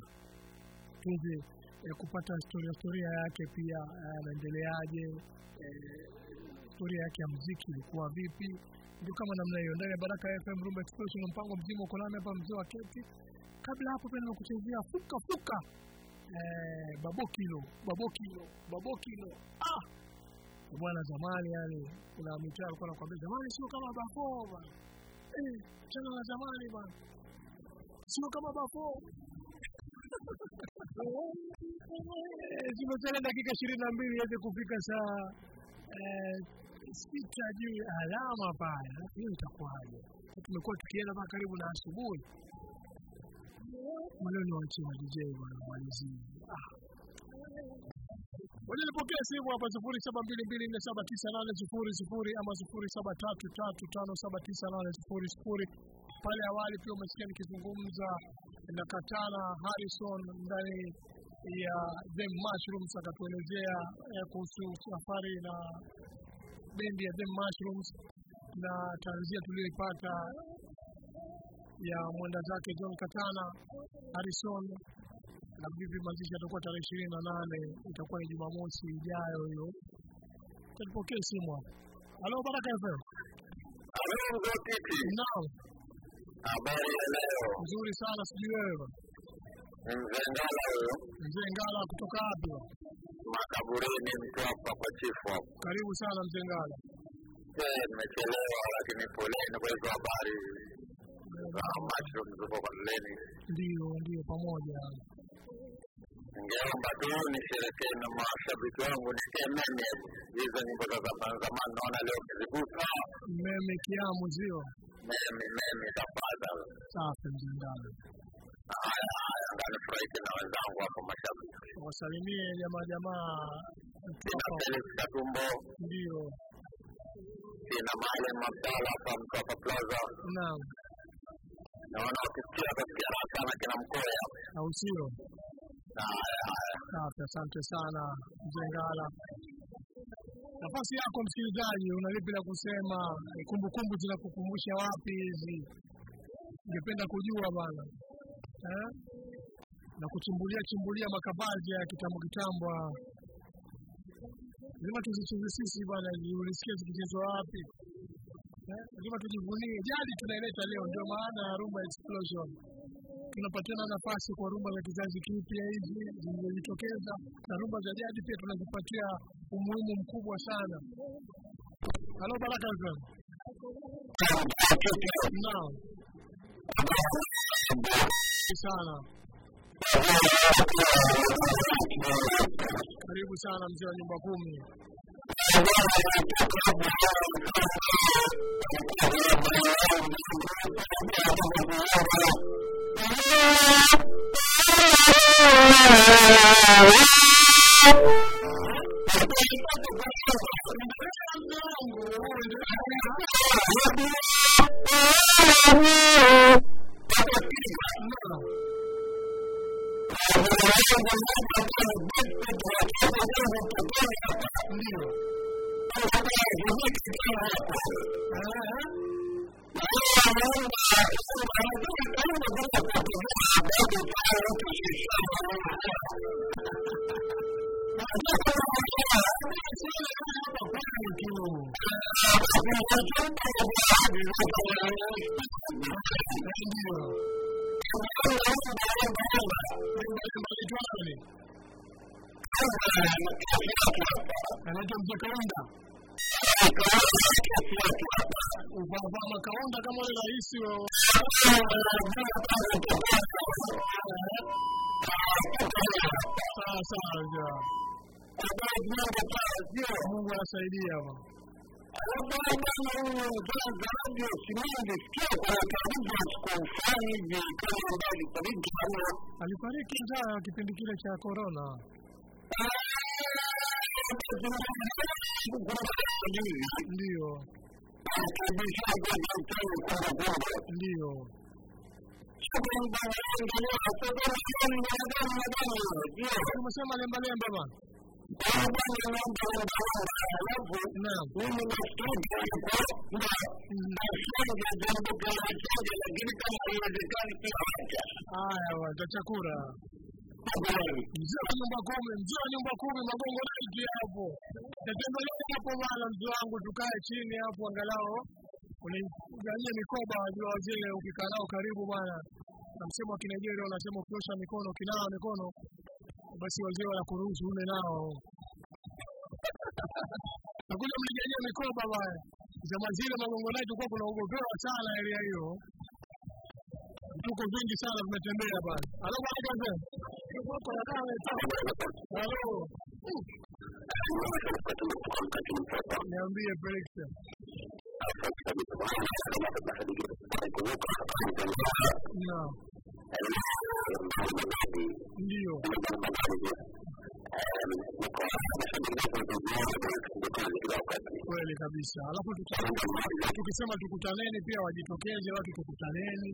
tuweze e, kupata historia historia yake pia anaendeleaje, e, historia yake ya muziki ilikuwa vipi ndio kama namna hiyo ndani ya Baraka FM Rumba Explosion na mpango mzima uko nami hapa mzee wa keti. Kabla hapo pia nimekuchezea fuka fuka eh, babokilo babokilo babokilo ah bwana, zamani yani kuna mitaa alikuwa anakuambia zamani sio kama bafo bwana eh, chana na zamani bwana sio kama bafo zimesalia dakika ishirini na mbili iweze kufika saa eh, sita juu ya alama pale, hiyo itakuwaje? Tumekuwa tukienda mpaka karibu na asubuhi. Wale ni wachie wa DJ bwana malizii. Ah. Waje nipokee simu hapa sifuri saba mbili mbili nne saba tisa nane sifuri sifuri ama sifuri saba tatu tatu tano saba tisa nane sifuri sifuri. Pale awali pia umesikia nikizungumza na Katana Harrison ndani ya The Mushrooms akatuelezea eh, kuhusu safari na bendi ya The Mushrooms na tanzia tuliyoipata ya mwenda zake John Katana Harrison, na vipi mazishi yatakuwa tarehe ishirini na nane itakuwa ni Jumamosi ijayo hiyo. Tupokee simu hapo. Halo, Baraka FM. Naam, Habari ya leo, nzuri sana, sijui wewe mzee Ngala huyo, mzee Ngala kutoka wapi? makaburini mtu hapa kwa chifu hapo. Karibu sana mzee Ngala. Eh, nimechelewa lakini poleni kwa hizo habari za mushroom ziko kwa leni. Ndio, ndio, pamoja. Ningeomba tu nisherekee na mashabiki wangu nitie meme hizo nyimbo za zamani zamani, naona leo kizigusa Meme Kiamu zio. meme meme tafadhali. Safi mzee Ngala. Haya haya, nganifurahishe na wenzangu hapo mashabiki. Wasalimie jamaa jamaa Sina Mtwapa. Felix Katumbo, Ndio, sina Maalim Abdalla hapa Mtwapa Plaza. naam, Naona wakisikia wakasikia raha sana kina Mkoya. au sio? Haya haya. Safi, asante sana mzee Ngala. Nafasi yako msikilizaji, una lipi la kusema? Kumbukumbu zinakukumbusha wapi hizi? Ningependa kujua bana eh? na kuchimbulia chimbulia makavazi ya kitambo kitambo, haya. lazima tuzicheze sisi bana, ulisikia zikichezwa wapi eh? Lazima tujivunie jadi tunaileta leo, ndio maana ya Rumba Explosion. tunapatiana nafasi kwa rumba za kizazi kipya hizi zilizojitokeza na rumba za jadi pia tunazipatia umuhimu mkubwa sana. Halo Baraka FM. Naam. sana. Karibu sana mzee wa nyumba kumi. Ndio. Ndio. anaitwa mzee Kaunda. Upambana Kaunda kama ule rais wa sawa sawa, ja. Mungu anasaidia bwana. Alifariki njaa kipindi kile cha corona. Ndio, ndio. Umesema lemba lemba bwana. Naam. Haya bwana, tachakura. Mzee wa nyumba kumi, mzee wa nyumba kumi, magongo naiki hapo. Tatembelea hapo bwana, mzee wangu, tukae chini hapo angalau uniganyie mikoba, wajua wazee ukikaa nao karibu bwana. Na msemo wa Kinigeria unasema ukiosha mikono, ukinawa mikono, basi wazee wanakuruhusu ule nao. Nakuja mniganyie mikoba bwana. Zama zile magongo naiki kwa kunaogopewa sana area hiyo. Tuko vingi sana tumetembea bwana. Halo bwana kaze. Tuko na kama Halo. Niambie Felix. Naam. Ndio. Kweli kabisa. Alafu tuki- tukisema tukutaneni pia wajitokeze watu tukutaneni.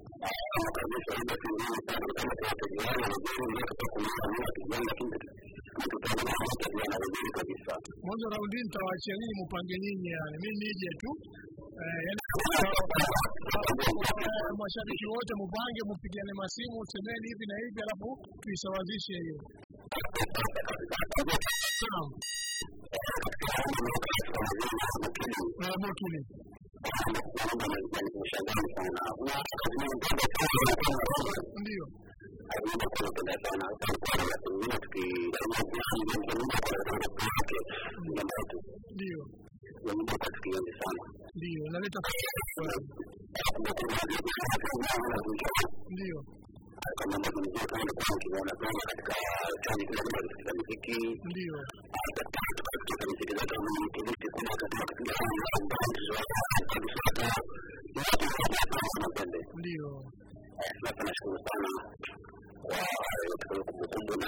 Mwanzo raundi hii nitawaachia nyinyi mupange nyinyi yani. Mimi nije tu. Eh, yani eh, mashabiki wote mupange mupigiane masimu semeni hivi na hivi alafu tuisawazishe hiyo. Naam. Eh, Mokili. Ndio. Ndio. Ndio. Naleta ndio. Ndio. Ndio. Sasa nashukuru sana kwa kumbukumbu na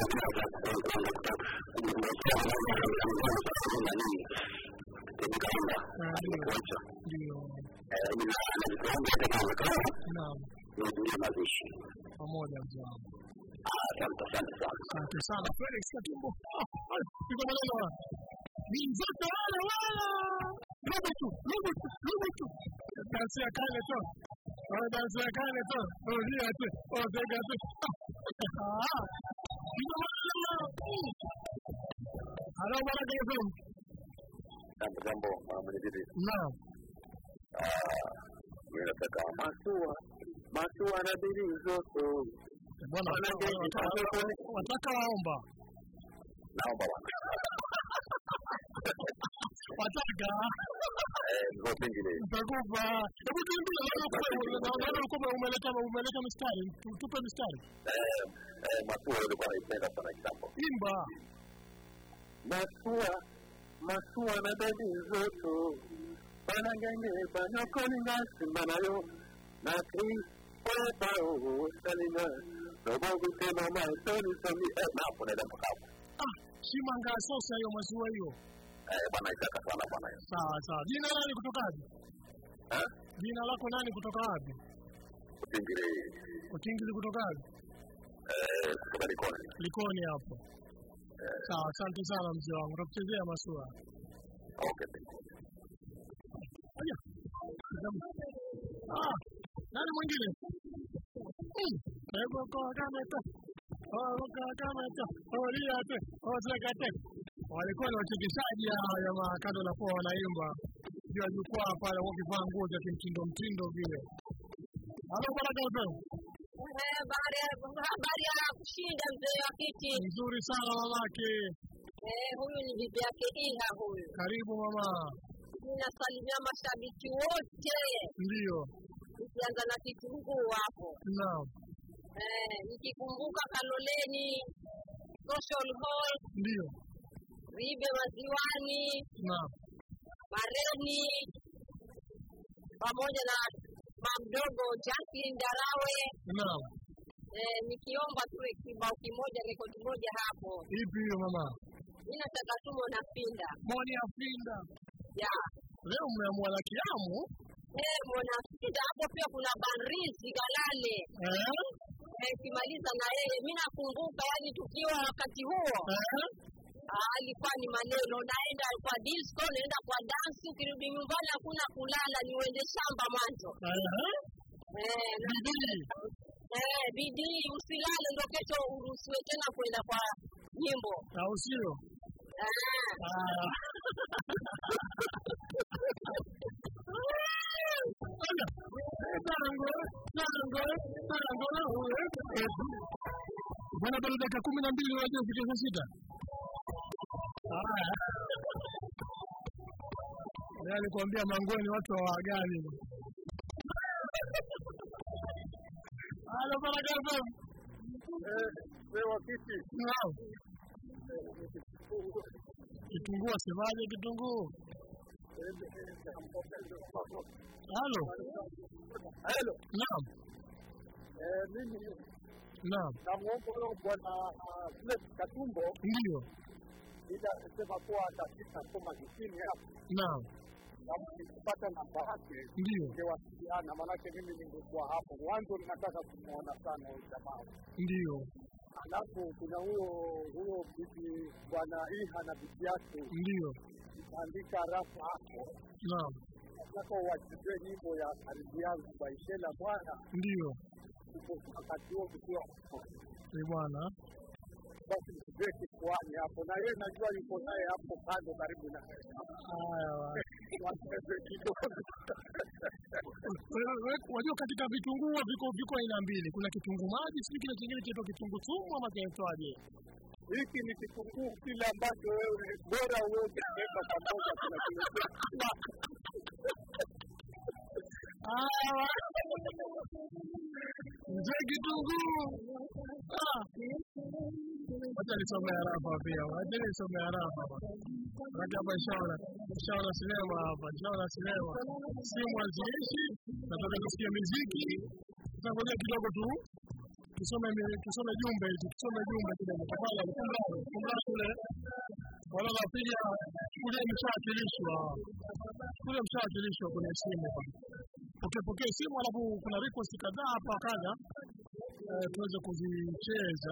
Ah, Ndio. Ndio. Naam. mazishi. Pamoja mzee wangu. Asante, asante sana. Asante sana Felix Katumbo. Pigwa maneno haya. Ni mzoto wala wala. Robo tu, robo tu, robo tu. Dansi ya kale tu. Oh, dansi ya kale tu. Oh, lia tu. Oh, zega tu. Ah. Pigwa maneno. Halo Baraka FM. Jambo jambo, mwenyekiti. Naam. Mimi nataka masua Masua na bili zoto. bwana Wanange, wataka- wataka waomba Naomba bwana. wataka Eh, zote ngine. nitakupa hebu tuimbie naona kwa- naona ulikuwa umeleta umeleta mistari Tu- tupe mistari Eh, eh, Masua ulikuwa naipenda sana kitambo. imba Masua, Masua na bili zoto. Banangenge, banokoni ngasimba nayo. Na kri, kwa o, salina. Robo kutema maitoni sami. Eh, na hapo naenda mpaka hapo. ah shimanga sosa hiyo maziwa hiyo Eh, bwana itaka sana bwana. sawa sawa jina nani kutoka wapi Eh? jina lako nani kutoka wapi Utingiri, utingili kutoka wapi eh, kutoka Likoni. likoni hapo sawa asante sana mzee wangu takuchezea masua Okay, Aya. Ah, nani mwingine Hmm. Ego kwa kameta Ego kwa kameta Oliate Otekate walikuwa ni wachekeshaji hawa jamaa kando na kuwa wanaimba juu ya jukwaa pale wakivaa nguo za kimtindo mtindo vile halo baraka FM Habari ya habari ya kushinda mzee wa kiti. nzuri sana mamake Eh, huyu ni bibi yake Iha huyu. karibu mama Ninasalimia mashabiki wote, ndio nikianza na kitunguu hapo. naam Eh, nikikumbuka Kaloleni, Social Hall, ndio Ribe Maziwani, naam Mareni pamoja na mamdogo Jacqueline Darawe. naam Eh, nikiomba tu kibao kimoja, rekodi moja hapo. ipi hiyo mama Mimi nataka tu Mona Pinda. moni afinda Ya. leo mmeamua la kiamu Eh, Mona Pinda hapo pia kuna Banrizi Galale. eh? Eh, kimaliza na yeye. Mimi nakumbuka yani tukiwa wakati huo Eh? Ah, alikuwa ni maneno, naenda kwa disco, naenda kwa dance, ukirudi nyumbani hakuna kulala, ni uende shamba mwanzo. Eh? Eh, na- bidii eh, bidii usilale, ndo kesho uruhusiwe tena kwenda kwa nyimbo. au sio Ah, Ah. Tango, tango, tango na uwe. Bwana bado dakika kumi na mbili unajua kufikia saa sita. Haya. Leo nikuambia mangoni watu hawagani. Halo Baraka FM. Wewe wakiti Naam. Kitunguu asemaje kitunguu? Halo. Hello. Naam. Eh, mimi Naam. namwomba huyo bwana Philip Katumbo Ndio. ila sema kuwa atafika soma jijini hapo Naam. na mkipata namba yake Ndio. ingewasiliana, maanake mimi ningekuwa hapo mwanzo, ninataka kumwona sana huyu jamaa. Ndio. Alafu kuna huyo huyo bibi bwana Iha na bibi yake Ndio. andika rafu hapo, Naam. nataka uwachezee nyimbo ya karibu yangu Baishela bwana, Ndio. uko wakati huo tukiwa Ni bwana. basi mchezee kifuani hapo, na yeye najua yuko naye hapo kando karibu na Haya. bwana. wacheze kidogo. Wewe- wewe- Wajua katika vitunguu viko viko aina mbili. Kuna kitunguu maji, sijui kile kingine kinaitwa kitunguu sumu ama kinaitwaje? hiki ni kitunguu kile ambacho wewe bora uweze kuweka pamoja kuna kiletea Haya. Mzee kitunguu. Ah. Wacha nisome harafa pia. Wacha nisome harafa. Maana hapa inshallah, inshallah sinema hapa, inshallah sinema. Simu haziishi, nataka tusikie muziki. Sasa ngoja kidogo tu tusome mi- tusome jumbe hizi, tusome jumbe kidogo. Tafadhali kumlani, kumlani kule. Wala napiga kule mshawakilishwa. Kule mshawakilishwa kwenye simu hapa. Pokea pokea simu alafu kuna request kadhaa hapa kadha eh, tuweze kuzicheza.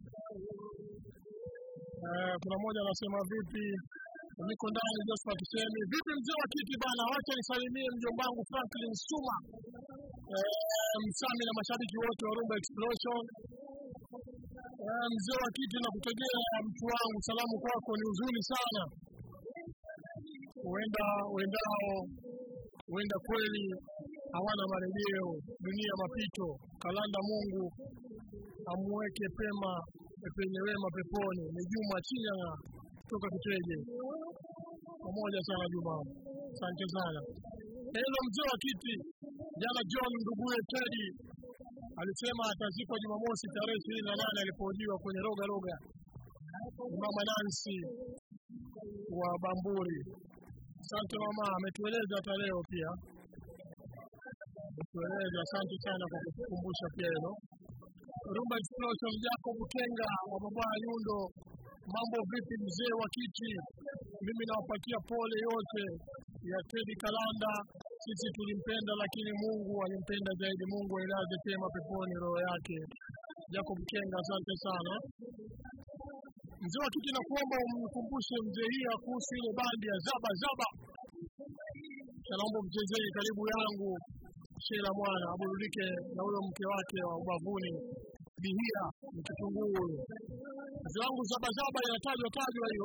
Eh, kuna mmoja anasema vipi, niko ndani Josephat Shemi. Vipi mzee wa kiti bana, wacha nisalimie mjomba wangu Franklin Suma eh, msami na mashabiki wote wa Rumba Explosion. Eh, mzee wa kiti na kutegea mtu wangu, salamu kwako ni huzuni sana, huenda huendao huenda kweli hawana marejeo, dunia mapito, kalanda Mungu amuweke pema penye wema peponi. Ni Juma Chinyanga kutoka Kiteje. Pamoja sana Juma, asante sana. Hello mzee wa kiti, jana John nduguye Teddy alisema atazikwa Jumamosi tarehe ishirini na nane alipohojiwa kwenye roga roga. Ni mama Nancy wa Bamburi. Asante mama, ametueleza hata leo pia, ametueleza. Asante sana kwa kutukumbusha pia hilo. Rumba Explosion, Jacob Kenga wa baba Nyundo, mambo vipi mzee wa kiti? Mimi nawapatia pole yote ya Teddy Kalanda. Sisi tulimpenda, lakini Mungu alimpenda zaidi. Mungu ailaze pema peponi roho yake. Jacob Kenga, asante sana mzee wa kiti. Nakuomba umkumbushe mzee hia kuhusu ile bandi ya zaba zaba. Naomba mchezee karibu yangu Shela mwana aburudike na huyo mke wake wa ubavuni Bihia ni kitunguu huyo. Mzee wangu zabazaba inatajwa tajwa hiyo.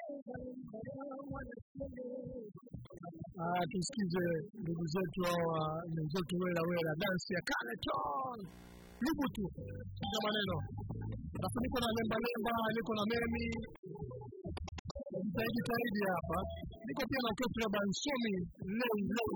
Ah, tusikize ndugu zetu hawa wenzetu wela wela, dansi ya Caneton lubu tu sikiza maneno, alafu niko na lemba lemba, niko na memi jitahidi tahidi hapa, niko pia na orkestra Bansomi lei lei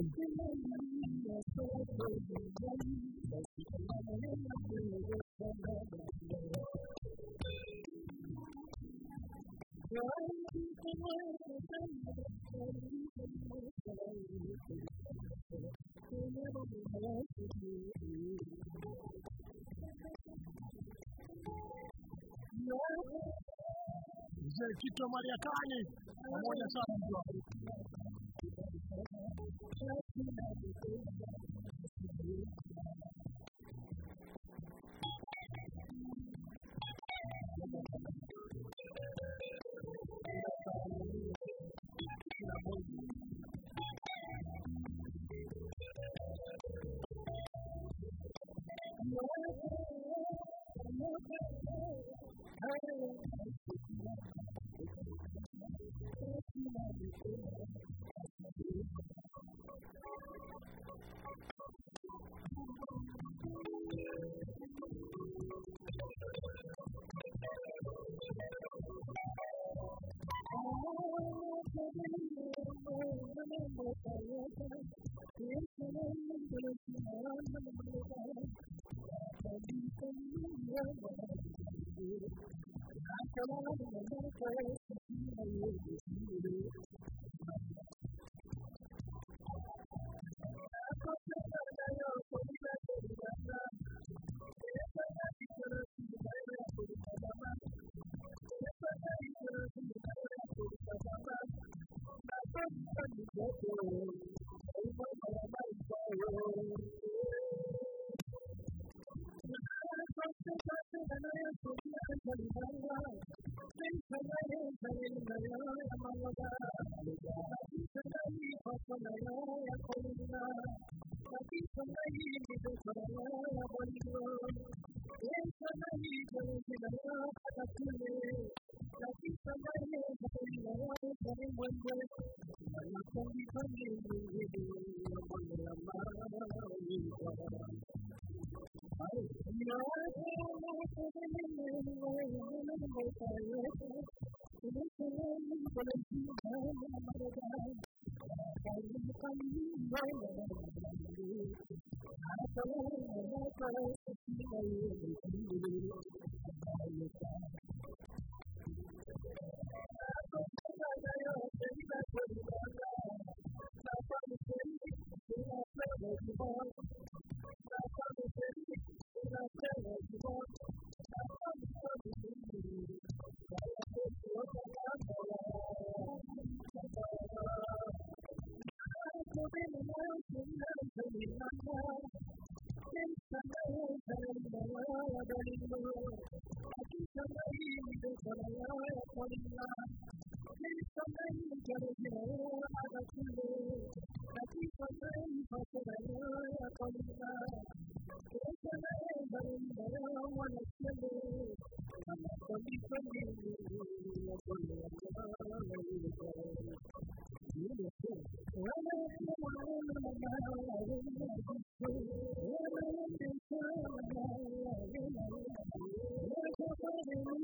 mzee Kito Mariakani pamoja sana mtu wangu.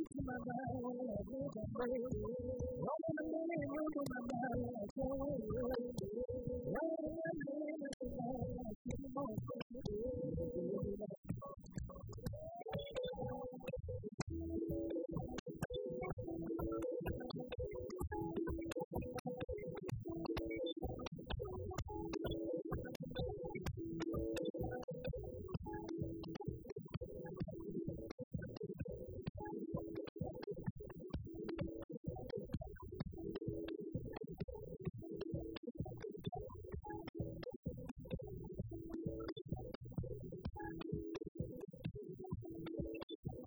mtu mabaya, Mungu mabaya, Mungu mabaya,